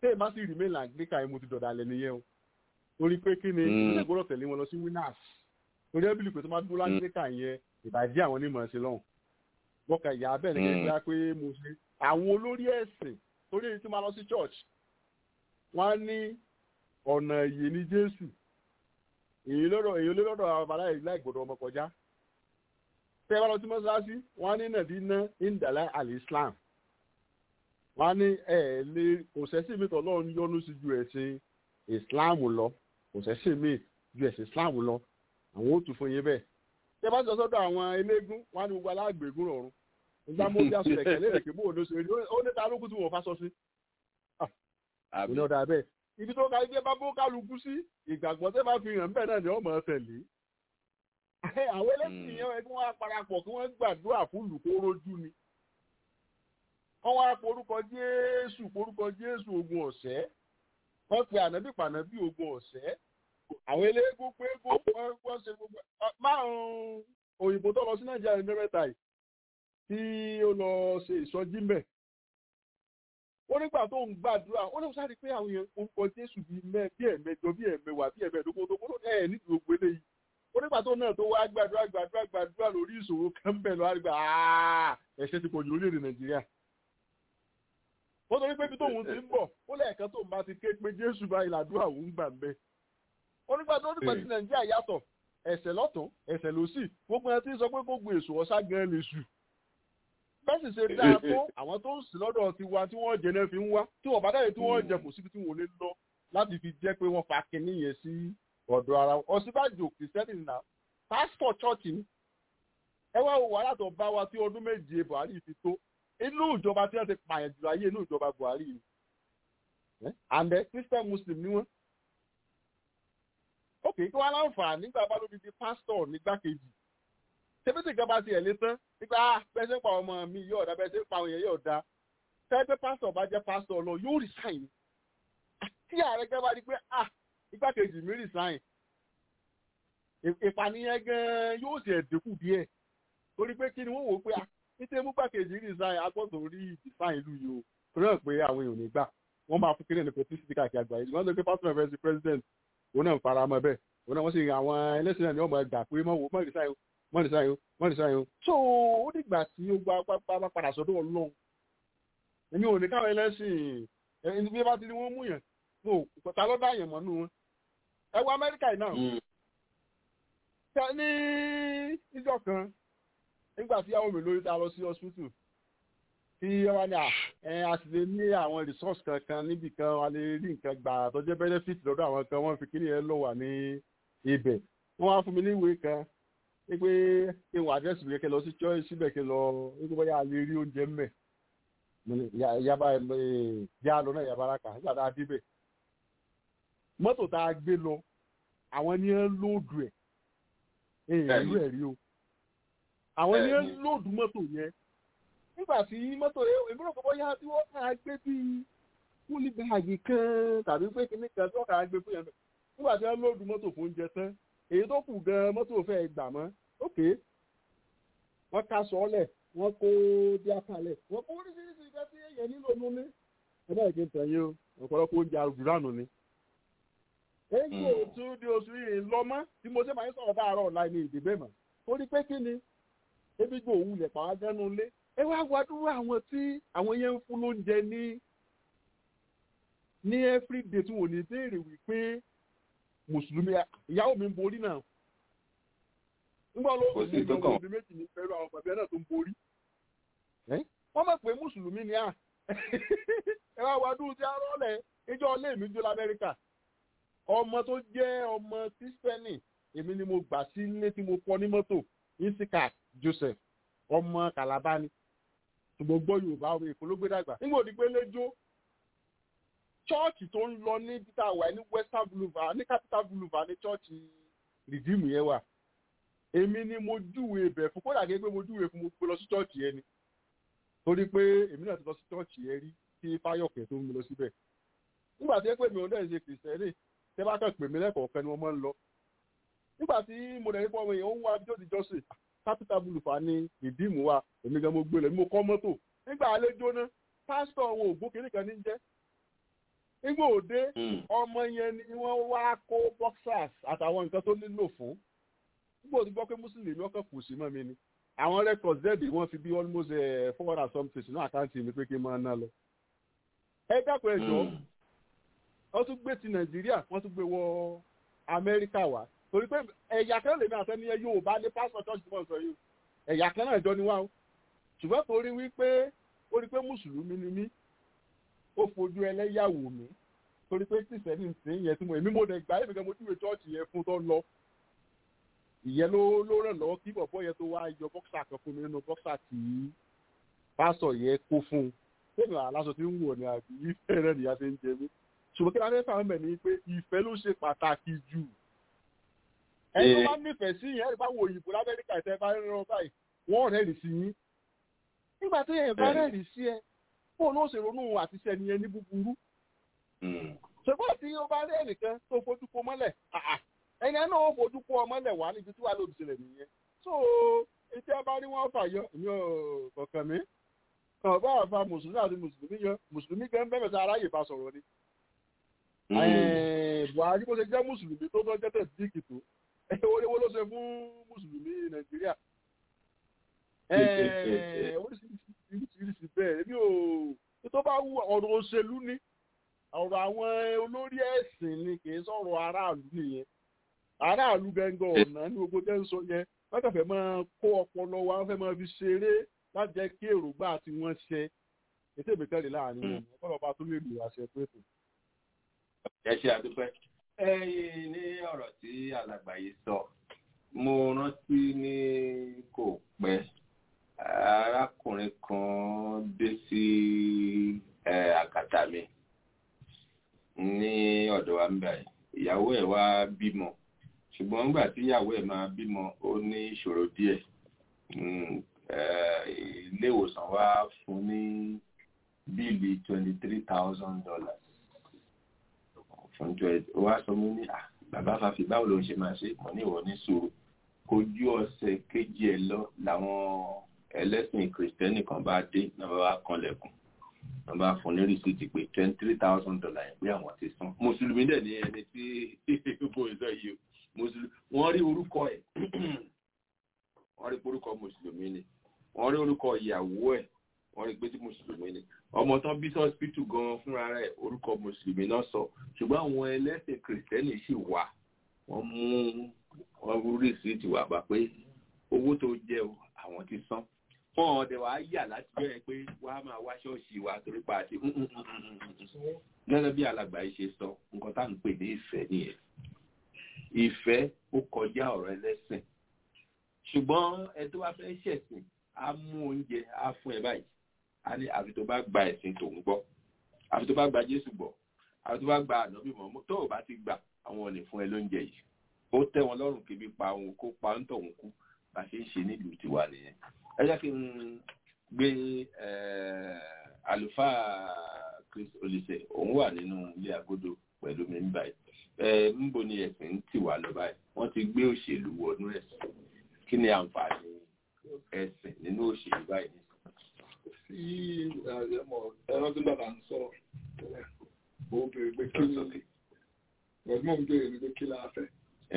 téè bá sì remain anglican yẹn mo ti dọ̀dà lẹ̀ nìyẹn o torí pé kí ni Mm. ìṣẹ̀lẹ̀ gbọ́dọ̀ tẹ̀lé wọn lọ sí winners torí ẹ́bílì pé tó máa dúró anglican yẹn ìbàjẹ́ àwọn onímọ̀ ṣe lọ́hùn bọ́kà ìyá bẹ́ẹ̀ ni kí n gbá pé mo ṣe àwọn olórí ẹ̀sìn torí èyí tí máa lọ sí church wọ́n á ní ọ̀nà ìyè ní jésù èyí lọ́dọ̀ èyí lọ́dọ̀ àwọn bàbá yìí láì gbọ́dọ̀ ọmọ kọjá tẹ́ ẹ bá lọ sí mọ́ṣáláṣí wọ́n á ní nàbí ná ìndàlá àlìslam wọ́n á ní ẹ̀ lé kò sẹ́sìn mi tọ́lọ́ ń yọ́nú sí ju ẹ̀sìn islam lọ kò sẹ́sìn mi ju ẹ̀sìn islam lọ àwọn ò tún fún yín bẹ́ẹ̀ tẹ́ ẹ bá sọ sọ́dọ̀ àwọn eléégún wọ́n á ní gbogbo alágbègún rọrùn nígbà mo bí aṣọ ẹ̀kẹ́ lérè kí bó o ló ṣe rí ó ní ta lókùn tí wọ́n fa sọ sí àbí ní ọ̀dà bẹ́ẹ̀ ibi tó ka jẹ́ bá bó kálukú sí ìgbàgbọ́ tẹ́ bá fi hàn bẹ́ẹ̀ náà ni ọmọ tẹ̀lé àwọn ẹlẹ́sìn yẹn kí wọ́n á parapọ̀ kí wọ́n gbàdúrà fún olùkó rojú ni wọ́n wá porúkọ jésù porúkọ jésù ogun ọ̀sẹ́ wọ́n pe ànábì pànábì ogun ọ̀sẹ́ àwọn eléégún pé wọ́n wọ́n ṣe gbogbo márùn-ún òyìnbó tó lọ sí nàìjíríà ní mẹ́ta yìí tí ó lọ ṣe ìsọjí mbẹ̀ ó nígbà tó ń gbàdúrà ó ní sáré pé àwọn èèyàn orúkọ jésù bíi mẹ bí ẹ̀mẹjọ bí ẹ̀mẹwàá bí ẹ̀mẹdógún tó kúrò ẹ̀ nídìí gbogbo eléyìí ó nígbà tó náà tó wá gbàdúrà gbàdúrà gbàdúrà lórí ìṣòro kan bẹ̀ lọ́wọ́ àgbà ẹ̀ṣẹ̀ ti pọ̀jù lórílẹ̀‐èdè nàìjíríà ó torí pé ibi tóun ti ń bọ̀ ó lẹ́ẹ̀kan tóun bá ti ké pé jésù bá ìlàdúrà òun gbà ń bẹ ó nígbà tó nígbà tí nàìjíríà yàtọ̀ ẹ̀ṣẹ̀ lọ́tún ẹ̀ṣẹ̀ lọ́sì gbogbo ẹ̀ tí ń sọ pé gbogbo èso ọ̀sá gan lè sù bẹ́ẹ̀ sì ṣe dáa tó àwọn tó ń sìn lọ́dọ̀ ti wa tí wọ́n jẹ náà fi ń wá tí wọ́n bá dáyé tí wọ́n jẹ kò síbi tí wọ́n lè lọ láti fi jẹ́ pé wọ́n fa kinní yẹn sí ọ̀dọ̀ ara wọn ọ̀sibàjò kìrìsìtẹ́nì náà pásítọ̀ chọ́ọ̀chì ni ẹ wá wo wàhálà tó bá wa tí ọdún méje buhari fi tó inú ìjọba tí wọ́n ti pààyàn jùlọ ayé inú ìjọba buhari ni àndẹ christian muslim ni wọ́n ok kí wọ́n láǹfààní nígbà bá lóbi di pásítọ̀ nígbàkejì tẹ́bítì kan bá tiẹ̀ lé tán nípa bẹ́sẹ̀ pa ọmọ mi yóò dá bẹ́sẹ̀ pa àwọn èèyàn yóò dá tẹ́gbẹ́ pásítọ̀ bá jẹ́ pásítọ̀ lọ yóò resign tí ààrẹ gẹ́gẹ́ bá rí pé ah igbákejì mi resign ìpànìyàn gan yóò tiẹ̀ dínkù díẹ̀ torí pé kí ni wọ́n wò ó pé ah nítorí mú gbàkejì resign agbọ́dọ̀ rí design ìlú yìí o torí náà pé àwọn èèyàn ò ní gbà wọ́n máa fún kílẹ̀ ní publicity káàkiri àgbáyé wọ́n lè pé pásítọ̀ fẹ́ sí president òun náà ń fara mọ́ bẹ́ẹ̀ òun náà wọ́n sì àwọn ẹlẹ́sìn náà ni wọ́n máa gbà pé mọ́ wò mọ́ resign o wọ́n lè sáyò wọ́n lè sáyò. so ó dìgbà tí ó gba pápá padà sọ́dọ̀ ọlọ́run èmi ò ní káwọn ẹlẹ́sìn ẹni bí bá ti ní wọ́n mú yàn no ta ló dá yàn mọ́ nù wọn. ẹ wọ amẹ́ríkà yìí náà tẹ ní ìjọ kan nígbà tí àwọn mi lórí ta lọ sí hospital tí wọ́n ní à sì lè ní àwọn resource kankan níbì kan wọ́n lè rí nǹkan gbà tó jẹ́ benefit lọ́dọ̀ àwọn kan wọ́n fi kíní yẹn lọ wà ní ibẹ̀ wọ́n wá fún mi ní ìwé kan pé kí n wà àdírẹ́sì mi kí n lọ sí church síbẹ̀ kí n lọ nígbà bóyá lè rí oúnjẹ mẹ́ yaba yá lọ náà yaba raka nígbà tá a débẹ̀ mọ́tò tá a gbé lọ àwọn ni ń lóòdù ẹ̀ èèyàn ìlú ẹ̀ rí o àwọn ni ń lóòdù mọ́tò yẹn nígbà tí mọ́tò yẹn èmi rò pé bóyá tí wọ́n kà á gbé bíi kúlí báàgì kan tàbí pé kíní kan tí wọ́n kà á gbé fún yẹn nígbà tí wọ́n lóòdù mọ́tò fún oúnjẹ tán èyí tó kù gan mọ́tò fẹ́ gbà mọ́ ok wọ́n ká sọ́ọ́lẹ̀ wọ́n kó díákàlẹ̀ wọ́n kó oríṣiríṣi ìgbà tí èèyàn nílò nú ní. ẹ bá ìgbín tàn yín o ọ̀pọ̀lọpọ̀ oúnjẹ àgùránù ni. èyí ò tún di oṣù yìí lọ́mọ́ tí mo ṣe máa ń sọ̀rọ̀ dáàrọ̀ ọ̀la ní ìdìbò mọ̀ torí pé kí ni ebi gbò òun lẹ̀ pàwọn gánú lé ẹ wá wá dúró àwọn tí àwọn yẹn ń fún lóúnjẹ ní ní everyday tí wọ́n ní béèrè wípé mùsùlùmí ìyàwó mi ń borí náà nígbà olóògùn ní ìjọba òbí méjì ní pẹ̀lú àwọn bàbá náà tó ń borí wọ́n mọ̀ pé mùsùlùmí ni à ẹ wá wá dúró tí a rọ́lẹ̀ ìjọ ilé mi jó lamẹ́ríkà ọmọ tó jẹ́ ọmọ kírísítẹ́nì èmi ni mo gbà sí ilé tí mo kọ́ ní mọ́tò isika joseph ọmọ kalabani ṣùgbọ́n gbọ́ yorùbá ọmọ èkó ló gbé dàgbà nígbà òdi pé lẹ́jọ́ chọ́ọ̀chì tó ń lọ ní peter wà ní western boulevard ní capital boulevard ní chọ́ọ̀chì rìdíìmù yẹn wà èmi ni mo júwe ibẹ̀ fún kódà gẹ́gẹ́ pé mo júwe fún mo gbé lọ sí chọ́ọ̀chì yẹn ni torí pé èmi náà ti lọ sí chọ́ọ̀chì yẹn rí kí fáyọ̀kẹ́ tó ń lọ síbẹ̀ nígbà tí ẹ pè mí ò dẹ́n ṣe kìrìsìtẹ́nì tẹ́ bá kàn pè mí lẹ́kọ̀ọ̀kan ni wọ́n máa ń lọ nígbà tí mo dẹ̀ nípa ọmọ yẹn ó ń wá bí ó ti jọ́sìn capital boulevard ní rìdíìmù wa èmi gan mo gbé lẹ̀ mo kọ́ mọ́tò nígbà àlejò náà pásítọ̀ wọn ò gbó kiri kan ní jẹ́ nígbà òde ọmọ yẹn ni wọ́n wá kó boxers àtàwọn nǹkan tó nílò fún nígbà òde gbọ́ pé mùsùlùmí ọkọ̀ kù sí mọ́ mi ni àwọn records zẹ́ẹ̀dì wọ́n fi bí almost four hundred and something sínú àkáǹtì mi pé kí n máa ná lọ. ẹ dákun ẹ jọ wọ́n tún gbé ti nàìjíríà wọ́n tún gbé wọ amẹ́ríkà wá torí pé ẹ̀yà kan lèmi àtẹniyẹ yorùbá ní pásítọ̀ church mọ̀ sọ yìí ẹ̀yà kan náà jọ ni wá o ṣùgbọ́n torí wípé ó rí pé mùsùlùmí ni mí ó fojú ẹlẹ́yàwó mi torí pé kìsẹ́nì ti ń yẹ tí mo èmi mo dẹ̀ gbà èmi kan mo júwe chọ́ọ̀chì yẹn fún tó lọ ìyẹn ló ló ràn lọ́wọ́ kí bọ̀bọ̀ yẹn tó wá yọ bọ́ksà kan fún mi nínú bọ́ksà tí pásọ̀ yẹn kó fún un tẹ́lẹ̀ aláṣọ tí ń wọ̀ ní àbí ìfẹ́ rẹ̀ nìyá ti ń jẹ mí ṣùgbọ́n kí ládé fà mẹ́ ni pé ìfẹ́ ló ṣe pàtàkì jù ẹni tó bá nífẹ̀ẹ́ sí yẹn bá wo òyìnbó lamẹ́ríkà ìtẹ́ bá rán báyìí wọ́n rẹ́rìí sí yín nígbà tó yẹn bá rẹ́rìí sí ẹ fóònù ó ṣe ronú àti sẹ́ni yẹn ní búburú ṣùgbọ́n tí ó bá rí ẹnìkan tó fojú kó mọ́lẹ̀ ẹni ẹ náà ó fojú kó ọ mọ́lẹ̀ wá níbi tí wàá lòdì sílẹ̀ nìyẹn so etí ẹ bá rí wọn fàyọ èmi ò kọ̀ọ̀kan mi kàn bá àfa mùsùlùmí àti mùsùlùmí yọ mùsùlùmí gan bẹ́ẹ̀ sọ aráyè bá sọ̀rọ̀ ni. buhari bó ṣe jẹ́ mùsùlùmí tó tọ́ jẹ́tẹ̀ díìkì tó owó ló ṣe fún mùsùlùmí nàìjíríà. oríṣiríṣi bẹ́ẹ̀ èmi ò tó bá wù ọ̀rọ̀ òṣèlú ni ọ̀rọ̀ àwọn olórí ẹ̀sìn ni kì í sọ̀rọ̀ aráàlú nìyẹn aráàlú gẹ́gẹ́ ọ̀nà ní gbogbo tẹ́ ń sọ yẹn wọ́n kàn fẹ́ máa kó ọpọlọ wa wọ́n fẹ́ máa fi ṣeré láti jẹ́ kí èròǹgbà tí wọ́n ṣe ètò ìgbẹ́kẹ̀lé láàrin wọn ọ̀pọ̀ bàbá tó lè lò àṣẹ pé kù. ẹ ṣe àdúpẹ́ ẹyin ní ọ̀rọ̀ tí alàgbà yìí sọ mo rántí ní kò pẹ́ arákùnrin kan dé sí àkàtà mi ní ọ̀dọ̀ wa ń bẹ̀ ìyàwó ẹ̀ wá bímọ ṣùgbọ́n nígbà tí ìyàwó ẹ̀ máa bímọ ó ní ìṣòro díẹ̀ ilé ìwòsàn wa fún ní bíìlì twenty three thousand dollars fún twenty ó wá sọ mí ní bàbá fàfi báwo ló ń ṣe máa ṣe mọ̀ ní ìwọ ní sùúrù kojú ọ̀sẹ̀ kejì ẹ̀ lọ làwọn ẹlẹ́sìn kìrìsìtẹ́nì kan bá dé náà bá wá kanlẹ̀kùn wọ́n bá fún ní rìsíìtì pé twenty three thousand dollars yẹn pé àwọn ti san mùsùlùmí dẹ̀ ní ẹni tí kò sọ yìí o mùsùlùmí wọ́n rí orúkọ ẹ̀ wọ́n rí orúkọ mùsùlùmí ni wọ́n rí orúkọ ìyàwó ẹ̀ wọ́n rí pé tí mùsùlùmí ni ọmọ tán bí sọ́spítù gan fúnra rẹ̀ orúkọ mùsùlùmí náà sọ ṣùgbọ́n àwọn ẹlẹ́sìn kìrìsìtẹ́nì sì wà wọ́n mú wọ́n rú rìsíìtì wà bá pé owó tó jẹ́ o àwọn ti san fún ọdẹ wàá yà láti bẹ̀rẹ̀ pé wàá máa wá ṣọ́ọ̀ṣì wa torí pa àti gẹ́gẹ́ bí alàgbà yìí ṣe sọ nǹkan tá à ń pè ní ìfẹ́ nìyẹn ìfẹ́ ó kọjá ọ̀rọ̀ ẹlẹ́sìn ṣùgbọ́n ẹ tó bá fẹ́ ṣẹ̀sìn á mú oúnjẹ á fún ẹ báyìí á ní àfi tó bá gba ẹ̀sìn tòun gbọ́ àfi tó bá gba Jésù gbọ́ àfi tó bá gba ànábì mọ́ tó o bá ti gbà àwọn ò lè fún ẹ lóúnjẹ yìí ó tẹ́ wọn lọ́rùn kébi pa òun kó pa ń tọ̀hún kú bá a ṣe ń ṣe nílùú tiwa nìyẹn ẹ jẹ́ kí n gbé àlùfáà Chris Olise òun wà nínú ilé agodo pẹ̀lú mi báyìí ẹ níbo ni ẹ̀sìn ń tì wá lọ báyìí wọ́n ti gbé òṣèlú wọnú ẹ̀sìn kí ni àǹfààní ẹ̀sìn nínú òṣèlú báyìí. sí ẹ̀rọ tí bàbá ń sọ ó béèrè pé kí ni ọ̀gbọ́n ń béèrè pé kí la fẹ́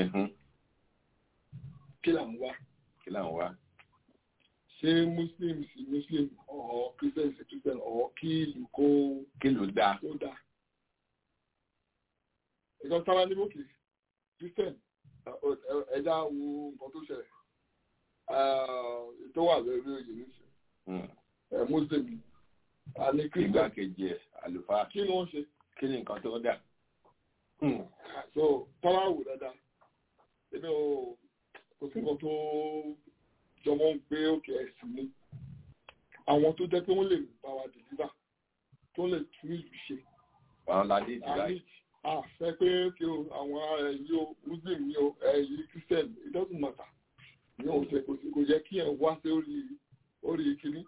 kí là ń wá. kí là ń wá ṣé muslim sí muslim or christian sí christian or kí ìlú kó kí ló dáa kó dáa ìkan sára ní bókè christian ẹja wo nǹkan tó ṣẹlẹ̀ tó wà lórí oyè nísìn muslim a ní christian igbákejì ẹ àlùfáà kí ni wọ́n ṣe. kí ni nǹkan tó dà. so tọ́lá wò dáadáa ebi o kò sí nǹkan tó jọmọ́ ń gbé òkè ẹ̀sìn ni àwọn tó jẹ́ pé wọ́n lè bá wa deliver tó lè tún ìlú ṣe. àwọn ládé ìdílá yìí. àfẹ́ pé kí o àwọn ẹ̀yí o muslim ni o ẹ̀yí christian it doesn't matter ní òun ṣe kò sí kò yẹ kí ẹ̀ wá sí orí orí kìíní.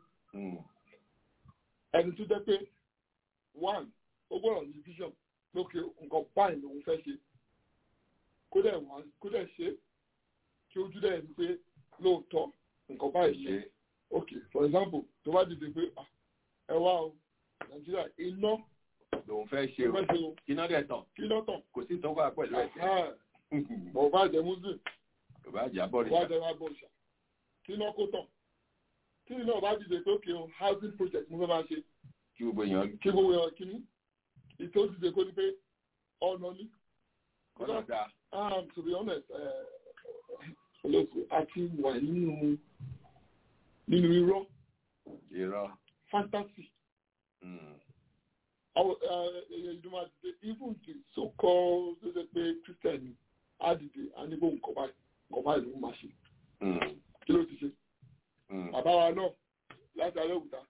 ẹni tó jẹ́ pé one ó gbọ́dọ̀ ní vision lókè nǹkan báyìí lòun fẹ́ ṣe kó dẹ̀ wá kó dẹ̀ ṣe kí ojú dẹ̀ ní pé lóòótọ́ nǹkan báyìí ṣe ok for example tó bá dìde pé ẹ wá o nàìjíríà iná lòun fẹ́ ṣe Lòun fẹ́ ṣe o o. kí náà dẹ̀ tán kí ló tàn. kò sí ìtọ́gbà pẹ̀lú ẹ̀sẹ̀ bọ̀ bá jẹ muslim kò bá jà bọ̀ wá rẹ̀ jẹ wá bọ̀ ṣá kí ló kó tàn. kí ni náà bá dìde pé òkè o housing project mo fẹ́ máa ṣe kí gbogbo èèyàn kí gbogbo èèyàn kí ní ìtò dìde kó ní pé ọ̀nà ní. kọ́nà dáa um, to be honest eh, olóòtú àti wà nínú nínú irọ́ irọ́ fantasy Mm. àwọn ìdúmọ̀ àdìde even the so called ṣe ṣe pé christian àdìde àníbò nǹkan báyìí nǹkan báyìí ló ń máa ṣe Mm. kí ló ti ṣe Mm. bàbá wa náà láti Abẹ́òkúta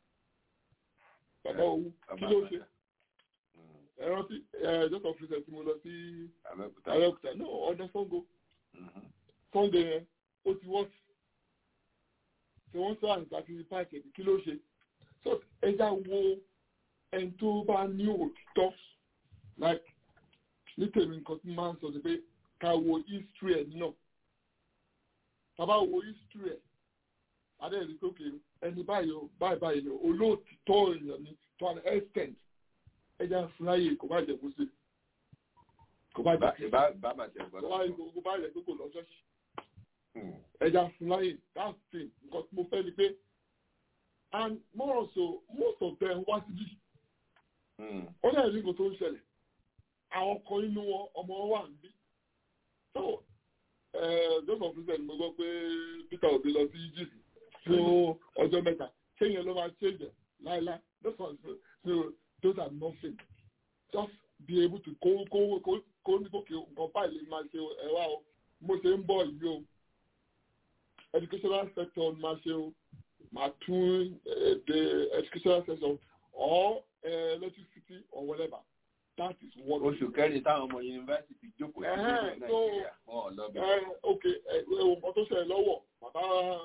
bàbá òwú kí ló ṣe ẹ rántí ẹ just of recent tí mo lọ sí Abẹ́òkúta Abẹ́òkúta náà ọdún Ṣàngó Sunday yẹn ó ti wọ́n tí wọ́n sọ àǹtà ti páàkì ẹ̀dì kí ló ṣe so ẹja wo ẹni tó bá ní òtítọ́ like ní tèmi nǹkan tí máa ń sọ sí pé ká wo history ẹ̀ náà tàbá wo history ẹ̀ adéyẹ̀dì tókè ẹni báyìí o báyìí báyìí o olóòtítọ́ èèyàn ni to an extent ẹja fúláyè kò bá jẹ kó sí kò bá jẹ bá bá bá tẹ̀ kò bá kò bá jẹ pé kò lọ ṣọ́ọ̀ṣì ẹja fúláyè that's the thing nǹkan tí mo fẹ́ ni pé and more also most of them wá síbí ó dẹ̀ ní nǹkan tó ń ṣẹlẹ̀ àwọn kan nínú wọn ọmọ wọn wà níbí so those of them mo gbọ́ pé Peter Obi lọ sí Egypt fún ọjọ́ mẹ́ta kéèyàn ló máa ṣe jẹ láéláé those ones so those are nothing just be able to kó kó kó kó ní kókè nǹkan báyìí lè máa ṣe ẹwà o mo ṣe ń bọ̀ yìí o educational sector máa ṣe o máa tún the educational sector or uh, electricity or whatever that is what. oṣù kẹrin táwọn ọmọ yunifásitì jókòó sí Ẹ̀hẹ́n, ìlú so, nàìjíríà wọn ò lọ bẹ. ẹ ok ẹ ẹ wo nǹkan tó ṣẹlẹ̀ lọ́wọ́ bàbá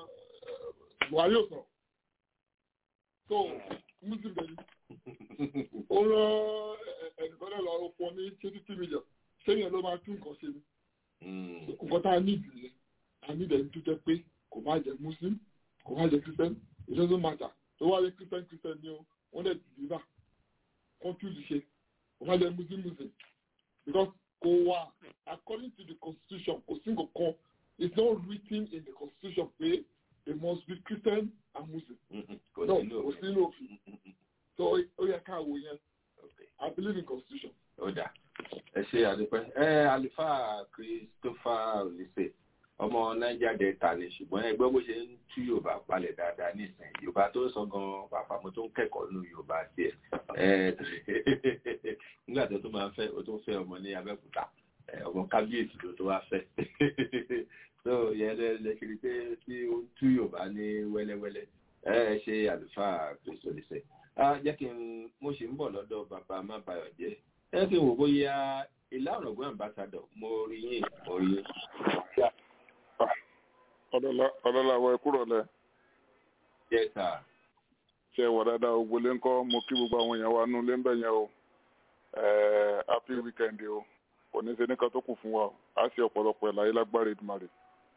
ẹ, Buhari ò sọ̀rọ̀ so muslim bẹ̀rẹ̀ ó rán ẹ- ẹnìkan náà lọ fún ọ ní fifty million sẹ́yìn ló máa tún nǹkan ṣe ni nǹkan tá a ní ìdílé a ní ìdẹ̀ni tó jẹ́ pé kò má jẹ́ muslim kò má jẹ́ christian it doesn't matter tó wá jẹ́ christian christian ni o wọ́n dẹ̀ deliver wọ́n tún lè ṣe kò má jẹ́ muslim muslim because kò wà according to the constitution kò sí nǹkan kan it's not written in the constitution pé they must be christian and muslim kò no sí kò lóòfin. sí lófin so ó yẹ ká wò yẹn i believe in constitution. ó dà ẹ ṣe àdúpẹ́ ẹ àlùfáà Christopher Olise ọmọ Niger Delta ni ṣùgbọ́n ẹgbẹ́ bó ṣe ń tú Yorùbá palẹ̀ dáadáa nísìnyí Yorùbá tó ń sọ gan pàápàá mo tó ń kẹ́kọ̀ọ́ nínú Yorùbá tiẹ̀ ẹ nígbà tó tó máa fẹ́ o tó fẹ́ ọmọ ní Abẹ́òkúta ẹ, ọmọ kábíyèsí ló tó wá fẹ́ so yẹn lẹ lẹ ṣe rí pé tí ó ń tú Yorùbá ní wẹ́lẹ́wẹ́lẹ́ ẹ ẹ ṣe àlùfáà Christopher Olise ah jẹ́ kí n mo ṣe ń bọ̀ lọ́dọ̀ bàbá má bayọ̀ jẹ́ ẹ kí n wò bóyá ìlà ọ̀rọ̀gbọ́n ambassadọ̀ mo rí yín mo rí yín. ọlọ́láwọ̀ ẹ kúrò lẹ. Yes, sir. ṣe wà dáadáa ògbólé ńkọ́ mo kí gbogbo àwọn èèyàn wa nú lé ń bẹ̀ yẹn o Eh, happy weekend o kò ní ṣe nìkan tó kù fún wa o á ṣe ọ̀pọ̀lọpọ̀ ẹ̀ láyé lágbára Èdùmàrè.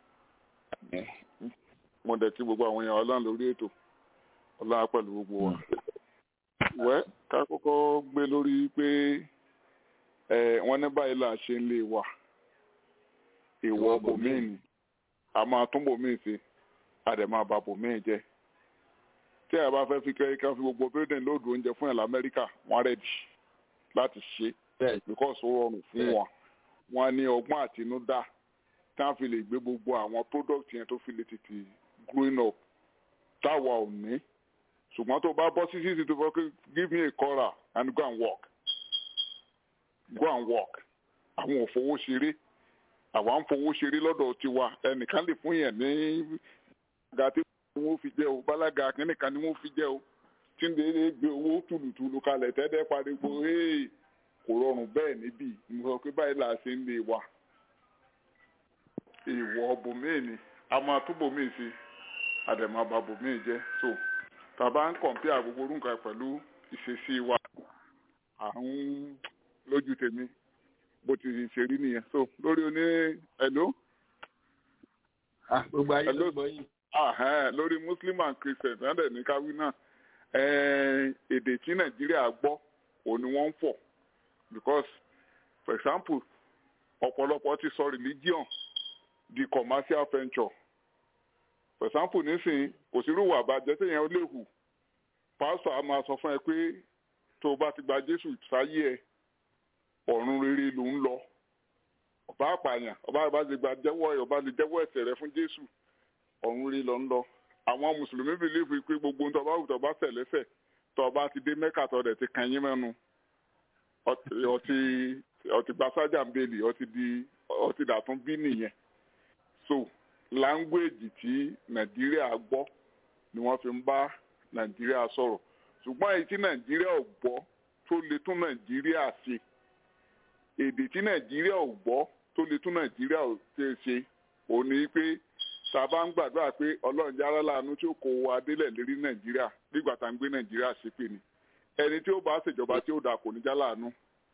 mo dẹ̀ kí gbogbo àwọn èèyàn ọlọ́run lórí ètò ọlọ́run pẹ̀lú gbogbo wa. wẹ́ ká kọ́kọ́ gbé lórí pé eh, wọ́n ní báyìí là ṣe ń lè wà ìwọ bòmíì ni a máa tún bòmíì ṣe a dẹ̀ máa ba bòmíì jẹ́ tí a bá fẹ́ fi kẹ́kẹ́ ká fi gbogbo building lóòdù oúnjẹ fún ẹ̀ lamẹ́ríkà wọ́n rẹ̀dì láti ṣe because ó rọrùn fún wọn wọn ní ọgbọ́n àtinúdá tí wọ́n fi lè gbé gbogbo àwọn product yẹn tó fi lè tètè growing up táwa ò ní ṣùgbọ́n tó bá bọ́ sí títí tó fọ́ pé give me a coral and go and work go and work àwọn ò fowó ṣeré àwa ń fowó ṣeré lọ́dọ̀ tiwa ẹnìkan lè fún yẹn ní gàtí wọ́n fi jẹ́ o bálága kínníkan ni wọ́n fi jẹ́ o tí ń lè gbé owó tùlùtùlù kalẹ̀ tẹ́tẹ́ pariwo hey kò rọrùn bẹ́ẹ̀ níbí mo sọ pé báyìí là á ṣe ń lè wà ìwọ bòmíì ni a máa tún bòmíì sí àdèmà bá bòmíì jẹ́ so tàbá ń kọ̀m̀pìà gbogbo orúkọ pẹ̀lú ìṣesí wa à ń lójú tèmi bó ti ṣe rí nìyẹn so lórí oní ẹ̀ló. gbogbo ayé ló gbọ́ yìí. Ahẹ́n, lórí muslim and christian náà dẹ̀ ní káwí náà ẹ̀ẹ́n, èdè tí nàìjíríà gbọ́ òun ni wọ́n ń fọ̀ because for example ọ̀pọ̀lọpọ̀ ti sọ religion di commercial venture for example nísìnyí kò sí irúwà àbájẹ téèyàn ó lè hù pásítọ̀ á máa sọ fún ẹ pé tó o bá ti gba jésù sáyé ẹ ọ̀run rere ló ń lọ ọba àpààyàn ọba àbá lè gba jẹ́wọ́ ẹ ọba lè jẹ́wọ́ ẹ̀ṣẹ̀ rẹ fún jésù ọ̀run rere ló ń lọ àwọn mùsùlùmí bìlíìfù pé gbogbo ohun tó bá wù tó bá ṣẹ̀ lẹ́ṣẹ̀ tó bá ti dé mẹ́kà tó dẹ̀ ti kàn yín mẹ́nu ọtí ọtí gbasájà ń bèlì ọtí di ọtí dàtún bí nìyẹn so láńgbèjì tí nàìjíríà gbọ́ ni wọ́n fi ń bá nàìjíríà sọ̀rọ̀ ṣùgbọ́n èyí tí nàìjíríà ò gbọ́ tó lè tún nàìjíríà ṣe èdè tí nàìjíríà ò gbọ́ tó lè tún nàìjíríà ò ṣe ṣe òun ni pé sábà ń gbàdúrà pé ọlọ́run jára láàánú tí ó kó wa délẹ̀ lérí nàìjíríà nígbà tá à ń gbé nàìjíríà ṣépè ni ẹni tí ó bá ṣèjọba tí ó dáa kò ní já láàánú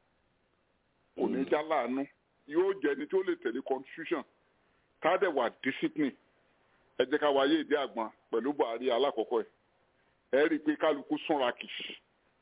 kò ní já láàánú yóò jẹ ẹni tí ó lè tẹ̀lé constitution tádẹ̀ wà discipline ẹ jẹ́ ká wáyé ìdí àgbọn pẹ̀lú buhari alákọ̀ọ́kọ́ ẹ̀ ẹ rí i pé kálukú súnra kìí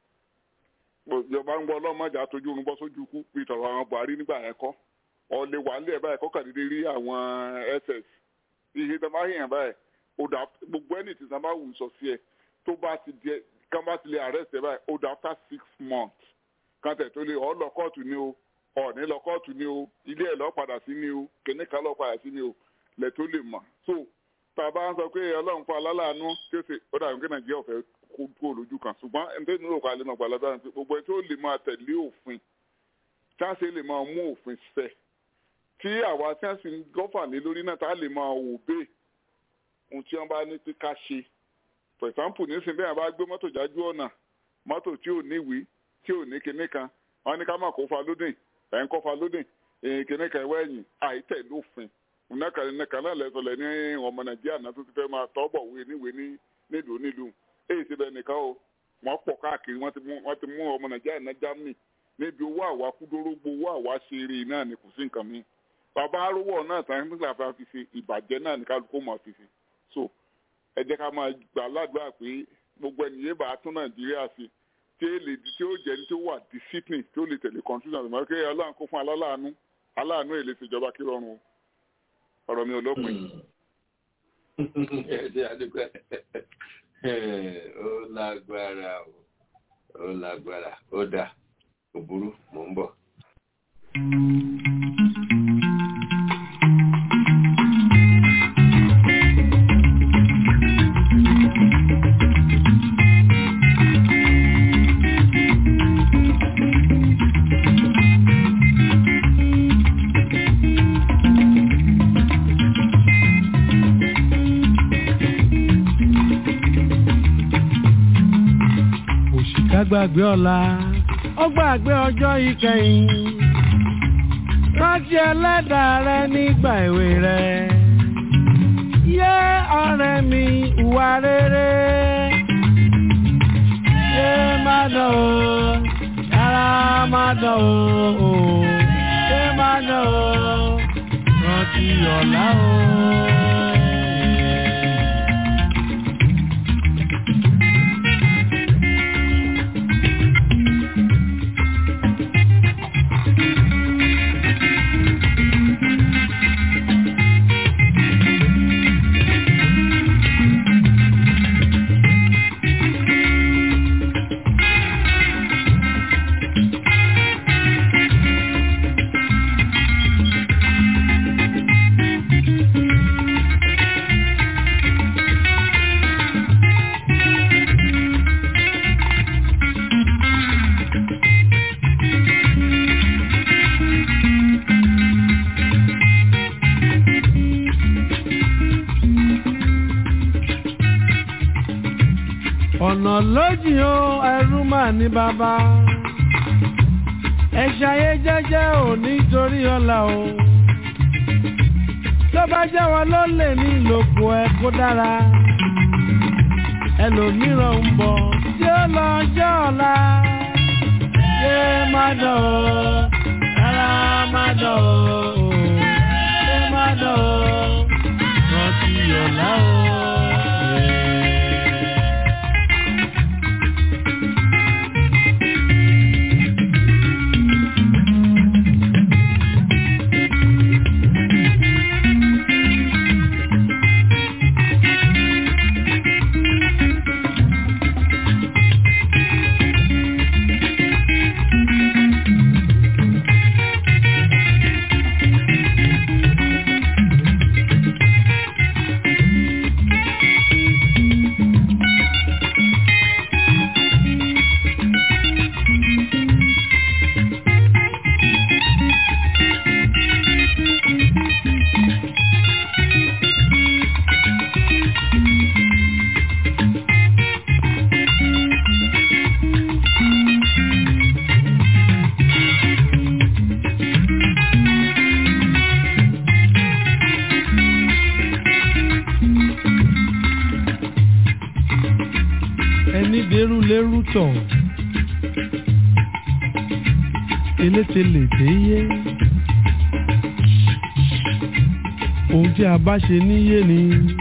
ìjọba ń gbọ́ ọlọ́mọdé àtọ́jú orun bọ́ sójú kú bí tọ̀rọ̀ àwọn buhari nígbà yẹn kọ́ ọ̀lẹ́ wà ń lé ẹ̀ báyìí kọ́kàdédé rí àwọn ss ihe tó bá yàn báyìí ó dà gbogbo ẹni tí sábà wù sọ sí ẹ tó bá ti di kán bá ti lè arrest ẹ báyìí ó dà after six months kan tẹ̀ tó lè ọ̀ lọ kóòtù ni o ọ̀ní lọ kóòtù ni o ilé ẹ̀ lọ padà sí ni o kìnìkan lọ padà sí ni o lẹ̀ tó lè mọ̀ so tàbá ń sọ pé ọlọ́run fún aláàánú tí ó ṣe ó dàbí pé nàìjíríà ò fẹ́ kó kúrò lójú kan ṣùgbọ́n ẹni tó nílò ká lè máa gbàládà ní pé gbogbo ẹni tó lè máa tẹ̀lé òfin tí wọ́n ṣe lè máa mú òfin ṣẹ tí àwa tí wọ́n sì ń gọ́fà lé lórí náà tá a lè máa wò bẹ́ẹ̀ ohun tí wọ́n bá ní pé ká ṣe for example nísìnyí bẹ́ẹ̀ bá gbé mọ́tò jájú ọ̀nà mọ́tò tí ò níwèé tí ò ní kinní kan wọ́n ní ká má kó fa lódìn ẹ̀ ń kó fa lódìn kinní kan ẹ̀wọ́ ẹ̀yìn àìtẹ̀lé òfin nǹkan nǹkan náà lẹ́sọ̀lẹ̀ ní ọmọ nàìjíríà náà tó ti fẹ́ máa tọ́bọ̀ wé níwèé ní nílùú nílùú èyí ti bẹ nìkan o wọ́n pọ̀ káàkiri wọ́n ti mú ọmọ nàìjíríà náà germany níbi owó àwa kúdórógbó owó àwa ṣeré náà ni kò sí nǹkan mi bàbá arúgbó náà tàn nígbà tá a fi ṣe ìbàjẹ́ náà ní kálukú mọ̀ fi ṣe so ẹ jẹ́ ká máa gbà ládùúgbà pé gbogbo ènìyàn bá tún nàìjíríà sí tí ó lè tí ó jẹ́ ní tí ó wà discipline tí ó lè tẹ̀lé constitution àti mọ̀ ọlọ́run kó fún aláàánú aláàánú èlé ìṣèjọba kí rọrùn o ọ̀rọ̀ mi ò lópin. ẹ ṣe àdúgbò ó lágbára o ó lágbára ó dà kò burú mò ń bọ̀. gbàgbé ọ̀la ó gbàgbé ọjọ́ ìkẹyìn rántí ẹlẹ́dàá rẹ nígbà èwe rẹ yé ọ̀rẹ́ mi ìwà rere yé má dán o yàrá má dán o yé má dán o rántí ọ̀la o. ọ̀nà lójì o ẹrú mà ní bàbá ẹ ṣayé jẹ́jẹ́ ò nítorí ọ̀la o tó bá jẹ́ wọn ló lè ní ìlòkù ẹ kó dára ẹlòmíràn ń bọ̀ tí ó lọ jẹ́ ọ̀la ṣé má dán o rárá má dán o ṣé má dán o rántí ọ̀la o. rútọ̀ eléte lè dé yé ohun tí a bá ṣe níyé ni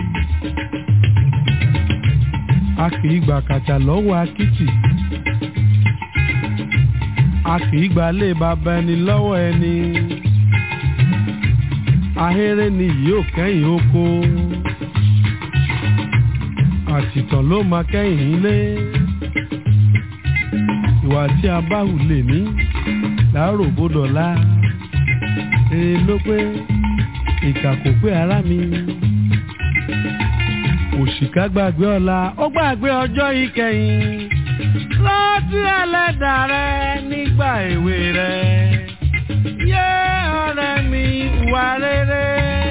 a kì í gbà kàtà lọ́wọ́ akitì a kì í gbà lé bàbá ẹni lọ́wọ́ ẹni ahéré ni yóò kẹ́yìn oko àtìtàn ló máa kẹ́yìn ilé ìwà tí a bá hù lè ní láàárọ̀ bódọ̀lá èrè ló pé ìkà kò pé ara mi òṣìkà gbàgbé ọ̀la ó gbàgbé ọjọ́ ìkẹyìn rántí ẹlẹ́dàá rẹ nígbà èwe rẹ yé ọ̀rẹ́ mi ìwà rere.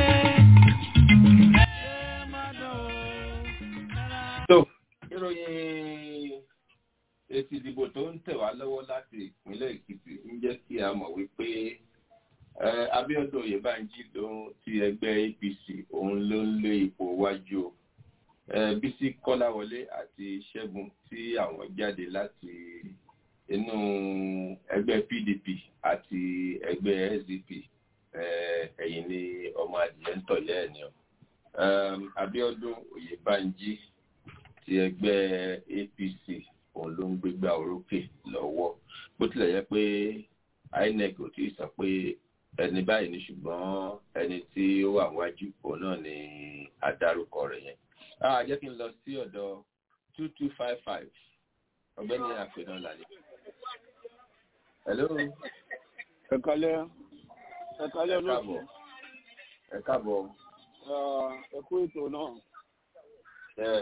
tó ìròyìn èsì ìdìbò tó ń tẹ̀ wá lọ́wọ́ láti ìpínlẹ̀ èkìtì ń jẹ́ kí a mọ̀ wípé eh, abiodun oyèbánjí ló ń ti ẹgbẹ́ apc òun ló ń lé ipò wájú o Eh, bísí kọ́láwọlé àti ṣẹ́gun tí àwọn jáde láti inú ẹgbẹ́ pdp àti ẹgbẹ́ sdp eh, ẹ̀yìn ni ọmọ adìyẹ ń tọ̀lẹ́ ẹ̀ ni o um, abiodun oyèbánjí ti ẹgbẹ́ apc òun ló ń gbégbá orókè lọ́wọ́ bó tilẹ̀ yẹ pé inec ò tí ì sọ pé ẹni báyìí ni ṣùgbọ́n ẹni tí ó wà wájú òun náà ni adárúkọ rẹ̀ yẹn ah jẹ́ kí n lọ sí ọ̀dọ̀ two two five five ọ̀gbẹ́ni àfihàn lálẹ́. hello. ẹ kálẹ́ ẹ kálẹ́ ẹ káàbọ̀ ẹ káàbọ̀. ẹ kú ètò náà. Yes.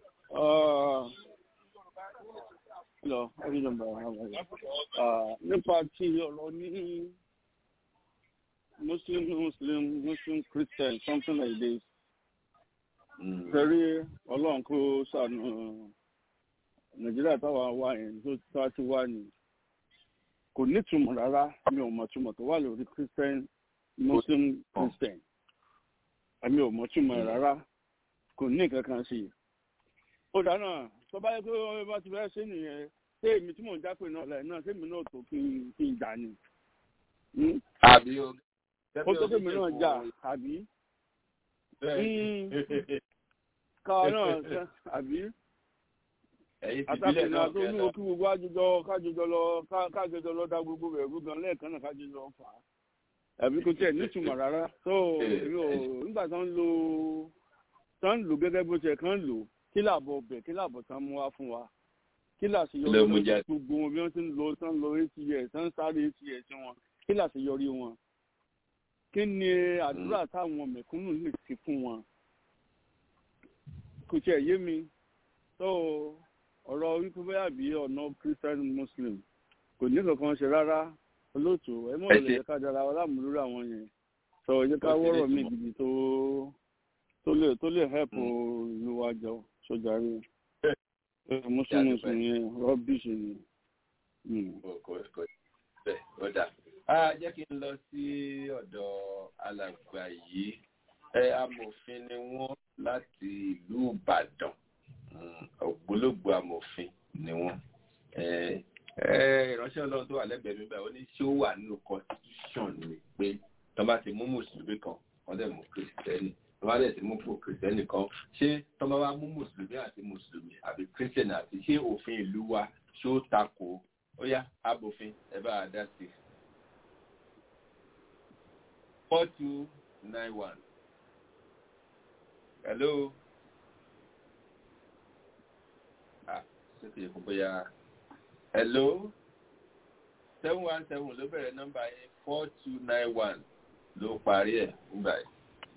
lọ ẹbí nọmba nípa tí ọ̀rọ̀ ní muslim muslim muslim christian something like this torí ọlọ́run kó sànù nàìjíríà táwa wà yẹn tó tá ti wà ní kò nítumọ̀ rárá mi ò mọ̀ túmọ̀ tó wà lórí christian muslim christian àmì ò mọ̀ túmọ̀ rárá kò ní nǹkan kan sí i ó dáná tó bá yẹ pé wọ́n bá ti fẹ́ ṣe nìyẹn ṣé èmi tí mò ń jápè náà lẹ́yìn náà ṣé èmi náà tó kí n kí n jà ni. àbí o. ó tó kémi náà jà àbí káwa náà ṣe àbí àtàkùn náà tó ní okí gbogbo àjọjọ kájọjọ lọ kájọjọ lọ dá gbogbo rẹ̀ rú gan lẹ́ẹ̀kan náà kájọjọ fà á àbí kò tiẹ̀ nítumọ̀ rárá tó èmi ò nígbà tó ń lo tó ń lò gẹ́gẹ́ bó tiẹ̀ kàn ń lò kí làbọ̀ bẹ̀ kí làbọ̀ tán mú wá fún wa kí làṣeyọrí wọn gbogbo wọn bí wọ́n ti ń lo tán lọ eight years tán sáré eight years wọn kí làṣeyọrí wọn kí ni àdúrà táwọn mẹ̀kúnnù lè ti fún wọn kò tiẹ̀ yé mi tó ọ̀rọ̀ wípé bóyá bí ọ̀nà christian muslim kò ní kankan ṣe rárá olóòtú ẹ mọ̀ lè ká dára wa lámúlúrà àwọn yẹn sọ ẹ jẹ́ ká wọ́rọ̀ mi gidi tó tó lè tó lè help ìlú wa jọ sójà rí muslim muslim yẹn rọ́bìṣì ni. jẹ́ kí n lọ sí ọ̀dọ̀ alàgbà yìí ẹ amòfin ni wọ́n láti ìlú ìbàdàn ògbólógbò amòfin ni wọ́n ìránṣẹ́ ọlọ́run tó wà lẹ́gbẹ̀ẹ́ mi báyìí ó ní ṣé ó wà nínú constitution ni pé tó bá ti mú mùsùlùmí kan wọ́n dẹ̀ mú kìrìsìtẹ́nì tó bá dẹ̀ ti mú fún kìrìsìtẹ́nì kan ṣé tó bá wá mú mùsùlùmí àti mùsùlùmí àbí kìrìsìtẹ́nì àti ṣé òfin ìlú wa ṣó takò ó yá abòfin ẹ bá a dá sí i. four two nine one. Hello. Ah, ṣé kìí kó bóyá. Hello. seven one seven ló bẹ̀rẹ̀ nọ́mbà yẹn four two nine one ló parí ẹ̀ nígbà yìí.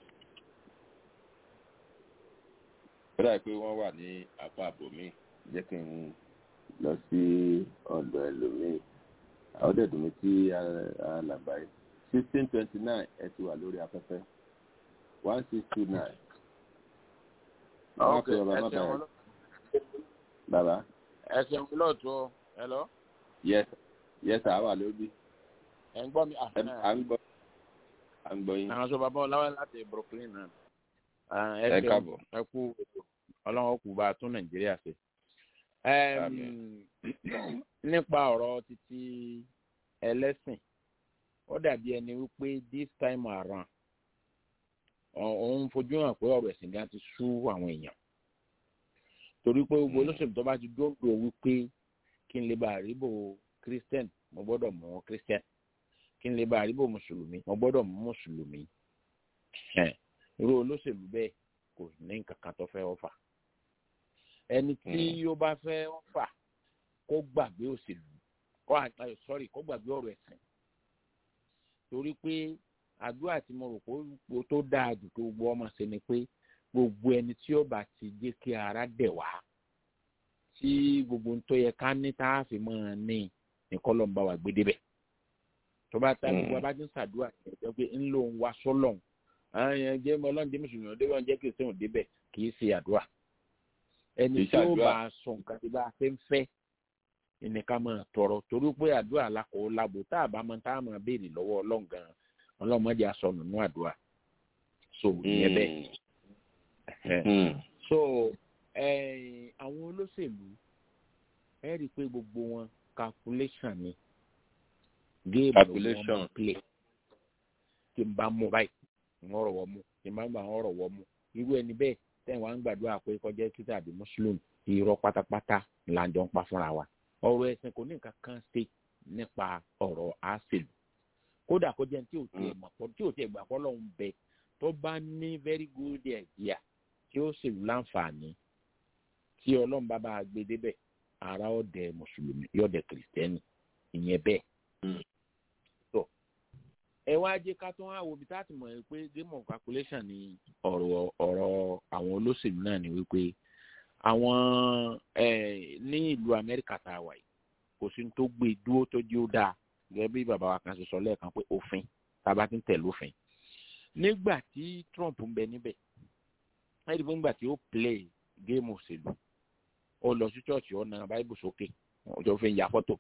ó dàbí pé wọ́n wà ní apá àbòmí jẹ́ kí n lọ sí ọ̀dọ̀ ẹlòmíì àwọn dẹ̀dùn mi tí alàgbà yìí sixteen twenty nine ẹ ti wà lórí afẹ́fẹ́ one six two nine. ok ẹ ṣeun bàbá. ẹ ṣeun lóòótọ́ hello. yes yes a wà lórí. ẹ ń gbọ́ mi. à ń gbọ́ à ń gbọ́ yín. àwọn sọ bàbá ọláwẹ́ láti brooklyn náà. ẹ káàbọ̀. ẹ kú ọlọ́run kù bá a tún nàìjíríà ṣe. Em, nípa ọ̀rọ̀ títí ẹlẹ́sìn ó dàbí ẹni wípé this time around ọ- òun fojú hàn pé ọ̀rọ̀ ẹ̀sìn gan ti sú àwọn èèyàn torí pé gbogbo olóṣèlú tó bá ti dóńdó wípé kí n lè bá àríbò christian mo gbọ́dọ̀ mú christian kí n lè bá àríbò mùsùlùmí mo gbọ́dọ̀ mú mùsùlùmí Ẹ̀, irú olóṣèlú bẹ́ẹ̀ kò ní nǹkan kan tó fẹ́ ọ̀fà ẹni tí ó bá fẹ́ ọ̀fà kó gbàgbé òṣèlú kó àgbáyọ sọ́rí kó gbàgbé ọ̀rọ̀ ẹ̀sìn torí pé àdúrà tí mo rò pé ó tó dáa jù tó gbọ́ ọmọ sí ni pé gbogbo ẹni tí ó bá ti jẹ́ kí ara dẹ̀ wá tí gbogbo ohun tó yẹ ká ní tá a fi máa ní nìkan ló ń bá wa gbé débẹ̀ tó bá ta gbogbo abájú ń ṣàdúrà ẹ̀jẹ̀ pé ń lò ń wá sọ́lọ̀ àwọn yẹn jẹ́ ọlọ́run jẹ́ mùsùlùmí ọdẹ wọn jẹ́ kìrìsìtẹ́nì débẹ̀ kì í ṣe àdúrà ẹni Kì í tí ó ṣàdúrà. bá a sọ nǹkan tí bá a fẹ́ ń fẹ́ ẹnìkan máa tọrọ torí pé àdúrà alákòó lábo tá a bá máa tá a máa béèrè lọ́wọ́ ọlọ́run gan ọlọ́mọdé asọnù nínú àdúrà so ìyẹn bẹ́ẹ̀ Ẹ̀hẹ̀. so eh, àwọn olóṣèlú ẹ rí i pé gbogbo wọn calculation ni géèmù ló wọn Calculation. máa play tí n bá mú báyìí ń rọ̀ wọ́ mú tí n bá gbà ń rọ̀ wọ́ mú irú ẹni bẹ́ẹ̀ tẹ́yìn wá ń gbàdúrà pé kọjá kíkà àbí mùsùlùmí irọ́ pátápátá là ń jọ ń pa fúnra wa ọ̀rọ̀ ẹ̀sìn kò ní nǹkan kan ṣe nípa ọ̀rọ̀ àṣèlú kódà kó jẹ́ ní tí ò tiẹ̀ mọ̀ pọ̀ tí ò tiẹ̀ gbà pọ́ lọ́hùn bẹ tó bá ní very good idea tí ó ṣèlú láǹfààní tí ọlọ́run bá bá a gbé débẹ̀ ara ọ̀dẹ mùsùlùmí yọ̀dẹ kìrìsìtẹ́nì ìyẹn bẹ́ẹ̀. tó ẹ wá jẹ́ ká tó wá wo ibi tá a ti mọ̀ ẹ́ pé game of calculation ni ọ̀rọ̀ ọ̀rọ̀ àwọn olóṣèlú náà ni wípé àwọn eh, ní ìlú amẹ́ríkà tá a wà yìí kò sí ní tó gbé dúró tó jí ó dáa gẹ́gẹ́ bí bàbá wa kan ṣe sọ lẹ́ẹ̀kan pé òfin tá a bá ti ń tẹ̀lé òfin nígbà tí trump ń bẹ níbẹ̀ ẹ̀rí fún ìgbà tí ó play géèmù òṣèlú ó lọ sí church ó na báíbù sókè ọjọ́ fi ń ya fọ́tò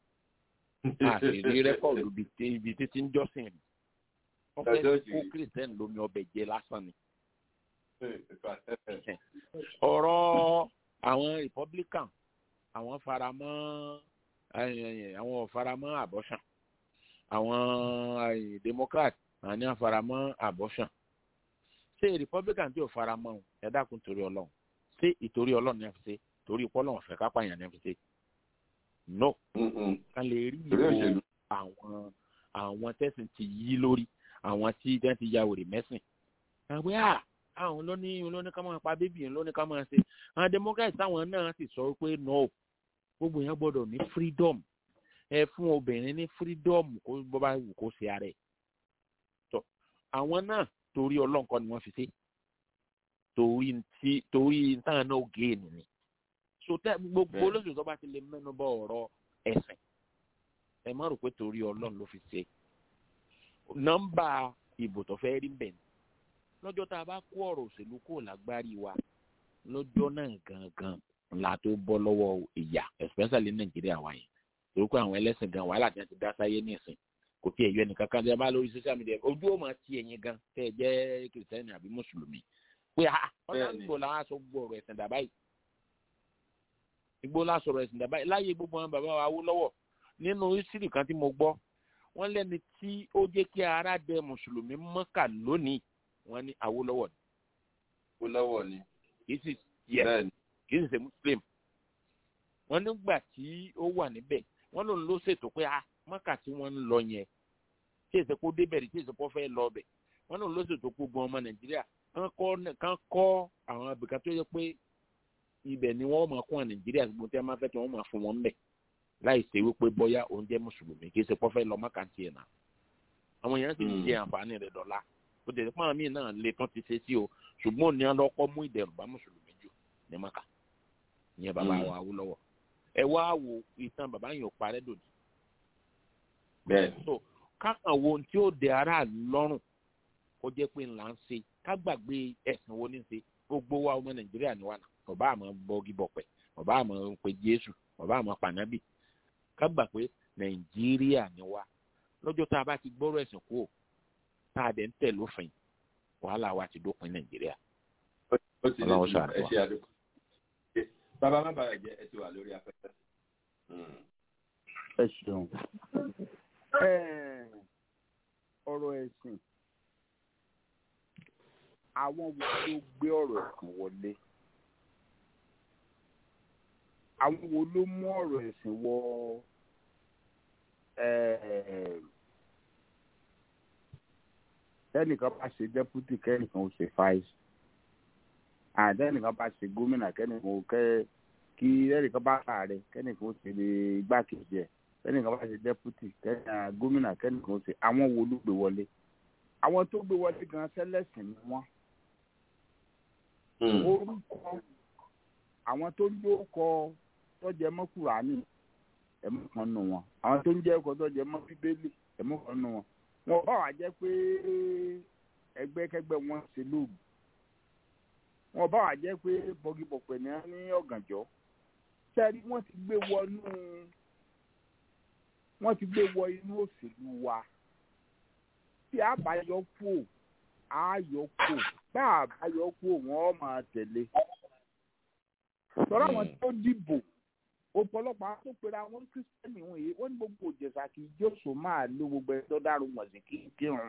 àti rí rẹ́kọ̀dù ibi tí- ibi títí ń jọ́sìn rí wọ́n fẹ́ Church kó rí. christian lómi ọbẹ̀ jẹ lásán ni ọ̀rọ̀ àwọn republican àwọn faramọ́ eh, àwọn ò faramọ́ abortion àwọn eh, democrat àwọn ní faramọ́ abortion ṣé republican tí ò faramọ́ o, ẹ dákun torí ọlọ́run ṣé ìtorí ọlọ́run ní ẹ fi ṣe torí ìpọ́lọ́run fẹ́ kápá yẹn ní ẹ fi ṣe no ká lè rí Torí ìbò òṣèlú. àwọn àwọn tẹ̀sìn ti yí lórí àwọn tí wọ́n ti ya wèrè mẹ́sìn àgbẹ̀ à àwọn lóní lóní ká máa pa bébì yẹn lóní ká máa ṣe àwọn democrats táwọn náà sì sọ pé no gbogbo yẹn gbọ́dọ̀ ní freedom ẹ fún obìnrin ní freedom kó bó bá wù kó ṣe ara ẹ̀ tọ àwọn náà torí ọlọ́nkọ ni wọ́n fi ṣe torí ti torí táwọn náà gé ènìyàn ni so tẹ gbogbo Bẹ́ẹ̀. olóṣèlú tó bá ti lè mẹ́nu bọ ọ̀rọ̀ ẹ̀sìn ẹ má rò pé torí ọlọ́run ló fi ṣe nọ́mbà ìbò tó fẹ́ rí bẹ̀ ni lọ́jọ́ tá a bá kó ọ̀rọ̀ òṣèlú kó lágbárí wa lọ́jọ́ náà gangan la tó bọ́ lọ́wọ́ ìyà especially ní nàìjíríà wa yẹn torí pé àwọn ẹlẹ́sìn gan wàhálà tí wọ́n ti dá sáyé nísìn kò tí ẹ̀ yọ ẹnìkan kan tí a bá lórí social media ojú ò máa ti ẹ̀yin gan tẹ́ ẹ jẹ́ kìrìsìtẹ́nì àbí mùsùlùmí pé ah ọ̀nà Bẹ́ẹ̀ni. ìgbò làwọn aṣọ gbọ́ ọ̀rọ̀ ẹ̀sìn dàbá yìí ìgbò làwọn sọ̀rọ̀ ẹ̀sìn dàbá yìí láyé gbogbo àwọn bàbá wa wó lọ́wọ́ nínú ìsírì kan tí mo gbọ́ wọ́n lẹ́ni tí ó jẹ́ kí ara dẹ mùsùlùmí mọ́kà lónìí wọ́n ní Awólọ́wọ̀ ni Awólọ́wọ̀ ni. kì í sì yẹ Bẹ́ẹ̀ni. kì í sì ṣe muslim wọ́n nígbà tí ó wà níbẹ̀ wọ́n lòun ló ṣètò pé ah mọ́kà tí wọ́n ń lọ yẹn tí èsì kó débẹ̀ rí tí èsì kó fẹ́ lọ ọbẹ̀ wọ́n lòun ló ṣètò gbogbo ọmọ nàìjíríà kán kọ́ kán kọ́ àwọn abìkan tó yẹ pé ibẹ̀ ni wọ́n máa kún àwọn nàìjíríà gbogbo tí wọ́n máa fẹ́ tí wọ́n máa fún wọn bẹ̀ láì ṣe wípé bóyá òun jẹ́ mùsùlùmí kì í ṣe kó fẹ́ lọ mọ́kà tiẹ̀ náà àwọn èèyàn sì ń jẹ àǹfààní rẹ̀ dọ́là ó tẹ̀lé fún àwọn míì náà lè tán ti ṣe sí o ṣùgbọ́n òní ọlọ́kọ́ mú ìdẹ̀rùn bá mùsùlùmí jù ní mọ́kà ìyẹn bàbá Mm. wa Awólọ́wọ̀ ẹ wá wo ìtàn bàbá yẹn ò parẹ́ dòní Bẹ́ẹ̀ni. so kákan wo ohun tí ó dẹ aráàlú lọ́rùn kó jẹ́ pé ńlá ń ṣe ká gbàgbé ẹ̀sìn wo ní ṣe gbogbo wa ọmọ nàìjíríà ni wà náà ọba àmọ́ bọ́gí bọ̀pẹ̀ ọba àmọ́ pe jésù ọba àmọ́ pànábì ká gbà pé nàìjíríà ni wà lọ́jọ́ tá a bá ti gbọ́rọ̀ ẹ̀sìn kú ò tá a dẹ̀ ń tẹ̀ lófin wàhálà wa ti dópin nàìjíríà ó ti lè Ọlọ́run dùn ṣàánú ẹ wa. ṣe àdúgbò. bàbá má bàa jẹ ẹ ti wà lórí afẹ́fẹ́. ẹ ṣeun ọ̀rọ̀ ẹ̀sìn àwọn wo ló gbé ọ̀rọ̀ ẹ̀sìn wọlé àwọn wo ló mú ọ̀rọ̀ ẹ̀sìn wọ kẹ́nìkan bá ṣe dẹ́pútì kẹ́nìkan ó ṣe fáìsì àtẹnìkan bá ṣe gómìnà kẹ́nìkan ó kẹ́ kí kẹ́nìkan bá ààrẹ kẹ́nìkan ó ṣe igbákejì ẹ̀ kẹ́nìkan bá ṣe dẹ́pútì gómìnà kẹ́nìkan ó ṣe àwọn wo ló gbé wọlé àwọn tó gbé wọlé gan sẹ́lẹ̀sìn ni wọ́n orúkọ àwọn tó ń jó kọ tọjẹ mọ kúránì ẹmú kan nù wọn àwọn tó ń jẹ ọkọ tọjẹ mọ bíbélì ẹmú kan nù wọn wọn bá wà jẹ pé ẹgbẹ́kẹ́gbẹ́ wọn ṣe lóògùn wọn bá wà jẹ pé bọgibọpẹ ní ní ọ̀gànjọ́ sẹẹri wọn ti gbé wọnú wọn ti gbé wọ inú òṣèlú wa tí a bá yọ kú a yọ kú bá a bá yọ kú wọn máa tẹ̀lé sọ̀rọ̀ àwọn tó dìbò ọ̀pọ̀lọpọ̀ àwọn tó pera wọn kírísítẹ́nì wọn yìí wọ́n ní gbogbo òjèṣà kì í jóṣò máa lo gbogbo ẹ̀ tó dárò wọ̀n sí kí n kírun.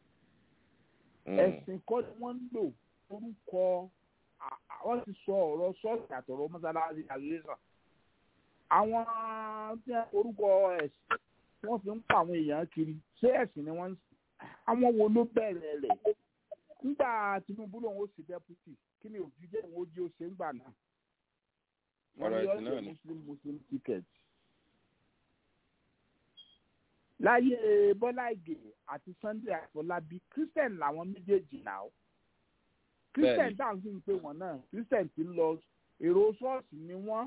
ẹ̀sìn kọ́ ni wọ́n ń lò orúkọ wọ́n ti sọ ọ̀rọ̀ ṣọ́ọ̀ṣì àtọ̀rọ̀ mọ́sálásí àlùyẹ̀sàn. àwọn tí orúkọ ẹ̀sìn wọ́n fi ń pa àwọn èèyàn kiri ṣé ẹ̀sìn ni wọ́n ń sìn. àwọn wo ló bẹ̀rẹ̀ rẹ̀ nígbà Tinubu lòun ó sì dẹ́pútì kí ni òbí jẹ́ òun ó jí ó ṣe ń gbà náà ọ̀rọ̀ ẹ̀sìn náà ni. muslim muslim ticket. láyé bọ́lá ìgè àti sunday àfọlábí christian làwọn méjèèjì náà christian tá à ń fi ń pè wọ́n náà christian ti ń lọ èrò ṣọ́ọ̀ṣì ni wọ́n.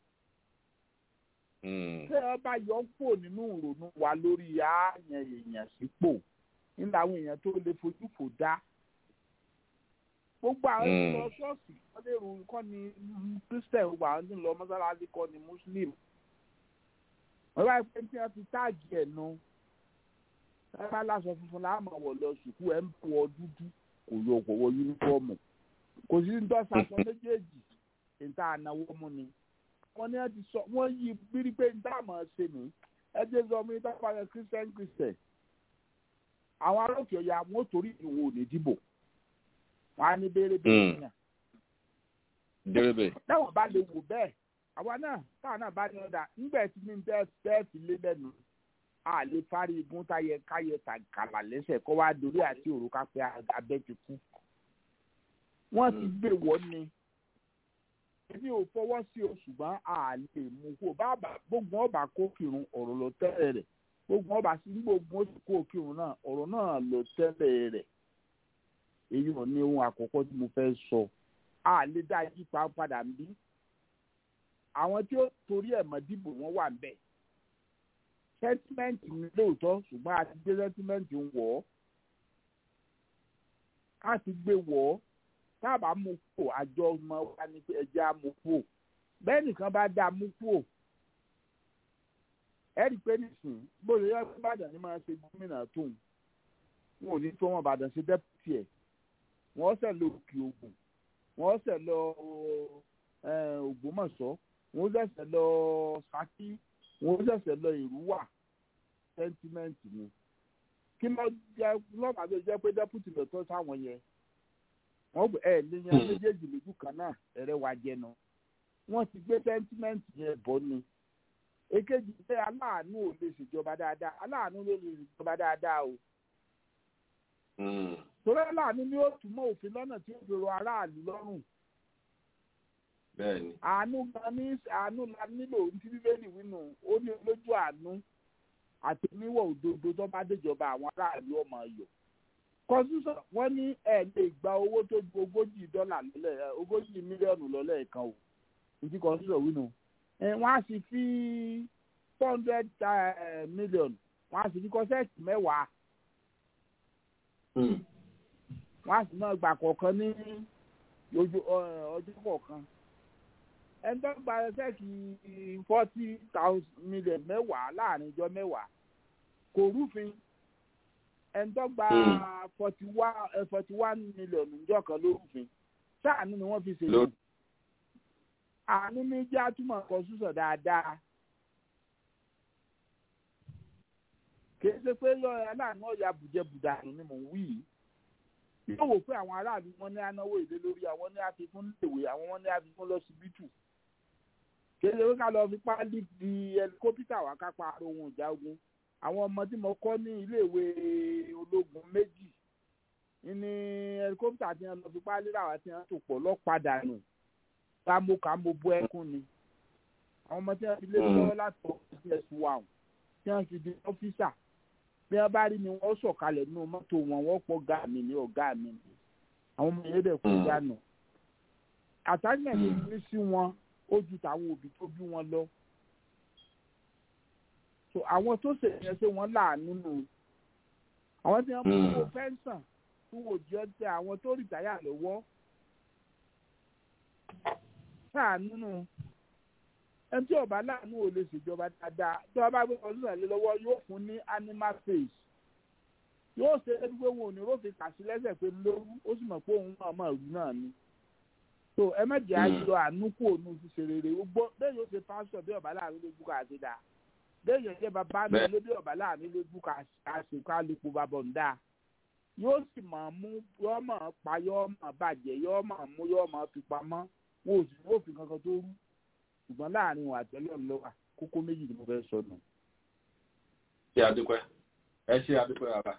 ṣé ẹ bá yọ pò nínú ìrònú wa lórí ààyàn èèyàn sípò nígbà àwọn èèyàn tó lè fojú fò dá gbogbo àwọn ìlọ ṣọ́ọ̀ṣì wọ́n lè rò kọ́ ni christian gbogbo àwọn tí ń lọ mọ́sálásí kọ́ ni muslim wọ́n bá pẹ́ tí wọ́n ti táàgì ẹ̀ nu ẹ bá láṣọ funfun láàmú ọ̀wọ̀ lọ sùkú ẹ̀ ń wọ dúdú kò yọ kò wọ yúnífọ́ọ̀mù kò sí ń dọ́sà aṣọ méjèèjì níta ànáwó mú ni wọ́n ní wọ́n ti sọ wọ́n yí bírí pé níta àmọ́ ṣe ní ẹ jẹ́ sọ mi níta pàṣẹ christian christian àwọn arókè ọ̀yà wọn ò torí ìwò òní dìbò wọn á ní béèrè béèrè yàn. dèrèbè. táwọn bá lè wò bẹ́ẹ̀ àwa náà táwọn náà bá ní ọ̀dà nígbà tí ní tẹ́ẹ̀tì lé lẹ́nu a lè fárí igun táyẹ káyẹ kàlà lẹ́sẹ̀ kó wá dorí àti òrùka pé abẹ́ ti kú. wọ́n ti gbé wọ́n ni èmi ò fọwọ́ sí o ṣùgbọ́n a lè mú kó bàbá gbogbo ọba kó kírun ọ̀rọ̀ ló tẹ́lẹ̀ rẹ̀ gbogbo ọba sí gbogbo oṣù kó kírun náà ọ̀rọ̀ náà ló tẹ́lẹ̀ rẹ̀ èyí ò ní ohun àkọ́kọ́ tí mo fẹ́ sọ a lè dá yípa padà ń bí àwọn tí ó torí ẹ̀ mọ́ dìbò wọn wà ńbẹ̀ sẹ́tímẹ́ǹtì ni lóòótọ́ ṣùgbọ́n a ti gbé sẹ́tímẹ́ǹtì ń wọ̀ ọ́ a ti gbé wọ̀ ọ́ táàbà mú kó àjọ ọmọ wa ní pé ẹja mú kó bẹ́ẹ̀ nìkan bá dá mú kó ẹ rí i pé nísìnyí bóyá yọ Ìbàdàn ni máa ṣe gómìnà tóun wọn ò ní tó wọn Ìbàdàn ṣe dẹ́pútì ẹ̀ wọ́n ṣẹ̀ lọ òkè ògùn wọ́n ṣẹ̀ lọ Ògbómọ̀ṣọ́ wọ́n ṣẹ̀ṣẹ̀ lọ Ṣakí wọ́n ṣẹ̀ṣẹ̀ lọ Ìrúwà sẹ́ńtímẹ́ǹtì ni kí ló jẹ́ lọ́pàá tó jẹ́ pé dẹ́pútì lọ́tọ́ sáwọn yẹn wọ́n gbé ẹ̀ léyìn méjèèjì lójú kan náà ẹ̀rẹ́ wa jẹnu wọ́n ti gbé sẹ́ńtímẹ́ǹtì yẹn bọ́ ni èkejì pé aláàánú ò lè ṣèjọba dáadáa aláàánú ló lè ṣèjọba dáadáa o torí aláàánú ni ó túmọ̀ òfin lọ́nà tí ó fi rọ aráàlú lọ́rùn. bẹ́ẹ̀ni. àánú gan ní àánú la nílò tí bíbélì wínú ó ní lójú àánú àti níwọ̀ òdodo tó bá déjọba àwọn aráàlú ọmọ ayọ̀. kọ́sùsọ̀ wọ́n ní ẹ̀ lè gba owó tó ju ogójì dọ́là lọ́lẹ̀ ogójì mílíọ̀nù lọ́lẹ̀ kan o ìdí kọ́sùsọ̀ wínú. wọ́n á sì fi four hundred million wọ́n á sì fi kọ́sẹ́ẹ̀tì mẹ́wàá wọ́n á sì máa gbà kọ̀ọ̀kan ní ọjọ́ kọ̀ọ̀kan ẹni tó gba ṣẹ́ẹ̀kì forty thousand million mẹ́wàá láàrin ọjọ́ mẹ́wàá kò rúfin ẹni tó gba forty one forty one million níjọ́ kan ló rúfin sáànù ni wọ́n fi ṣe lò àánú ní jẹ́ àtúmọ̀ constitution dáadáa kì í ṣe pé yọ aláàánú ọ̀yà bùjẹ́bùdànù ni mò ń wí yìí yóò wò pé àwọn aráàlú wọn ní anáwó èlé lórí àwọn ní àfikún léwé àwọn wọn ní àfikún lọ́sibítù kì í ṣe pé ká lọ fi páálí di ẹlikópítà wá kápá ohun ìjà ogun àwọn ọmọ tí mo kọ́ ní iléèwé ológun méjì ní ẹlikópítà tí wọn lọ fi páálí rà wá tí wọn tò pọ̀ lọ́padà nù kámo kámo bó ẹkún ni àwọn ọmọ tí wọn fi lé lọ́wọ́ láti ọ̀sẹ̀ ẹ̀sùn wà tí wọn fi di ọ́fíìsà bí wọn bá rí ni wọn sọ̀kalẹ̀ nínú mọ́tò wọn wọ́n pọ̀ ọ̀gá mi ní ọ̀gá mi ni àwọn ọmọ yẹn dẹ̀ kú dànù àtàgbẹ̀mí ní sí wọn ó ju tàwọn òbí tó bí wọn lọ so àwọn tó ṣe yẹn ṣe wọn láàánú nù àwọn tí wọn mú owó fẹ́ǹsàn tí wò jẹ́ tẹ àwọn tó rìtáyà lọ́wọ́ láàánú nù ẹni tí ọba láàánú ò lè ṣèjọba dáadáa tí wọn bá gbé ọdún lé lọ́wọ́ yóò fún ní animal face yóò ṣe é pé wọn ò ní rófin kàṣí lẹ́sẹ̀ pé lóru ó sì mọ̀ pé òun náà mọ̀ rú náà ni so ẹ má jẹ́ àjọ àánú kú òun ṣiṣẹ́ rere gbogbo bẹ́ẹ̀ yóò ṣe pásítọ̀ bí ọba láàánú lójú ká ṣe dáa bẹ́ẹ̀ yóò jẹ́ bàbá mi ló bí ọba láàánú lójú ká ṣe ká lè po bàbọ̀ ń dáa yóò sì mọ̀ mú yóò mọ̀ pa yóò mọ̀ bàjẹ́ yóò mọ̀ mú yóò mọ̀ fi pamọ́ wọn ò sì rófin kankan tó rú ṣùgbọ́n láàrin wọn àtẹ́lẹ̀ ńlọ́wà kókó méjì ni mo fẹ́ sọ nù. ṣé adúpẹ́ ẹ ṣe adúpẹ́ bàbá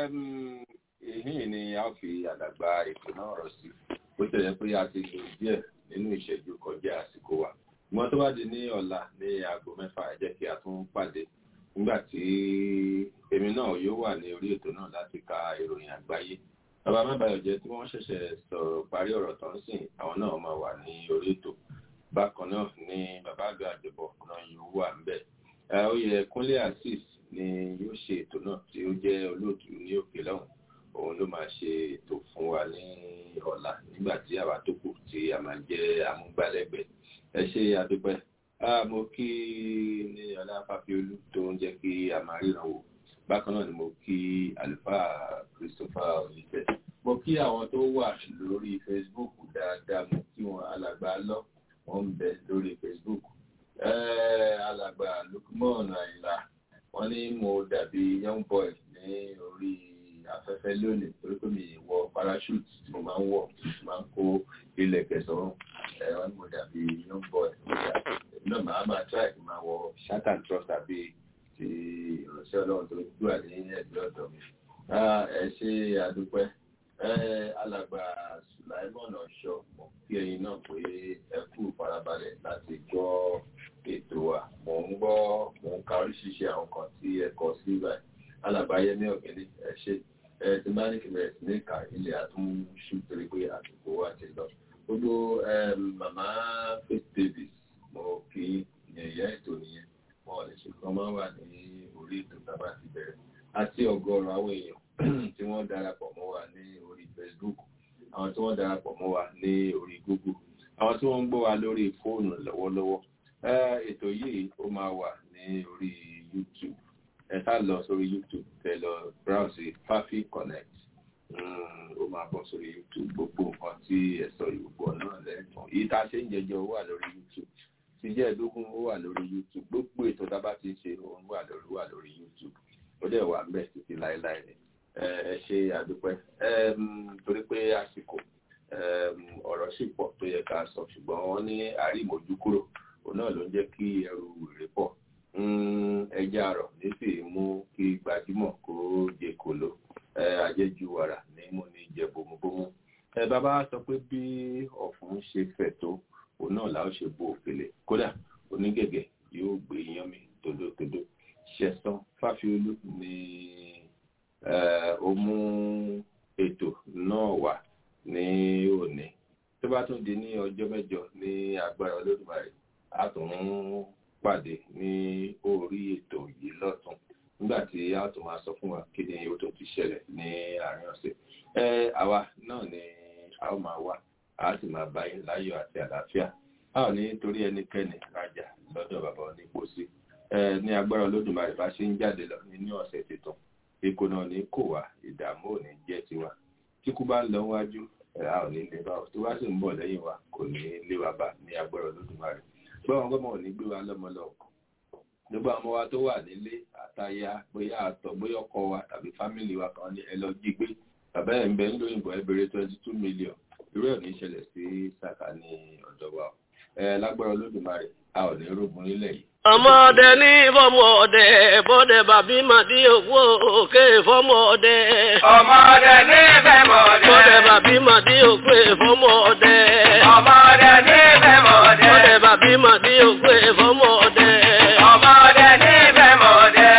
ìhín ni a ó fi àdàgbà ètò náà rọ̀ sí bó tẹ̀lé pé a ti lò díẹ̀ nínú ìṣẹ́jú kọjá àsìkò wa ìmọ̀ tó bá di ní ọ̀la ní aago mẹ́fà ẹ jẹ́ kí a tún pàdé nígbà tí èmi náà yóò wà ní orí ètò náà láti ka ìròyìn àgbáyé bàbá mẹ́bàáyọ̀ jẹ́ tí wọ́n ṣẹ̀ṣẹ̀ sọ̀rọ̀ parí ọ̀rọ̀ tán sìn àwọn náà máa wà ní orí ètò bákan náà ni bàbá àgbà àjọbọ náà yóò wà ń bẹ oyè kúnlé azeez ni yóò ṣe ètò náà tí ó jẹ́ olóòtú ní òkè lọ́hùn òun ló máa ṣe ètò fún wa ní ọ̀la nígbà tí àwa tó kù tí a máa jẹ́ amúgbálẹ́gbẹ̀ẹ́ ẹ ṣe àdúpẹ́ mo kí ní ọlá fàfiolú tó ń jẹ́ kí a máa ríran wò bákan náà ni mo kí àlùfáà christopher olùfẹ́ mo kí àwọn tó wà lórí facebook dáadáa mo kí wọn alàgbà lọ wọ́n ń bẹ lórí facebook alàgbà lukman àyìnlá wọ́n ní mo dàbí young boy ní orí afẹ́fẹ́ lónìí torí pé mi wọ parachute tí mo máa ń wọ̀ tí mo máa ń kó ilẹ̀ kẹsàn-án wọ́n ní mo dàbí young boy náà màá máa try kí n máa wọ shirt and trouser tàbí ti ìránṣẹ́ ọlọ́run tó dúrà ní ẹ̀gbẹ́ ọ̀dọ̀ mi ẹ ṣe àdúpẹ́ alàgbà sulaimon ọ̀ṣọ́ kí ẹyin náà pé ẹ kú farabalẹ̀ láti gbọ́ ètò wa mò ń gbọ́ mò ń ka oríṣiríṣi àwọn kan tí ẹ kọ sí báyìí alàgbà yẹmí ọ̀gẹ́lẹ́ ẹ ṣe ẹ ti bá ní kìlẹ̀ ní ìka ilé àtúnṣu torí pé àsìkò wa ti lọ gbogbo màmá faith davis mo kì í yẹ̀yẹ́ ètò nìyẹn wọn ò lè ṣe kán máa wà ní orí ètò tábà ti bẹ̀rẹ̀ àti ọgọ́rùn-ún àwọn èèyàn tí wọ́n darapọ̀ mọ́ wa ní orí facebook àwọn tí wọ́n darapọ̀ mọ́ wa ní orí google àwọn tí wọ́n ń gbọ́ wa lórí fóònù lọ́wọ́lọ́wọ́ ètò yìí ó máa wà ní orí youtube ẹ ká lọ sórí youtube kẹ lọ browse fafi connect ó máa bọ́ sórí youtube gbogbo nǹkan tí ẹ sọ ìgbò náà lẹ́ẹ̀kan èyí tá a ṣe ń jẹjọ wà lórí youtube ti jẹ́ ẹ̀dógún ó wà lórí youtube gbogbo ètò tá a bá ti ṣe òun wà lórí wà lórí youtube ó dẹ̀ wà ń bẹ̀ títí láéláé ni ẹ ṣe àdúpẹ́ torí pé àsìkò ọ̀rọ̀ sì pọ̀ tó yẹ ká sọ ṣùgbọ́n wọ́n ní àrímójú kúrò òun náà ló ń jẹ́ kí ẹrù rè pọ̀ ẹja àrọ̀ nísì mú kí gbajúmọ̀ kó jẹ kòló àjẹjù wàrà ní mú ní jẹ bòmúbòmú ẹ bàbá sọ pé bí ọ̀fun ṣe fẹ̀ tó òun náà làá ṣe bo òkèlè kódà onígẹ̀gẹ̀ yóò gbé yan mi tòdòtòdò ṣẹ̀sán fáfiolú ni ó mú ètò náà wà ní òní tó bá tún di ní ọjọ́ mẹ́jọ ní agbára olódùmarè a tún pàdé ní orí ètò yìí lọ́tún nígbà tí a tún máa sọ fún wa kí ni ó tó ti ṣẹlẹ̀ ní àárín ọ̀sẹ̀ ẹ àwa náà ni a ó máa wá a sì máa bá yín láyọ̀ àti àlàáfíà a ò ní torí ẹnikẹ́ni rajà lọ́dọ̀ bàbá onípòsí ẹ ní agbára olódùmarè bá ṣe ń jáde lọ nínú ọ̀sẹ̀ tuntun ikú náà ní kò wá ìdààmú ò ní jẹ́ tiwa tí kú bá ń lọ wájú ẹ̀ a ò ní lé bá ọ tó bá sì ń bọ̀ lẹ́yìn wa kò ní lé wa bá ní agbára olódùmarè gbọ́n gbọ́mọ̀ ò ní gbé wa lọ́mọ lọ gbogbo àwọn ọmọ wa tó wà nílé àtàyà bóyá àtọ̀ bóyá ọkọ wa tàbí fámìlì wa kan ní ẹ lọ jí gbé bàbá ẹ̀ ń bẹ ńlóyìnbó ẹ bèrè twenty two million irú ẹ̀ ní ìṣẹ̀lẹ̀ sí sàkà ní ọ̀dọ̀ wa ẹ lágbára olódùmarè a ò ní rógun nílẹ̀ yìí. ọmọdé ní fọmọdé bọdẹ bàbí màdí òkú òkè fọmọdé. ọmọdé ní fẹmọdé. bọdẹ bàbí màdí òkú fọmọdé. ọmọdé ní fẹmọdé. bọdẹ bàbí màdí òkú fọmọdé. ọmọdé ní fẹmọdé.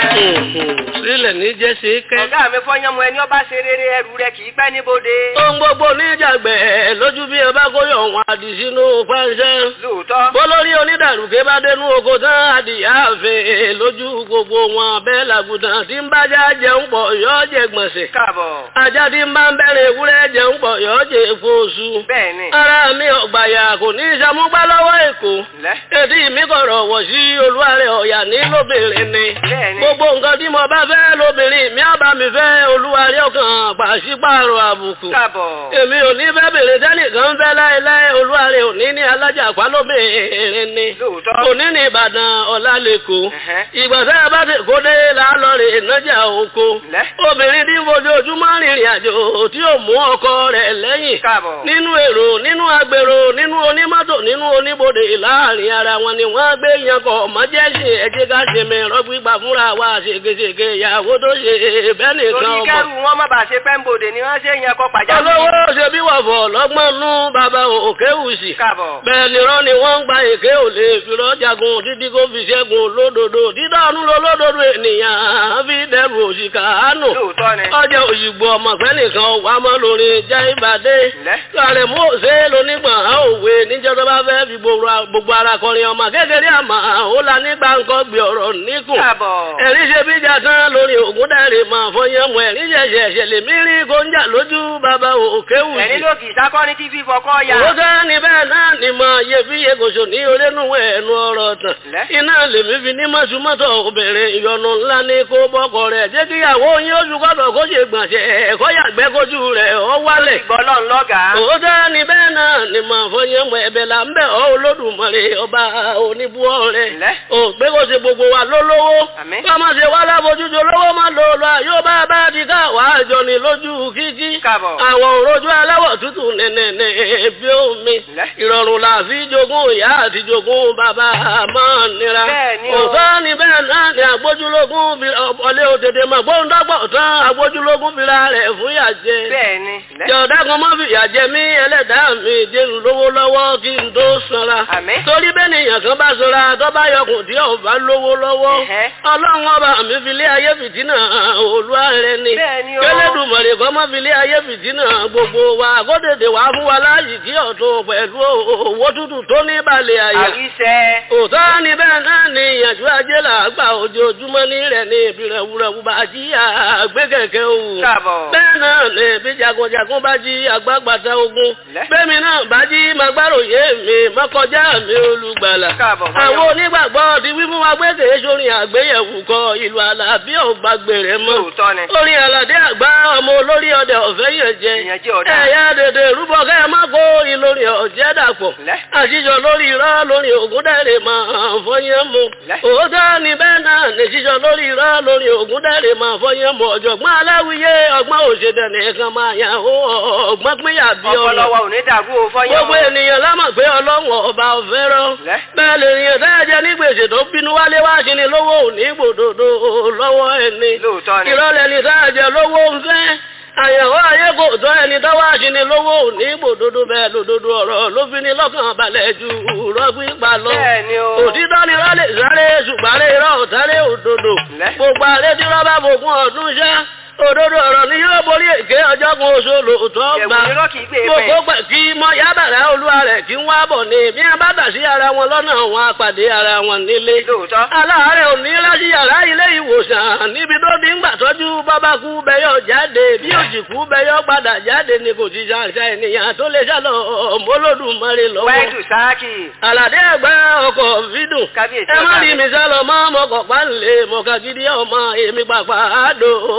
sílẹ̀ ní jẹ́sí kẹ́. ọ̀gá mi fọyánmu ẹni ọba ṣe rere ẹrù rẹ kì í pẹ́ níbodè. ohun gbogbo níjàgbẹ́ lójú bí ẹ bá kóyọ̀ wọn àdì sínú pàṣẹ. lóòótọ́. bólórí onídàrúkẹ́ bá dénú oko tán adìyẹ àfẹ́ lójú gbogbo wọn bẹ́ẹ̀ làgùtàn tí ń bájá jẹun pọ̀ yọ́ jẹ gbọ̀nsẹ̀. káàbọ̀. ajá tí ń bá ń bẹ̀rẹ̀ ewúrẹ́ jẹun pọ̀ yọ́ jẹ fóṣù. bẹ́ẹ̀ni. ara mi ọ̀gbàyà kò ní í ṣàmúgbá lọ́wọ́ èkó. lẹ́. etí mi kọ̀rọ̀ wọ̀ sí olúwarẹ̀ ọ̀yà ní lóbìnrin ni. bẹ́ẹ̀ni. gbogbo nǹkan tí mo bá fẹ́ lóbìnrin mi á bá mi fẹ́ olúwarẹ̀ ọkàn pàṣípààrọ̀ àbùkù. káàbọ̀. èmi ò ní fẹ́ bèrè tẹ́nìkan fẹ́ láéláé olúwarẹ̀ òní ní alájà pálóbìnrin ni. lóòótọ́. òní ní ìbàdàn ọ̀la lẹ́kọ̀ọ́. ìgbà tẹ́ ẹ bá ti kó dé lálọ́ rè nájà oko. lẹ́. obìnrin tí ń fojoojúmọ́ rìnrìn àjò tí ò mú ọkọ rẹ̀ lẹ́yìn. káàbọ̀. nínú èrò nínú agbèrò nínú onímọ́tò nínú oníbodè láàrin ara wọn ni wọ́n gbé yankọ̀ mọ́jẹ́sì ẹ̀jẹ̀ ká ṣe mi rọ́gbígbà fúnra wa ṣègeṣège ìyàwó tó ṣe bẹ́ẹ̀ nìkan torí ọmọ. kẹrù wọn má bàa ṣe pẹ́ńbodè ni wọ́n ṣe yẹn kọ pàjáwìrì. olówó ṣe bí wọ̀fọ̀ lọ́gbọ́n nú bàbá òkè wùsì. káàbọ̀. bẹ́ẹ̀ ni rán ni wọ́n ń gba èké ò lè fi rọ́jàgun títí kó fi ṣẹ́gun lódodo dídánú lólódodo ènìyàn fi dẹrù òṣìkà ánù. lóòótọ́ ni. ọjà òyìnbó ọmọfẹ́ nìkan wà mọ́ lórí jẹ́ ìbàdé. lẹ́. sọ̀rọ̀ mú òṣè lónígbọ̀n á òwe níjọ́ tó bá fẹ́ fi gbogbo ara kọrin ọmọ kékeré àmọ́ ó la nígbà ńkọ́ gbé ọ̀rọ̀ níkùn. káàbọ̀. ẹ̀rí ṣe bíjà tán lórí ògùn dẹ́rẹ̀ máa fọyín mọ́ ẹ̀rí ṣẹ̀ṣẹ̀ ṣẹlẹ̀ mí rí kóńjà lójú bàbá òkè wù. ẹni ló kì í sákọ́ni tí fífọ kọ́ ya. Owó tẹ́ ní bẹ́ẹ̀ náà ni mọ iye bí iye kòṣò ní orénú ẹnu ọ̀rọ̀ tàn. Iná lèmi fi ní mọ́sùmọ́tò obìnrin ìyọnu ńlá ní kó bọ́kọ rẹ̀. Jẹ́ kí ìyàwó yín oṣù kọ́tọ̀ kó ṣe gbọ̀nsẹ̀ ẹ̀kọ́ yàgbẹ́ kójú rẹ̀ ọ wálẹ̀. Gbọ́lọ́n lọ́gàá. Owó tẹ́ ní bẹ́ẹ̀ náà ni mọ fọyín mọ ẹ̀bẹ̀ là ń bẹ̀ ọ́ olódùmarè ọba oníbúọ́ rẹ̀. Ò pé kó ṣe gbogbo wa lólówó. Ká má ṣe wá lábojújọ lówó má lò lọ yóò bá bá di ká wàá jọ ní lójú kíkí. Àwọn òrojú aláwọ̀ tútù nẹ̀nẹ̀nẹ̀ bí omi. Ìrọ̀rùn là fi jogún ìyá àti jogún bàbá máa nira. Òtọ́ ni bẹ́ẹ̀ náà ni agbójúlógún ọlé òtètè mọ̀ gbóńdọ́gbọ̀ tán agbójúlógún fira rẹ̀ fún ìyàjẹ. Bẹ́ẹ̀ni. Jọ̀dágun mọ́ fi ìyàjẹ mí ẹlẹ́dàá mi dẹnu lówó lọ́wọ́ kí n tó sanra. Torí bẹ́ẹ̀ ni èèyàn kan bá sanra tó bá yọkùn tí ò bá lówó lọ́wọ́. Ọlọ́run ọba mi fi lé ayé fìtínà olúwa rẹ ni. Kẹ́lẹ́dùmọ̀rẹ̀ kọ́ mọ́ fi lé ayé fìtínà gbogbo wa kó tètè wá fún wa láàyè kí ọ̀tún pẹ̀lú owó tútù tó ní balẹ̀ àyà. Àwíṣẹ́. Òtọ́ ni bẹ́ẹ̀ náà ni ìyànjú ajé là gbà ojoojúmọ́ ní rẹ̀ ní ìbírẹ̀wúrẹ̀wú bá jí àgbé kẹ̀kẹ́ òwò. Bẹ́ẹ̀ náà ni bí jagunjagun bá jí àgbàgbàta ogun. Bẹ́ẹ̀mi náà bá jí magbáròyé mi mọ́kọjá mi olùgbàlà. Àwọn onígbàgbọ́ ti wí fún wa gbé kèé sórin àgbéyẹ̀wò kọ ìlú àlàbí ọ̀gbàgbèrè mọ́. Orin àlàdé àgbá ọmọ olórí ọdẹ ọ̀fẹ́ yẹn jẹ. Ẹ̀yà dèdè rúbọ kẹ́ ẹ má kó ìlórin ọ̀jẹ́ dàpọ̀. Àṣìṣọ lórí irọ́ lórí ògùn dẹ́rẹ̀ máa fọyín mu. Òótọ́ ni bẹ́ẹ̀ náà ní ṣíṣọ lórí irọ́ lórí ògùn dẹ́rẹ̀ máa fọyín mu. Ọ̀jọ̀gbọ́n aláwìyé ọgbọ́n òṣèdè nìkan máa yàn ó ọgbọ́n pínyà bí ọ̀nà. Ọpọlọwọ ò ní dàgbù ó fọyín mu. Gbogbo ènìyàn lámọ̀ pé ọlọ́run ọba ọ̀fẹ́ rọ. Bẹ́ẹ̀ lè rìn ẹ̀dájẹ́ ní gbèsè tó bínú wálé wá sí ni lówó ò ní gbòdòdó lọ́wọ́ ẹni. Ìrọ̀lẹ́ ni táàjẹ́ lówó ń fẹ́ àyẹ̀wò ayé kò tọ́ ẹni tọ́wọ́ àṣìní lówó ní ibòdodo bẹ́ẹ̀ lòdodo ọ̀rọ̀ ló fi ní lọ́kàn balẹ̀ ju rọ́gbí pa lọ. òtítọ́ ni rọ́lẹ̀ sáré ṣùgbọ́n irọ́ ọ̀tárẹ́ òdodo. gbogbo àrẹ tí rọ́bà fògùn ọdún ṣá òdodo ọ̀rọ̀ ni yóò borí èké ọjọ́ kan oṣù lòótọ́ gbà. gbogbo pẹ̀ kí mọ yábàrá olúwa rẹ̀ kí ń wá bọ̀ ní bí wọ́n bá tà sí ara wọn lọ́nà wọn apàdé ara wọn nílé. aláàárẹ̀ ò ní láti yàrá ilé ìwòsàn níbi tó ti ń gbà tọ́jú bábá kú bẹ́yọ̀ jáde bí òjì kú bẹ́yọ̀ padà jáde ni kò ti ṣàṣà ènìyàn tó lè ṣàlọ̀ mọ́lódùmarè lọ́wọ́. wẹ́ẹ̀dù sáàkì. àlàdé ẹ̀gbẹ́ ọkọ̀ fídùn. ẹ má rí mi sálọ mọ́ mọ́kọ̀ pálẹ̀ mọ́kà gidi ọmọ èmi pàpà àdó níwà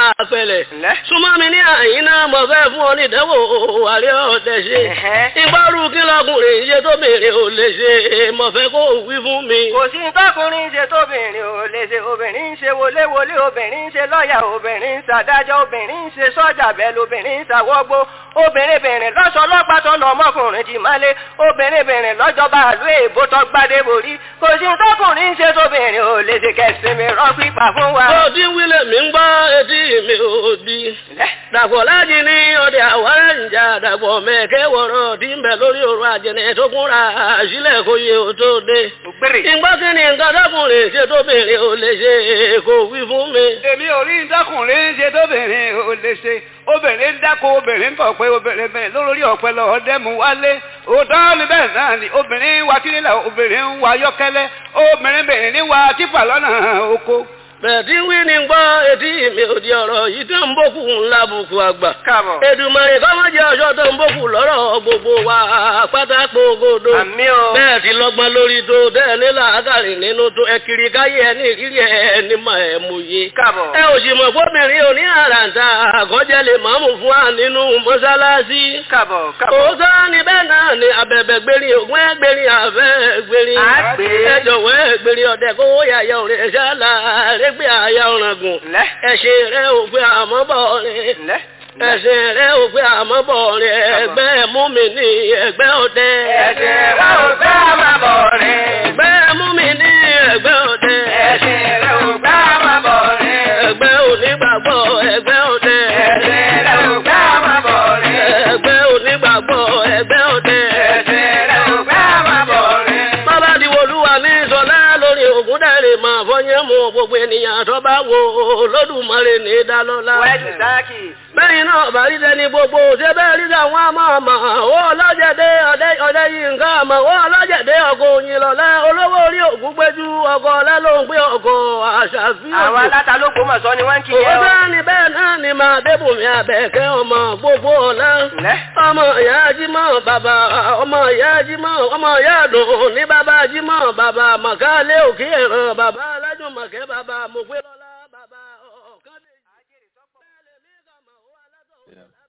àpẹlẹ̀. súnmọ́ mi ní àyín náà mo fẹ́ fún ọ ní ìdánwò àárẹ̀ ọ̀tẹ̀ ṣe. ìgbọ́rù kí lọkùnrin ṣe tóbìnrin ò lè ṣe mo fẹ́ kó o wí fún mi. kò sí tọkùnrin ṣe tóbìnrin ò lè ṣe obìnrin ń ṣe wọléwọlé obìnrin ń ṣe lọ́ọ̀yà obìnrin ń ṣàdájọ́ obìnrin ń ṣe sọ́jà bẹ́ẹ̀ lobìnrin ń ṣàwọ́gbó obìnrin bìnrin lọ́sọ̀ ọlọ́pàá tó nà ọmọkùnrin jì máa lé obìnrin bìnrin lọ́jọba àlú èèbó tó gbádé borí kò sí tọkùnrin ń ṣe tóbìnrin ò lè ṣe kẹsìmí rọ́ pípa fún wa. òdì wílẹ̀ mi ń gbọ́ etí mi ò di. dàpọ̀ láti ní ọdẹ àwárẹ̀ ìjà dàpọ̀ mẹ́kẹ́ wọ̀rọ̀ tí ń bẹ lórí òru àjẹnẹ tó kúnra sílẹ̀ kó yẹ ó tó dé. ìgbọ́ kí ni nǹkan tọkùnrin ṣe tóbìnrin ò lè ṣe kó wí fún mi. èmi ò rí tọkùnrin ṣe tóbìnrin ò lè ṣe obìnrin ń dáko obìnrin ń bọ̀ pé obìnrin bẹ̀rẹ̀ lórí ọ̀pẹ lọ ọdẹ́mu wálé òótọ́ ni bẹ́ẹ̀ náà ni obìnrin ń wa kínílà obìnrin ń wa yọ́kẹ́lẹ́ obìnrin bẹ̀rẹ̀ ní wa tífà lọ́nà oko bẹ̀ẹ̀dí wí ni gbọ́ etí mi ò di ọ̀rọ̀ yìí tó ń bókù ńlá bùkù àgbà. káàbọ̀. Èdùmàrè kọ́mọ́ jẹ́ ọjọ́ tó ń bókù lọ́rọ̀ gbogbo wa pátákó godo. àmì o. bẹ́ẹ̀ ti lọ́gbọ́n lórí tó bẹ́ẹ̀ ní làákàrí nínú tó ẹ kiri káyé ẹ ní ìrírí ẹ ní mọ̀ ẹ mú yé. káàbọ̀. ẹ ò sì mọ̀ fóbìnrin òní àràǹtà àkọ́jẹ́ lè máàmù fún wa nínú mọ́sálásí. káàbọ̀ káàbọ̀. òótọ́ ni bẹ́ẹ̀ náà ni abẹ̀bẹ̀ gbérin ògùn ẹ gbérin àfẹ́ gbérin. àgbè. ẹ jọ̀wọ́ ẹ gbérin ọ̀dẹ̀ kówó yàyà òrè ṣáàlà rẹ gbé àyà ọ̀ràngùn. ẹ̀ṣẹ̀ rẹ̀ ò pé àmọ́ bọ̀ rẹ̀. ẹ̀ṣẹ̀ rẹ̀ ò pé àmọ́ bọ̀ rẹ̀ ẹgbẹ́ mú mi ní ẹgbẹ́ ọdẹ. ẹ̀ṣẹ̀ rẹ̀ ò pé àmọ́ bọ̀ rẹ̀. ẹgbẹ́ mú mi ní ẹgbẹ́ ọdẹ. ẹ̀ṣẹ̀ rẹ̀ ò pé àmọ́ bọ̀ rẹ̀. ẹgbẹ́ onígbàgbọ́ ẹgbẹ́ ọdẹ. ẹ̀ṣẹ̀ rẹ̀ ò pé àmọ́ bọ̀ rẹ̀. ẹgbẹ́ onígbàgbọ́ ẹgbẹ́ ọdẹ. ẹ̀ṣẹ̀ rẹ̀ ò pé àmọ́ bọ̀ rẹ̀. bàbá diwolúwa ní sọlá lórí ògùn dẹ́rẹ̀ máa fọyín mú gbogbo ènìyàn tó bá wo Olódùmarè ní dálọ́lá. wẹ́ẹ̀sì sáàkì. bẹ́yìn náà bá rí tẹni gbogbo ṣé bẹ́ẹ̀ rí àwọn àmọ́ àmọ́ ó ọlọ́jẹ̀dẹ́ ọdẹ yìí nǹkan àmọ́ ó ọlọ́jẹ̀dẹ́ ọkọ̀ òyìn lọ́lẹ́ olówó orí ògùn péjú ọkọ̀ ọ̀lẹ́ ló ń pé ọkọ̀ àṣàfihàn. àwọn aláta ló gbọmọ sọ ni wọn kì í yẹ ọ. òwúrọ̀ ni bẹ́ẹ̀ náà ni máa débùnmí abẹ́kẹ́ ọmọ gbogbo ọ̀la. ọmọ ìyá jímọ̀ bàbá ọmọ ìyá jímọ̀ ọmọ ìyá dùn ní bàbá jímọ̀ bàbá màkálẹ́ òkè ẹ̀rọ bàbá alájùmọ̀kẹ́ bàbá mọ̀pẹ́ lọ́lá bàbá ọ̀kadì.